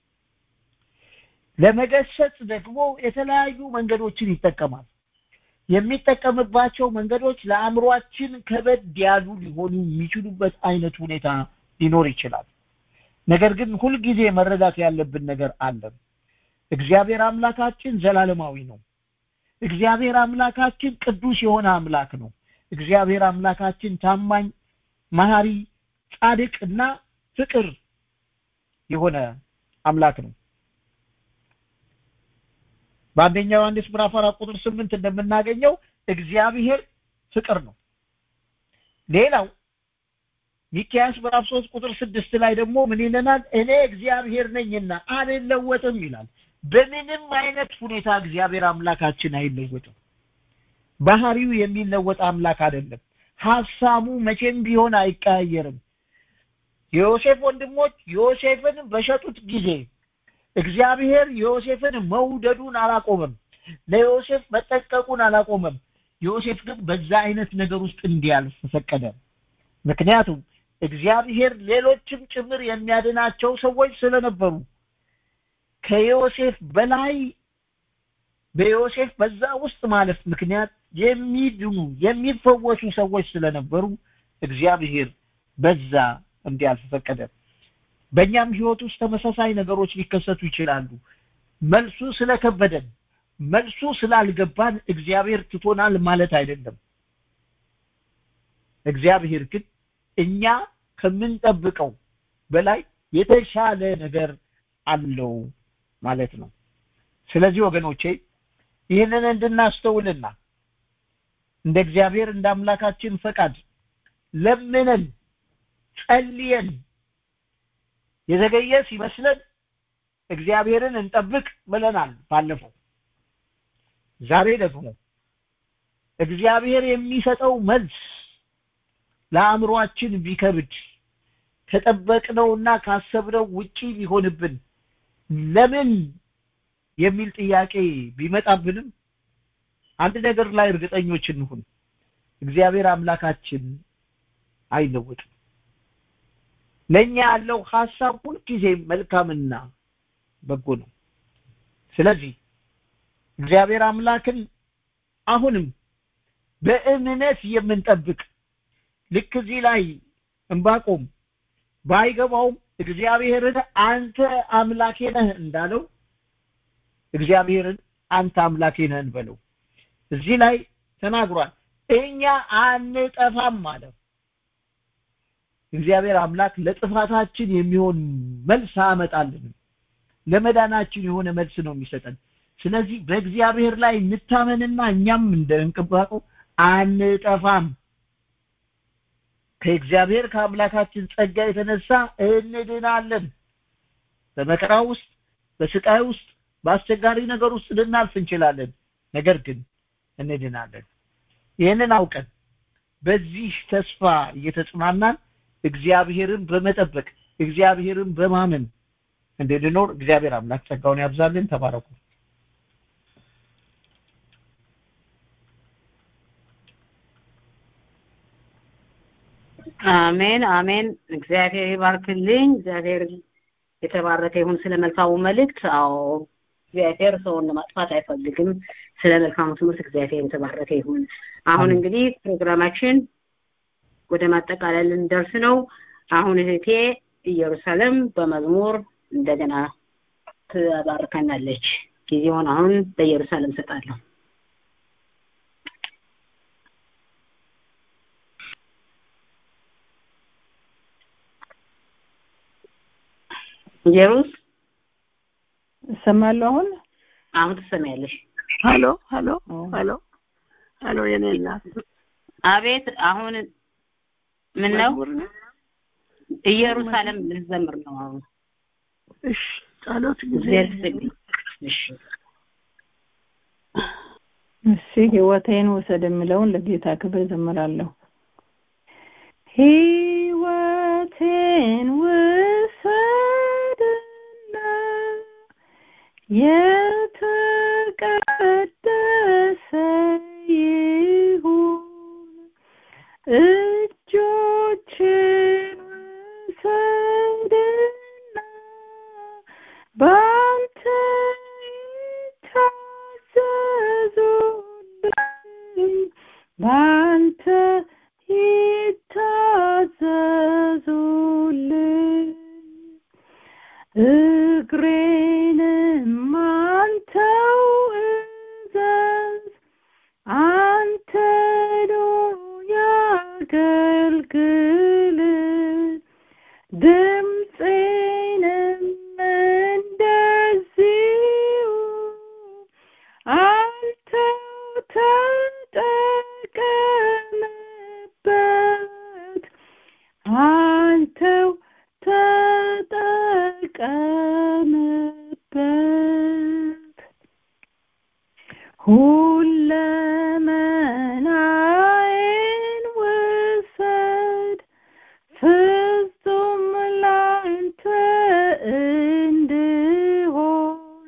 ለመገሰጽ ደግሞ የተለያዩ መንገዶችን ይጠቀማል የሚጠቀምባቸው መንገዶች ለአእምሯችን ከበድ ያሉ ሊሆኑ የሚችሉበት አይነት ሁኔታ ሊኖር ይችላል ነገር ግን ሁልጊዜ መረዳት ያለብን ነገር አለ እግዚአብሔር አምላካችን ዘላለማዊ ነው እግዚአብሔር አምላካችን ቅዱስ የሆነ አምላክ ነው እግዚአብሔር አምላካችን ታማኝ መሐሪ ጻድቅ እና ፍቅር የሆነ አምላክ ነው በአንደኛ ዮሐንስ ምዕራፍ አራት ቁጥር ስምንት እንደምናገኘው እግዚአብሔር ፍቅር ነው ሌላው ሚኪያስ ምዕራፍ ሶስት ቁጥር ስድስት ላይ ደግሞ ምን ይለናል? እኔ እግዚአብሔር ነኝና አልለወጥም ይላል። በምንም አይነት ሁኔታ እግዚአብሔር አምላካችን አይለወጥም። ባህሪው የሚለወጥ አምላክ አይደለም። ሀሳቡ መቼም ቢሆን አይቀያየርም። የዮሴፍ ወንድሞች ዮሴፍን በሸጡት ጊዜ እግዚአብሔር ዮሴፍን መውደዱን አላቆመም። ለዮሴፍ መጠንቀቁን አላቆመም። ዮሴፍ ግን በዛ አይነት ነገር ውስጥ እንዲያልፍ ፈቀደ። ምክንያቱም እግዚአብሔር ሌሎችም ጭምር የሚያድናቸው ሰዎች ስለነበሩ ከዮሴፍ በላይ በዮሴፍ በዛ ውስጥ ማለፍ ምክንያት የሚድኑ የሚፈወሱ ሰዎች ስለነበሩ እግዚአብሔር በዛ እንዲያልፍ ፈቀደ። በእኛም ህይወት ውስጥ ተመሳሳይ ነገሮች ሊከሰቱ ይችላሉ። መልሱ ስለከበደን መልሱ ስላልገባን እግዚአብሔር ትቶናል ማለት አይደለም። እግዚአብሔር ግን እኛ ከምንጠብቀው በላይ የተሻለ ነገር አለው ማለት ነው። ስለዚህ ወገኖቼ ይህንን እንድናስተውልና እንደ እግዚአብሔር እንደ አምላካችን ፈቃድ ለምነን ጸልየን የዘገየ ሲመስለን እግዚአብሔርን እንጠብቅ ብለናል ባለፈው። ዛሬ ደግሞ እግዚአብሔር የሚሰጠው መልስ ለአእምሯችን ቢከብድ ከጠበቅነውና ካሰብነው ውጪ ቢሆንብን ለምን የሚል ጥያቄ ቢመጣብንም አንድ ነገር ላይ እርግጠኞች እንሁን። እግዚአብሔር አምላካችን አይለወጥም። ለኛ ያለው ሐሳብ ሁልጊዜ መልካምና በጎ ነው። ስለዚህ እግዚአብሔር አምላክን አሁንም በእምነት የምንጠብቅ ልክ እዚህ ላይ እንባቆም ባይገባውም እግዚአብሔርን አንተ አምላኬ ነህ እንዳለው እግዚአብሔርን አንተ አምላኬ ነህ እንበለው። እዚህ ላይ ተናግሯል። እኛ አንጠፋም ማለት እግዚአብሔር አምላክ ለጥፋታችን የሚሆን መልስ አመጣልንም ለመዳናችን የሆነ መልስ ነው የሚሰጠን። ስለዚህ በእግዚአብሔር ላይ እንታመንና እኛም እንደ እንቅባቀው አንጠፋም። ከእግዚአብሔር ከአምላካችን ጸጋ የተነሳ እንድናለን። በመከራ ውስጥ፣ በስቃይ ውስጥ፣ በአስቸጋሪ ነገር ውስጥ ልናልፍ እንችላለን። ነገር ግን እንድናለን። ይህንን አውቀን በዚህ ተስፋ እየተጽናናን እግዚአብሔርን በመጠበቅ እግዚአብሔርን በማመን እንድንኖር እግዚአብሔር አምላክ ጸጋውን ያብዛልን። ተባረኩ። አሜን አሜን። እግዚአብሔር ይባርክልኝ። እግዚአብሔር የተባረከ ይሁን ስለ መልካሙ መልእክት። አዎ እግዚአብሔር ሰውን ለማጥፋት አይፈልግም። ስለ መልካሙ ትምህርት እግዚአብሔር የተባረከ ይሁን። አሁን እንግዲህ ፕሮግራማችን ወደ ማጠቃለል ልንደርስ ነው። አሁን እህቴ ኢየሩሳሌም በመዝሙር እንደገና ትባርከናለች። ጊዜውን አሁን ለኢየሩሳሌም ሰጣለሁ። ኢየሩስ እሰማለሁ አሁን አሁን ትሰሚያለሽ። ሀሎ ሀሎ ሀሎ ሀሎ የኔ እናት አቤት አሁን ምን ነው ኢየሩሳሌም ልዘምር ነው አሁን እሺ ጸሎት ጊዜ እሺ እሺ ህይወቴን ውሰድ የምለውን ለጌታ ክብር ዘምራለሁ ህይወቴን ውሰድና የተቀደሰ ይሁን እጆችን ውሰድና በአንተ ይታዘዙልኝ በአንተ ይታዘዙልኝ እግሬንም አንተው እዘዝ አንተኑ ያገልግል ድምፄንም እንደዚሁ አንተው ተጠቀምበት ሁለመናዬን ውሰድ ፍጹም ላንተ እንድሆን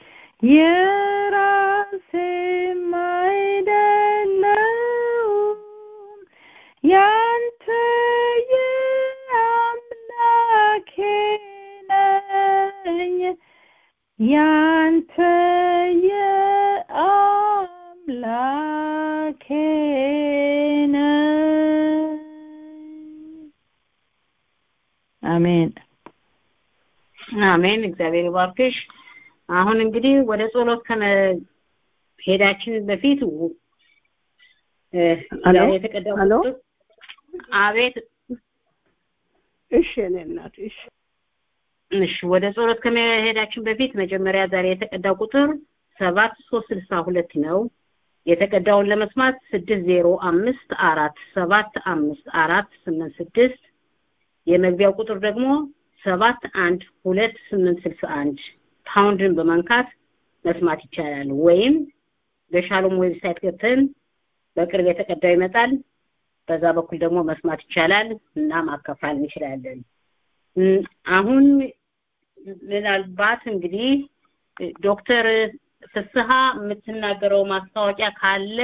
የራሴም አይደለሁም ያንተ የአምላኬ ነኝ ያንተ የአምላኬ ነኝ አሜን አሜን። እግዚአብሔር ይባርክሽ። አሁን እንግዲህ ወደ ጸሎት ከመሄዳችን በፊት እ ሄሎ? ዛሬ የተቀዳው ሄሎ? ቁጥር አቤት እሺ እኔ እናት እሺ እሺ ወደ ጸሎት ከመሄዳችን በፊት መጀመሪያ ዛሬ የተቀዳው ቁጥር ሰባት ሶስት ስልሳ ሁለት ነው። የተቀዳውን ለመስማት ስድስት ዜሮ አምስት አራት ሰባት አምስት አራት ስምንት ስድስት የመግቢያው ቁጥር ደግሞ ሰባት አንድ ሁለት ስምንት ስልሳ አንድ ፓውንድን በመንካት መስማት ይቻላል። ወይም በሻሎም ዌብሳይት ገብተን በቅርብ የተቀዳው ይመጣል። በዛ በኩል ደግሞ መስማት ይቻላል እና ማከፋል እንችላለን። እም፣ አሁን ምናልባት እንግዲህ ዶክተር ፍስሐ የምትናገረው ማስታወቂያ ካለ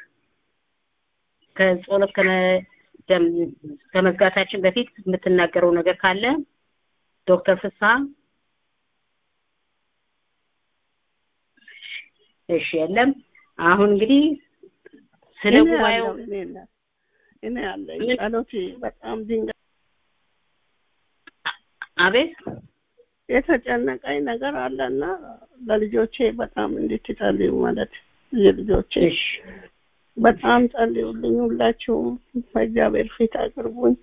ከጸሎት ከመደም ከመዝጋታችን በፊት የምትናገረው ነገር ካለ ዶክተር ፍስሐ እሺ የለም አሁን እንግዲህ ስለ እኔ ጉባኤው አለሁ፣ እኔ እናት እኔ አለኝ ምን? ጸሎቴ በጣም ድንጋይ አቤት የተጨነቀኝ ነገር አለና ለልጆቼ በጣም እንድትጸልዩ ማለት የልጆቼ እሺ በጣም ጸልዩልኝ ሁላችሁም በእግዚአብሔር ፊት አቅርቡኝ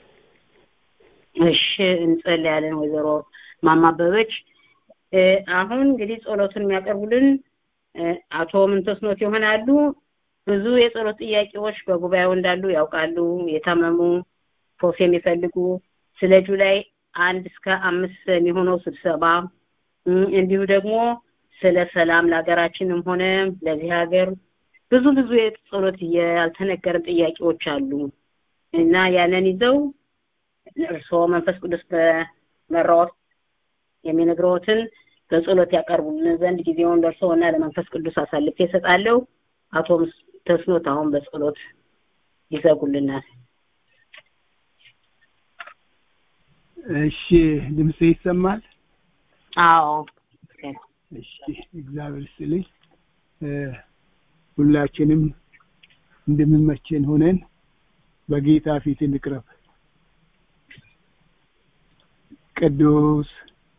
እሺ እንጸልያለን ወይዘሮ ማማበበች እ፣ አሁን እንግዲህ ጸሎቱን የሚያቀርቡልን እ፣ አቶ ምንተስኖት ይሆናሉ ብዙ የጸሎት ጥያቄዎች በጉባኤው እንዳሉ ያውቃሉ የታመሙ ፎስ የሚፈልጉ ስለ ጁላይ አንድ እስከ አምስት የሚሆነው ስብሰባ እም፣ እንዲሁ ደግሞ ስለ ሰላም ለሀገራችንም ሆነ ለዚህ ሀገር ብዙ ብዙ የጸሎት ያልተነገረ ጥያቄዎች አሉ እና ያንን ይዘው እርስዎ መንፈስ ቅዱስ በመራዎት የሚነግረዎትን በጸሎት ያቀርቡልን ዘንድ ጊዜውን ለእርስዎና ለመንፈስ ቅዱስ አሳልፌ እሰጣለሁ። አቶ ምስ- ተስኖት አሁን በጸሎት ይዘጉልናል። እሺ ድምጽ ይሰማል? አዎ እሺ እግዚአብሔር ይስጥልኝ። እ፣ ሁላችንም እንደምመቸን ሆነን በጌታ ፊት እንቅረብ። ቅዱስ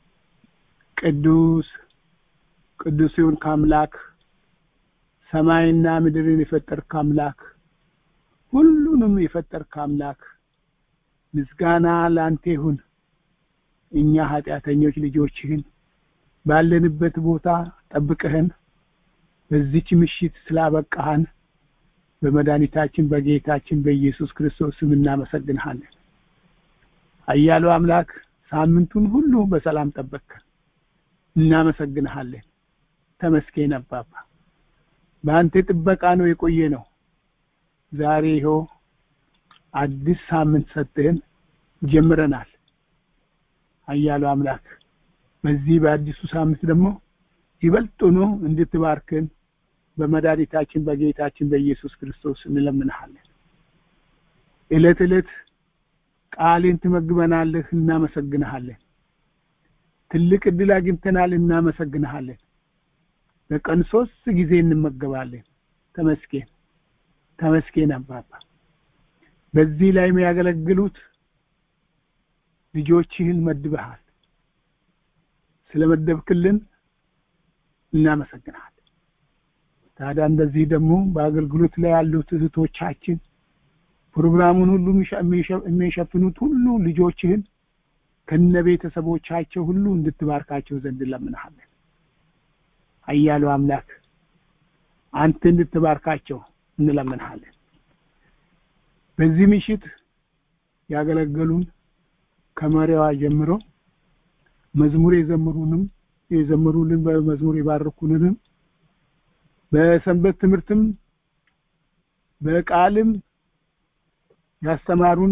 ቅዱስ ቅዱስ ይሁን ከአምላክ ሰማይና ምድርን የፈጠርክ አምላክ ሁሉንም የፈጠርክ አምላክ ምስጋና ለአንተ ይሁን። እኛ ኃጢአተኞች ልጆችህን ባለንበት ቦታ ጠብቀህን በዚች ምሽት ስላበቃህን በመድኃኒታችን በጌታችን በኢየሱስ ክርስቶስ ስም እናመሰግንሃለን። ኃያሉ አምላክ ሳምንቱን ሁሉ በሰላም ጠበቅከን፣ እናመሰግንሃለን። ተመስገን አባባ። በአንተ ጥበቃ ነው የቆየ ነው። ዛሬ ይኸው አዲስ ሳምንት ሰጥህን ጀምረናል። ኃያሉ አምላክ በዚህ በአዲሱ ሳምንት ደግሞ ይበልጡኑ እንድትባርክን በመድኃኒታችን በጌታችን በኢየሱስ ክርስቶስ እንለምንሃለን። ዕለት ዕለት ቃልን ትመግበናለህ፣ እናመሰግንሃለን። ትልቅ እድል አግኝተናል፣ እናመሰግንሃለን። በቀን ሶስት ጊዜ እንመገባለን። ተመስገን ተመስገን አባባ። በዚህ ላይ የሚያገለግሉት ልጆችህን መድበሃል። ስለመደብክልን እናመሰግናለን። ታዲያ እንደዚህ ደግሞ በአገልግሎት ላይ ያሉት እህቶቻችን ፕሮግራሙን ሁሉ የሚሸፍኑት ሁሉ ልጆችህን ከነ ቤተሰቦቻቸው ሁሉ እንድትባርካቸው ዘንድ እንለምንሃለን። ኃያሉ አምላክ አንተ እንድትባርካቸው እንለምንሃለን። በዚህ ምሽት ያገለገሉን ከመሪዋ ጀምሮ መዝሙር የዘምሩንም የዘምሩልን በመዝሙር የባረኩንንም በሰንበት ትምህርትም በቃልም ያስተማሩን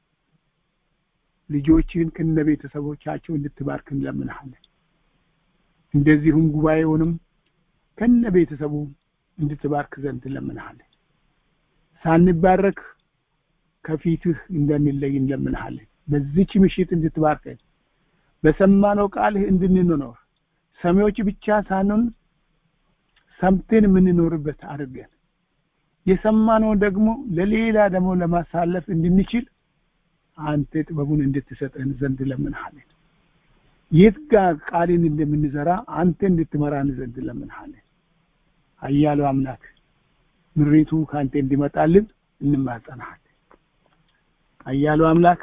ልጆችን ከነ ቤተሰቦቻቸው እንድትባርክ እንለምንሃለን። እንደዚሁም ጉባኤውንም ከነ ቤተሰቡ እንድትባርክ ዘንድ እንለምንሃለን። ሳንባረክ ከፊትህ እንደንለይ እንለምንሃለን። በዚች ምሽት እንድትባርከን በሰማነው ቃልህ እንድንኖር ሰሚዎች ብቻ ሳንሆን ሰምተን የምንኖርበት አድርገን የሰማነው ደግሞ ለሌላ ደግሞ ለማሳለፍ እንድንችል አንተ ጥበቡን እንድትሰጠን ዘንድ ለምንሃለን። የት ጋር ቃልን እንደምንዘራ አንተ እንድትመራን ዘንድ ለምንሃለን። አያሉ አምላክ ምሪቱ ከአንተ እንዲመጣልን እንማጸናሃለን። አያሉ አምላክ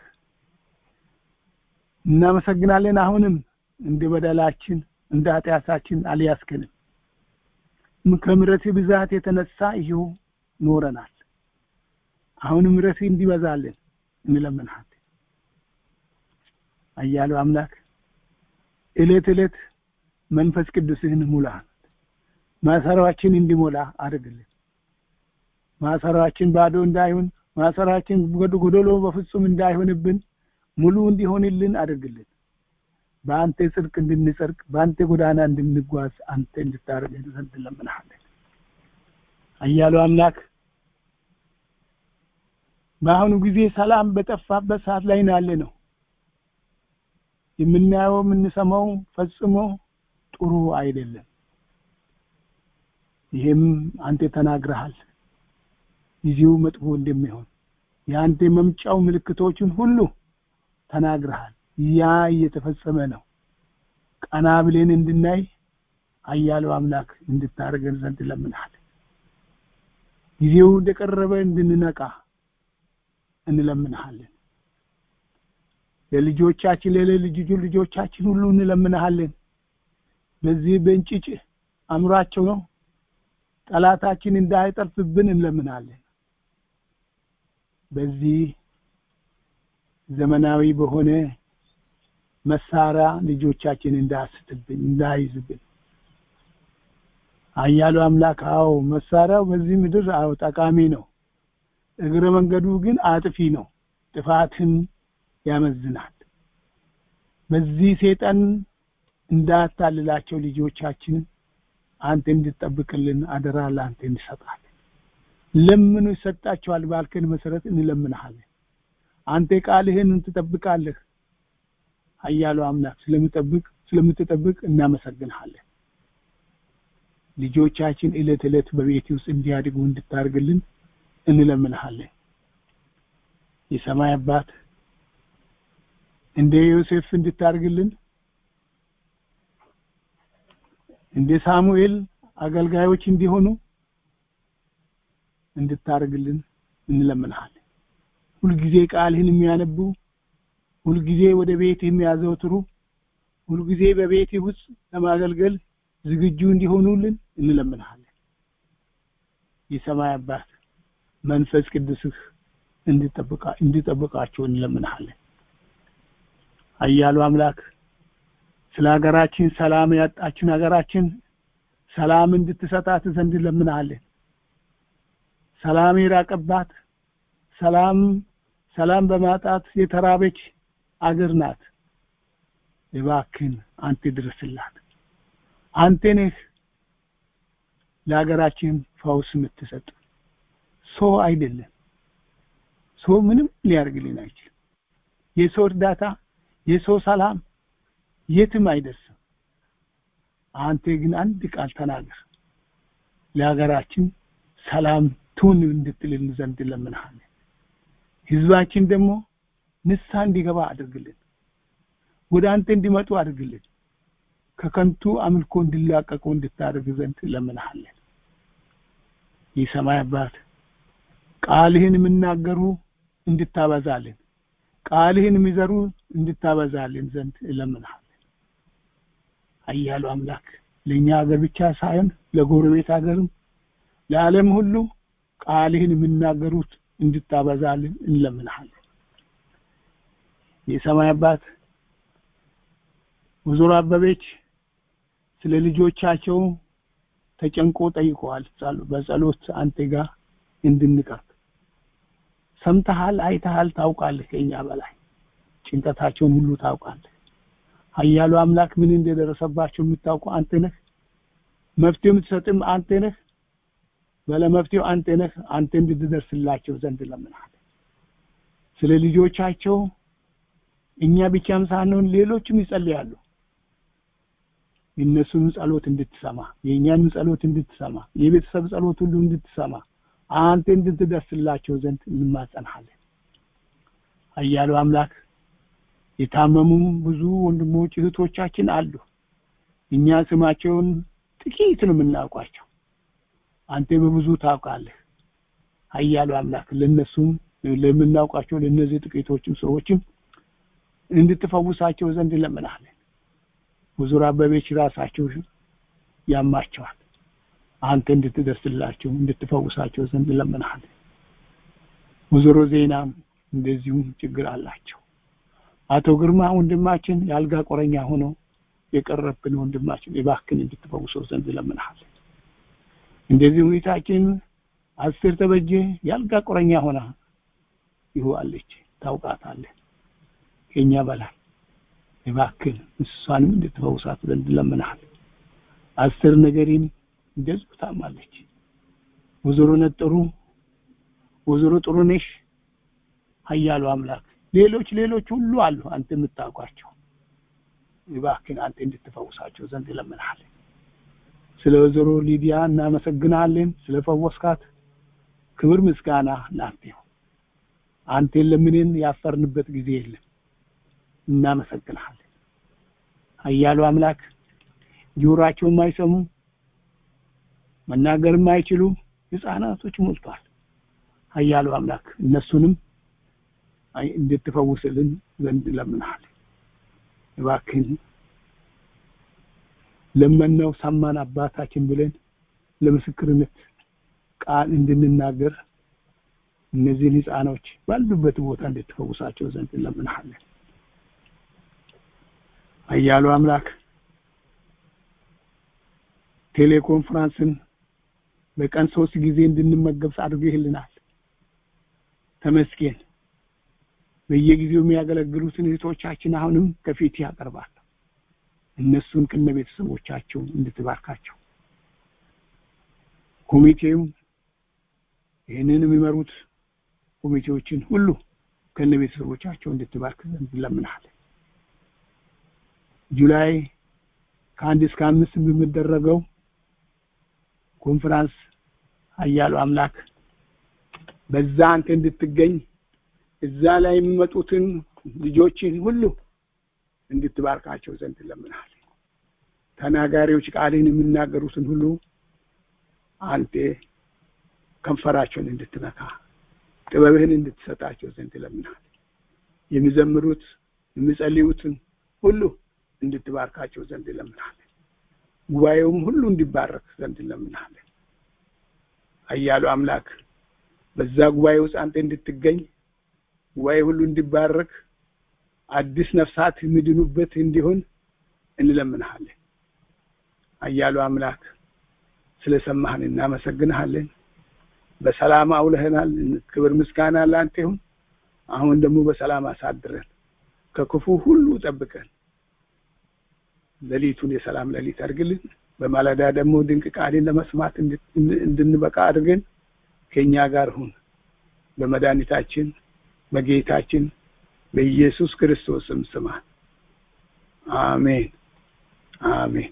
እናመሰግናለን። አሁንም እንደ በደላችን እንደ ኃጢአታችን አልያዝከንም። ከምሕረት ብዛት የተነሳ ይኸው ኖረናል። አሁንም ምሕረት እንዲበዛልን እንለምንሃለን። አያሉ አምላክ እለት እለት መንፈስ ቅዱስህን ሙላ፣ ማሰራችን እንዲሞላ አድርግልን። ማሰራችን ባዶ እንዳይሆን፣ ማሰራችን ጎዶሎ በፍጹም እንዳይሆንብን ሙሉ እንዲሆንልን አድርግልን። በአንተ ጽድቅ እንድንጸድቅ በአንተ ጎዳና እንድንጓዝ አንተ እንድታደርገን ዘንድ እንለምንሃለን። አያሉ አምላክ በአሁኑ ጊዜ ሰላም በጠፋበት ሰዓት ላይ ነው ያለ ነው። የምናየው የምንሰማው ፈጽሞ ጥሩ አይደለም። ይሄም አንተ ተናግረሃል፣ ጊዜው መጥፎ እንደሚሆን የአንተ መምጫው ምልክቶችን ሁሉ ተናግረሃል። ያ እየተፈጸመ ነው። ቀና ብለን እንድናይ አያለው አምላክ እንድታደርገን ዘንድ እንለምንሃለን። ጊዜው እንደቀረበ እንድንነቃ እንለምንሃለን። ለልጆቻችን ለልጅ ልጆቻችን ሁሉ እንለምንሃለን። በዚህ በእንጭጭ አእምሯቸው ነው ጠላታችን እንዳይጠልፍብን እንለምናለን። በዚህ ዘመናዊ በሆነ መሳሪያ ልጆቻችን እንዳያስትብን እንዳይዝብን አያሉ አምላክ አዎ መሳሪያው በዚህ ምድር አዎ ጠቃሚ ነው እግረ መንገዱ ግን አጥፊ ነው ጥፋትን ያመዝናል በዚህ ሰይጣን እንዳታልላቸው ልጆቻችንን አንተ እንድትጠብቅልን አደራ ለአንተ እንሰጣለን ለምኑ ይሰጣቸዋል ባልከን መሰረት እንለምንሃለን አንተ ቃልህን ትጠብቃለህ አያሉ አምላክ ስለምጠብቅ ስለምትጠብቅ እናመሰግንሃለን ልጆቻችን እለት እለት በቤት ውስጥ እንዲያድጉ እንድታርግልን እንለምንሃለን የሰማይ አባት እንደ ዮሴፍ እንድታርግልን እንደ ሳሙኤል አገልጋዮች እንዲሆኑ እንድታርግልን እንለምንሃለን ሁልጊዜ ቃልህን የሚያነቡ ሁልጊዜ ወደ ቤት የሚያዘወትሩ ሁልጊዜ በቤት ውስጥ ለማገልገል ዝግጁ እንዲሆኑልን እንለምንሃለን የሰማይ አባት መንፈስ ቅዱስህ እንድጠብቃ እንድጠብቃቸው እንለምንሃለን አያሉ አምላክ ስለ ሀገራችን ሰላም ያጣችን ሀገራችን ሰላም እንድትሰጣት ዘንድ እንለምንሃለን ሰላም የራቀባት ሰላም ሰላም በማጣት የተራበች አገር ናት እባክን አንተ ድረስላት አንተ ነህ ለሀገራችን ፈውስ የምትሰጥ ሰው አይደለም ሰው ምንም ሊያርግልን አይችልም የሰው እርዳታ የሰው ሰላም የትም አይደርስም አንተ ግን አንድ ቃል ተናገር ለሀገራችን ሰላም ትሁን እንድትልን ዘንድ ለምንሃለን ህዝባችን ደግሞ ንሳ እንዲገባ አድርግልን ወደ አንተ እንዲመጡ አድርግልን ከከንቱ አምልኮ እንዲላቀቁ እንድታደርግ ዘንድ ለምንሃለን የሰማይ አባት ቃልህን የምናገሩ እንድታበዛልን ቃልህን የሚዘሩ እንድታበዛልን ዘንድ እለምንሃለን አያሉ አምላክ ለእኛ ሀገር ብቻ ሳይሆን ለጎረቤት ሀገርም ለዓለም ሁሉ ቃልህን የሚናገሩት እንድታበዛልን እንለምንሃለን የሰማይ አባት ወይዘሮ አበበች ስለ ልጆቻቸው ተጨንቆ ጠይቀዋል በጸሎት አንተ ጋር እንድንቀርብ ሰምተሃል አይተሃል ታውቃለህ ከኛ በላይ ጭንቀታቸውን ሁሉ ታውቃለህ ሀያሉ አምላክ ምን እንደደረሰባቸው የምታውቀው አንተ ነህ መፍትሄ የምትሰጥም አንተ ነህ ባለመፍትሄው አንተ ነህ አንተ እንድትደርስላቸው ዘንድ ለምናል ስለ ልጆቻቸው እኛ ብቻም ሳንሆን ሌሎችም ይጸልያሉ የእነሱንም ጸሎት እንድትሰማ የእኛንም ጸሎት እንድትሰማ የቤተሰብ ጸሎት ሁሉ እንድትሰማ አንተ እንድትደርስላቸው ዘንድ እንማጸንሃለን ኃያሉ አምላክ የታመሙ ብዙ ወንድሞች እህቶቻችን አሉ እኛ ስማቸውን ጥቂት ነው የምናውቋቸው አንተ በብዙ ታውቃለህ ኃያሉ አምላክ ለነሱም ለምናውቃቸው ለነዚህ ጥቂቶችም ሰዎችም እንድትፈውሳቸው ዘንድ ለምናለን ወይዘሮ አበበች ራሳቸው ያማቸዋል አንተ እንድትደርስላቸው እንድትፈውሳቸው ዘንድ ለምናለን ወይዘሮ ዜናም እንደዚሁም ችግር አላቸው አቶ ግርማ ወንድማችን የአልጋ ቆረኛ ሆኖ የቀረብን ወንድማችን እባክን እንድትፈውሰው ዘንድ ለምናለን እንደዚህ ሁኔታችን አስር ተበጀ የአልጋ ቆረኛ ሆና ይሁአለች ታውቃታለህ ከኛ በላይ እባክን እሷንም እንድትፈውሳት ዘንድ ለምናል አስር ነገሪን እንደዚሁ ታማለች ወይዘሮ ነጥሩ ወይዘሮ ጥሩነሽ ሀያሉ አምላክ ሌሎች ሌሎች ሁሉ አሉ አንተ የምታውቋቸው እባክን አንተ እንድትፈውሳቸው ዘንድ ለምናል ስለ ወይዘሮ ሊዲያ እናመሰግናለን ስለ ፈወስካት ክብር ምስጋና ላንተ ይሁን አንተን ለምንን ያፈርንበት ጊዜ የለም እናመሰግናለን ሀያሉ አምላክ ጆሮአቸው የማይሰሙ መናገር የማይችሉ ህፃናቶች ሞልቷል ሀያሉ አምላክ እነሱንም እንድትፈውስልን ዘንድ ለምናል እባክን ለመናው ሰማን አባታችን ብለን ለምስክርነት ቃል እንድንናገር እነዚህን ህፃኖች ባሉበት ቦታ እንድትፈውሳቸው ዘንድ እንለምንሃለን አያሉ አምላክ ቴሌኮንፈረንስን በቀን ሶስት ጊዜ እንድንመገብ አድርገህልናል ተመስገን በየጊዜው የሚያገለግሉትን እህቶቻችን አሁንም ከፊት ያቀርባል እነሱን ከነ ቤተሰቦቻቸው እንድትባርካቸው ኮሚቴው ይህንን የሚመሩት ኮሚቴዎችን ሁሉ ከነ ቤተሰቦቻቸው እንድትባርክ ዘንድ እንለምናለን ጁላይ ከአንድ እስከ አምስት በሚደረገው ኮንፈረንስ ሀያሉ አምላክ በዛ አንተ እንድትገኝ እዛ ላይ የሚመጡትን ልጆችን ሁሉ እንድትባርካቸው ዘንድ ለምናል ተናጋሪዎች ቃልን የሚናገሩትን ሁሉ አንተ ከንፈራቸውን እንድትነካ ጥበብህን እንድትሰጣቸው ዘንድ ለምናል የሚዘምሩት የሚጸልዩትን ሁሉ እንድትባርካቸው ዘንድ ለምናለን ጉባኤውም ሁሉ እንዲባረክ ዘንድ ለምናለን አያሉ አምላክ በዛ ጉባኤ ውስጥ አንተ እንድትገኝ ጉባኤ ሁሉ እንዲባረክ አዲስ ነፍሳት የሚድኑበት እንዲሆን እንለምንሃለን አያሉ አምላክ ስለሰማህን እናመሰግንሃለን በሰላም አውለህናል ክብር ምስጋና ለአንተ ይሁን አሁን ደግሞ በሰላም አሳድረን ከክፉ ሁሉ ጠብቀን ሌሊቱን የሰላም ሌሊት አድርግልን በማለዳ ደግሞ ድንቅ ቃልን ለመስማት እንድንበቃ አድርገን ከኛ ጋር ሁን በመድኃኒታችን በጌታችን በኢየሱስ ክርስቶስም ስማ አሜን አሜን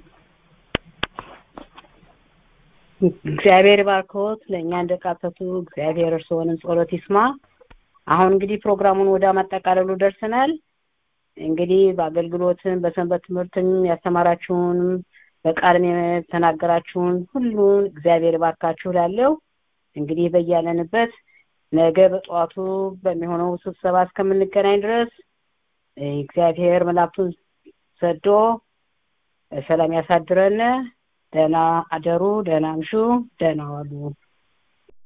እግዚአብሔር ባርኮት ለእኛ እንደቃተቱ እግዚአብሔር እርስዎንም ጸሎት ይስማ አሁን እንግዲህ ፕሮግራሙን ወደ ማጠቃለሉ ደርሰናል እንግዲህ በአገልግሎትም በሰንበት ትምህርትም ያስተማራችሁንም በቃልም የተናገራችሁን ሁሉን እግዚአብሔር ባርካችሁ ላለው እንግዲህ በያለንበት ነገ በጠዋቱ በሚሆነው ስብሰባ እስከምንገናኝ ድረስ እግዚአብሔር መላእክቱን ሰዶ ሰላም ያሳድረን ደህና አደሩ ደህና ምሹ ደህና ዋሉ